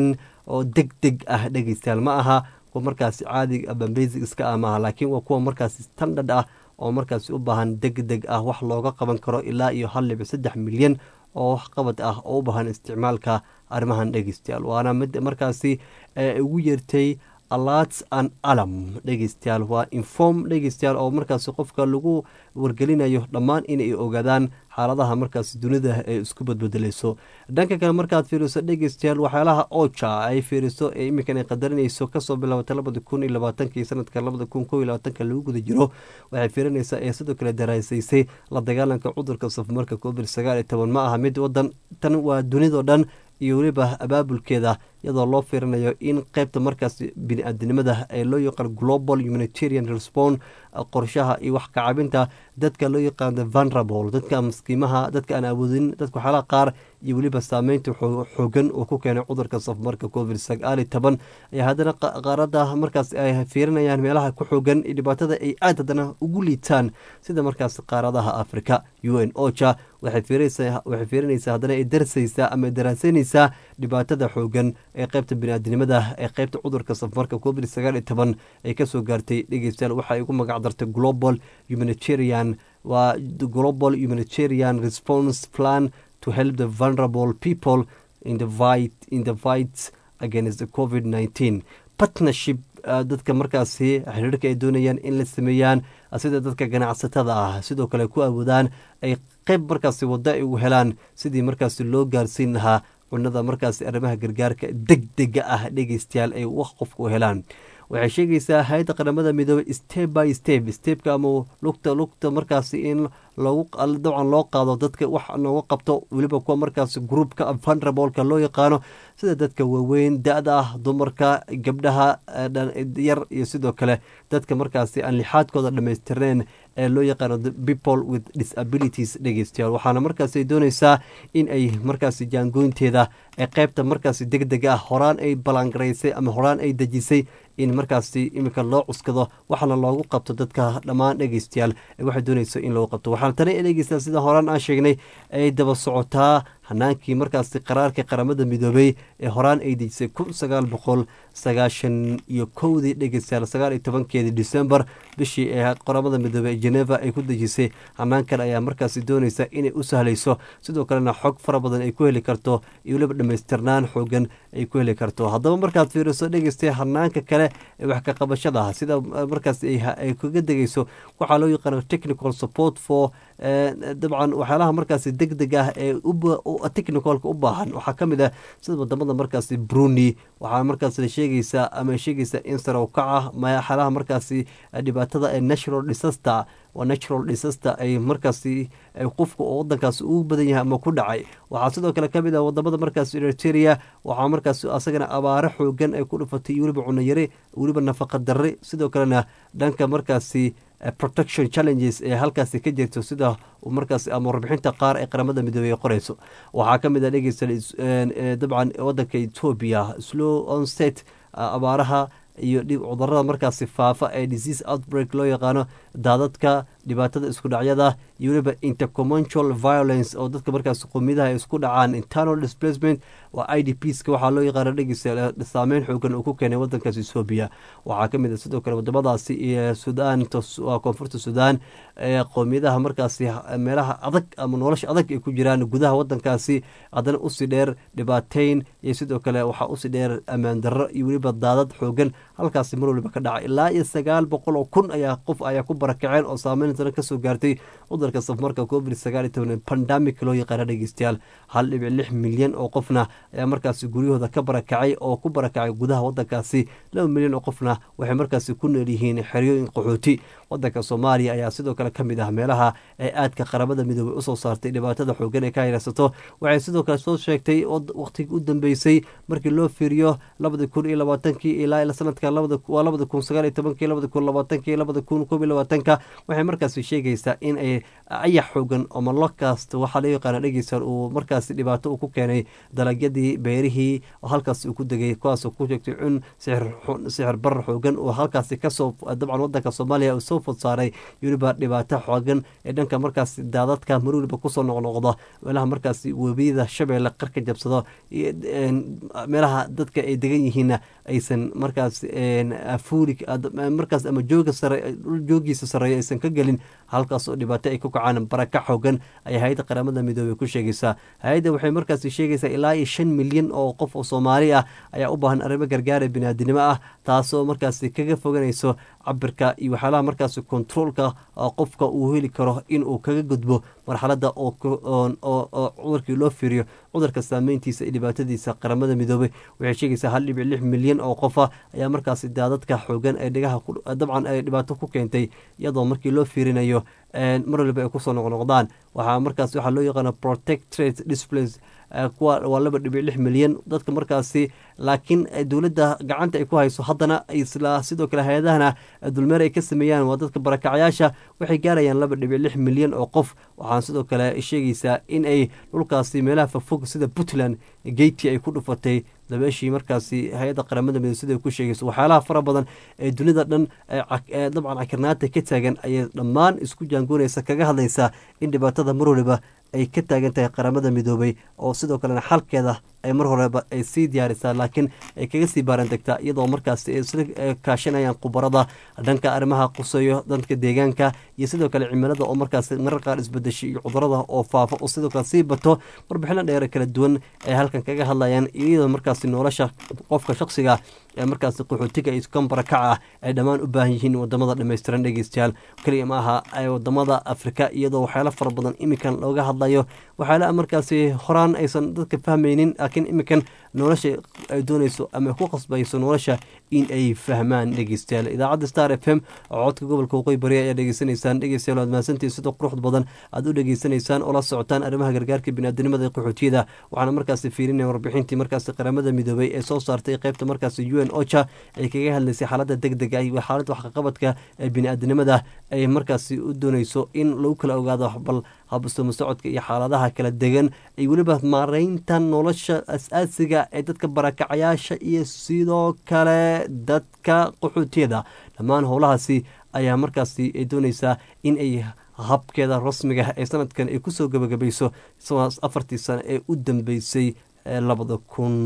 oo deg deg ah dhegeystayaal ma aha kuwa markaasi caadi ama basic iska ah maaha laakiin waa kuwa markaasi standard ah oo markaasi u baahan deg deg ah wax looga qaban karo ilaa iyo hal dhibic saddex milyan oo waxqabad ah oo u baahan isticmaalka arrimahan dhegeystayaal waana mid markaasi ugu yeertay alats an alam dhegeystayaal waa inform dhegeystayaal oo markaasi qofka lagu wargelinayo dhammaan inay ogaadaan xaaladaha markaasi dunida ee isku badbedelayso dhanka kale markaad fiiriso dhegeystayaal waxyaalaha oja ay fiiriso ee iminkan ay qadarinayso kasoo bilaabata labada kun iyo labaatanki sanadka labada kun ko iyo labaatanka lagu guda jiro waxay fiirinaysaa ee sidoo kale daraasaysay la dagaalanka cudurka safmarka covid sagaal iyo toban ma aha mid wadan tan waa dunidao dhan iyo weliba abaabulkeeda iyadoo loo fiirinayo in qeybta markaas bini-aadinimada ee loo yaqaan global humanitarian respond qorshaha iyo wax kacabinta dadka loo yaqaano vulnerable dadka maskiimaha dadka aan awoodin dadka waxyaalaha qaar iyo weliba saameynta xoogan uu ku keenay cudurka safmarka covid sagaal iyo toban ayaa haddana qaarada markaas ay fiirinayaan meelaha ku xoogan iyo dhibaatada ay aad haddana ugu liitaan sida markaas qaaradaha africa u n ocha waxay fiirinaysaa haddana ay darsaysaa ama daraasanaysaa dhibaatada xoogan ee qeybta biniaadinimada ee qeybta cudurka safmarka covid sagaal iyo toban ay kasoo gaartay dhegeystayaal waxay ugu magac dartay global humanitarian waa global humanitarian response plan to help the vulnerable people in the fight in the fight against the covid nineteen partnership dadka markaasi xiriirka ay doonayaan in la sameeyaan sida dadka ganacsatada ah sidoo kale ku awoodaan ay qeyb markaasi waddo ay u helaan sidii markaasi loo gaarsiin lahaa cunada markaasi arrimaha gargaarka deg dega ah dhegeystayaal ay wax qofka u helaan waxay sheegaysaa hay-adda qaramada midoobey step by step stepka ama lugta lugta markaasi in loogu dabcan loo qaado dadka wax looga qabto weliba kuwa markaasi groupka vulnerableka loo yaqaano sida dadka waaweyn da-da ah dumarka gabdhaha yar iyo sidoo kale dadka markaasi aan lixaadkooda dhamaystirneen ee loo yaqaano people with disabilities dhegeystayaal waxaana markaasi dooneysaa in ay markaasi jaangooynteeda ee qeybta markaasi deg dega ah horaan ay ballaangaraysay ama horaan ay dejisay in markaasi iminka loo cuskado waxaana loogu qabto dadka dhammaan dhegeystayaal waxay dooneysa in loogu qabto waxaana tani dhegeystayaal sida horaan aan sheegnay ay daba socotaa hanaankii markaasi qaraarka qaramada midoobey ee horaan ay dejisay kun sagaal boqol sagaashan iyo kowdii dhegeystayaal sagaal iyo tobankeedii december bishii ee qaramada midoobey ee geneva ay ku dejisay hanaankan ayaa markaasi dooneysa inay u sahlayso sidoo kalena xog fara badan ay ku heli karto iyo weliba dhamaystirnaan xoogan ay ku heli karto haddaba markaad fiiriso dhegeystay hanaanka kale ee wax ka qabashada sida markaas ay kaga degeyso waxaa loo yaqaana technical support for dabcan waxyaalaha markaasi deg deg ah ee technicalka u baahan waxaa kamid ah sida wadamada markaasi bruni waxaa markaas la sheegaysaa ama sheegaysaa in sarow kaca waxyaalaha markaasi dhibaatada ee natural disaster waa natural disaster ay markaasi qofka oo wadankaasi ugu badan yahay ama ku dhacay waxaa sidoo kale kamid ah wadamada markaasi eriteria waxaa markaasi asagana abaaro xoogan ay ku dhufatay iyo weliba cunayare weliba nafaqa darre sidoo kalena dhanka markaasi protection challenges ee halkaasi ka jirto sida markaas ama warbixinta qaar ee qaramada midoobey ay qoreyso waxaa kamid ah dhegeysta dabcan wadanka ethoobia slow onset abaaraha iyo cudurada markaasi faafa ee disease outbreak loo yaqaano daadadka dhibaatada isku dhacyada iyo weliba intercommunal violence oo dadka markaas qomiyadaha ay isku dhacaan internal displacement waa i d pska waxaa loo yaqaana dhegeysa saameyn xoogan uu ku keenay wadankaas ethoobiya waxaa kamid a sidoo kale wadamadaasi iyo sudan waa koonfurta sudan ee qoomiyadaha markaasi meelaha adag ama nolosha adag ay ku jiraan gudaha wadankaasi haddana usii dheer dhibaateyn iyo sidoo kale waxaa usii dheer ammaan darro iyo weliba daadad xoogan halkaasi mar waliba ka dhacay ilaa iyo sagaal boqol oo kun ayaa qof ayaa ku barakaceen oo saameyn dana kasoo gaartay cudurka safmarka covid sagaal iyo toban pandamic loo yaqaana dhegeystayaal hal dhibic lix milyan oo qofna ayaa markaasi guryahooda ka barakacay oo ku barakacay gudaha wadankaasi laba milyan oo qofna waxay markaasi ku nool yihiin xeryooyin qaxooti wadanka soomaaliya ayaa sidoo kale kamid ah meelaha ee aadka qaramada midoobey usoo saartay dhibaatada xoogan ee ka hayrasato waxay sidoo kale soo sheegtay waqtigii u dambeysay markii loo fiiriyo labada kun iyo labaatankii ilaa sanadka waa labada kun sagaal iyo tobankii labada kun labaatankii labada kun koob iyo labaatanka waxay markaas markaasi sheegaysaa in ay ayax xoogan ama locust waxaa loo yaqaana dhegeysan uu markaasi dhibaato uu ku keenay dalagyadii beerihii oo halkaasi uu ku degay kuwaasoo ku sheegtay cun sixir barar xoogan oo halkaasi kasoo dabcan wadanka soomaaliya uu soo fod saaray weliba dhibaato xoogan ee dhanka markaasi daadadka mar weliba kusoo noqnoqda meelaha markaasi webiyada shabeelle qarka jabsado meelaha dadka ay degan yihiinna aysan markaas fuuli markaas ama jooga sare joogiisa sareeya aysan ka gelin halkaas oo dhibaato ay ku kacaan baraka xoogan ayaa hay-adda qaramada midoobey ku sheegaysaa hay-adda waxay markaasi sheegaysaa ilaa iyo shan milyan oo qof oo soomaali ah ayaa u baahan arrimo gargaara biniaadinimo ah taasoo markaasi kaga foganayso cabirka iyo waxyaalaha markaasi kontroolka qofka uu heli karo inuu kaga gudbo marxaladda oo cudurkii loo fiiriyo cudurka saameyntiisa iyo dhibaatadiisa qaramada midoobey waxay sheegaysaa hal dhibic lix milyan oo qofa ayaa markaasi daadadka xoogan ee dhigaha dabcan ay dhibaato ku keentay iyadoo markii loo fiirinayo mar waliba ay kusoo noqnoqdaan waxaa markaas waxaa loo yaqaana protectorate displays kuwa waa laba dhibic lix milyan dadka markaasi laakiin dowladda gacanta ay ku hayso haddana isla sidoo kale hay-adahana dulmeer ay ka sameeyaan waa dadka barakacyaasha waxay gaarayaan laba dhibic lix milyan oo qof waxaan sidoo kale sheegaysaa in ay dhulkaasi meelaha fogfog sida puntland geyti ay ku dhufatay dabeeshii markaasi hay-adda qaramada midobe sida ku sheegayso waxyaalaha fara badan ee dunida dhan dabcan cakirnaanta ka taagan ayay dhammaan isku jaangoonaysa kaga hadlaysaa in dhibaatada mar waliba ay ka taagan tahay qaramada midoobey oo sidoo kalena xalkeeda ay mar horeba ay sii diyaarisaa laakiin ay kaga sii baaran degtaa iyadoo markaasi ay isla kaashanayaan khubarada dhanka arrimaha quseeyo danka deegaanka iyo sidoo kale cimilada oo markaasi marar qaar isbedeshay iyo cudurada oo faafa oo sidoo kale sii bato warbixino dheere kala duwan ay halkan kaga hadlayaan iyadoo markaasi nolosha qofka shaksiga ee markaasi qaxootiga iyo kan barakaca ah ay dhammaan u baahan yihiin wadamada dhammaystiran dhegeystayaal keliya ma aha wadamada afrika iyadoo waxyaalo fara badan iminkan looga hadlayo waxyaala markaasi horaan aysan dadka fahmaynin laakiin iminkan nolosha ay doonayso ama ku qasbayso nolosha in ay fahmaan dhegeystayaal idaacadda star f m oo codka gobolka waqooyi bari ayaa dhegeysanaysaan dhegeystayaal waad mahadsantihin sida quruxda badan aad u dhegeysanaysaan oo la socotaan arrimaha gargaarka biniaadinimada ee qaxootiyada waxaana markaasi fiirinaya warbixintii markaasi qaramada midoobey ee soo saartay qeybta markaasi u n ocha ay kaga hadlaysay xaaladda deg dega iyo xaaladda waxqaqabadka ee biniaadinimada ay markaasi u doonayso in lagu kala ogaado bal habsamo socodka iyo xaaladaha kala degan ay weliba maareynta nolosha as-aasiga ee dadka barakacayaasha iyo sidoo kale dadka qaxootiyada dhammaan howlahaasi ayaa markaasi ay doonaysaa in ay habkeeda rasmiga ee sanadkan ay kusoo gabagabayso afartii sano ee u dambeysay labada kun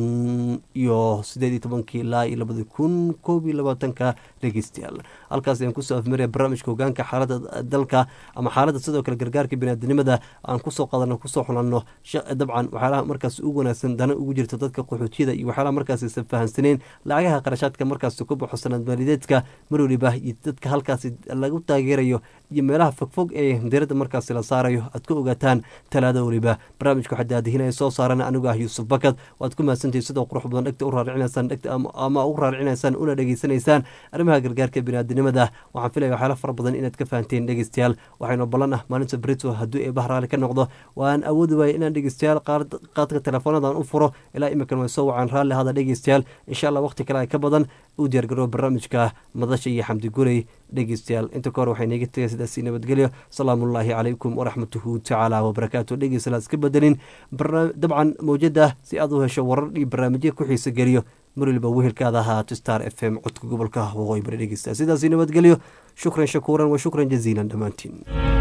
iyo sideed iyo tobankii ilaa iyo labada kun koob iyo labaatanka dhegeystayaal halkaas ayaan kusoo afmaraya barnaamijka hogaanka xaaladda dalka ama xaaladda sidoo kale gargaarka biniaadinimada aan kusoo qadano kusoo xulanno dabcan waxyaalaha markaas ugu wanaagsan dana ugu jirta dadka qaxootiyada iyo waxyaalaha markaas aysan fahansaneen lacagaha qarashaadka markaas ku baxo sanad maalideedka mar waliba iyo dadka halkaasi lagu taageerayo iyo meelaha fogfog ee diradda markaasi la saarayo aad ka ogaataan talaada weliba barnaamijka waxaa daadihinaya soo saaran anigu ah yuusuf bakad waad ku mahadsantihin sidoo qurux badan dhegta u raaricinaysaan dhegta ama u raaricinaysaan una dhegeysanaysaan arrimaha gargaarka biniaadinimada waxaan filaya waxyaala fara badan inaad ka fahanteen dhegeystayaal waxaynu ballan ah maalinta brito hadduu ee bahraali ka noqdo waan awoodi waaya inaan dhegeystayaal qaadka teleefoonadan u furo ilaa iminkan way soo wacaan raalli hada dhegeystayaal insha allah waqti kale ay ka badan u diyaargaroo barnaamijka madasha iyo xamdi gurey dhegeystayaal inta ka hor waxay naga tegay sidaasi nabadgelyo salaamullaahi calaykum waraxmatuhu tacaala wabarakaatu dhegeystayaal iska bedelin dabcan mawjada si aad u hesho warar iyo barnaamijya ku xiisa geliyo mar waliba wehelkaada ahaato star f m codka gobolka waqooyi bari dhegeysta sidaasi nabadgelyo shukran shakuuran wa shukran jaziilan dhammaantiin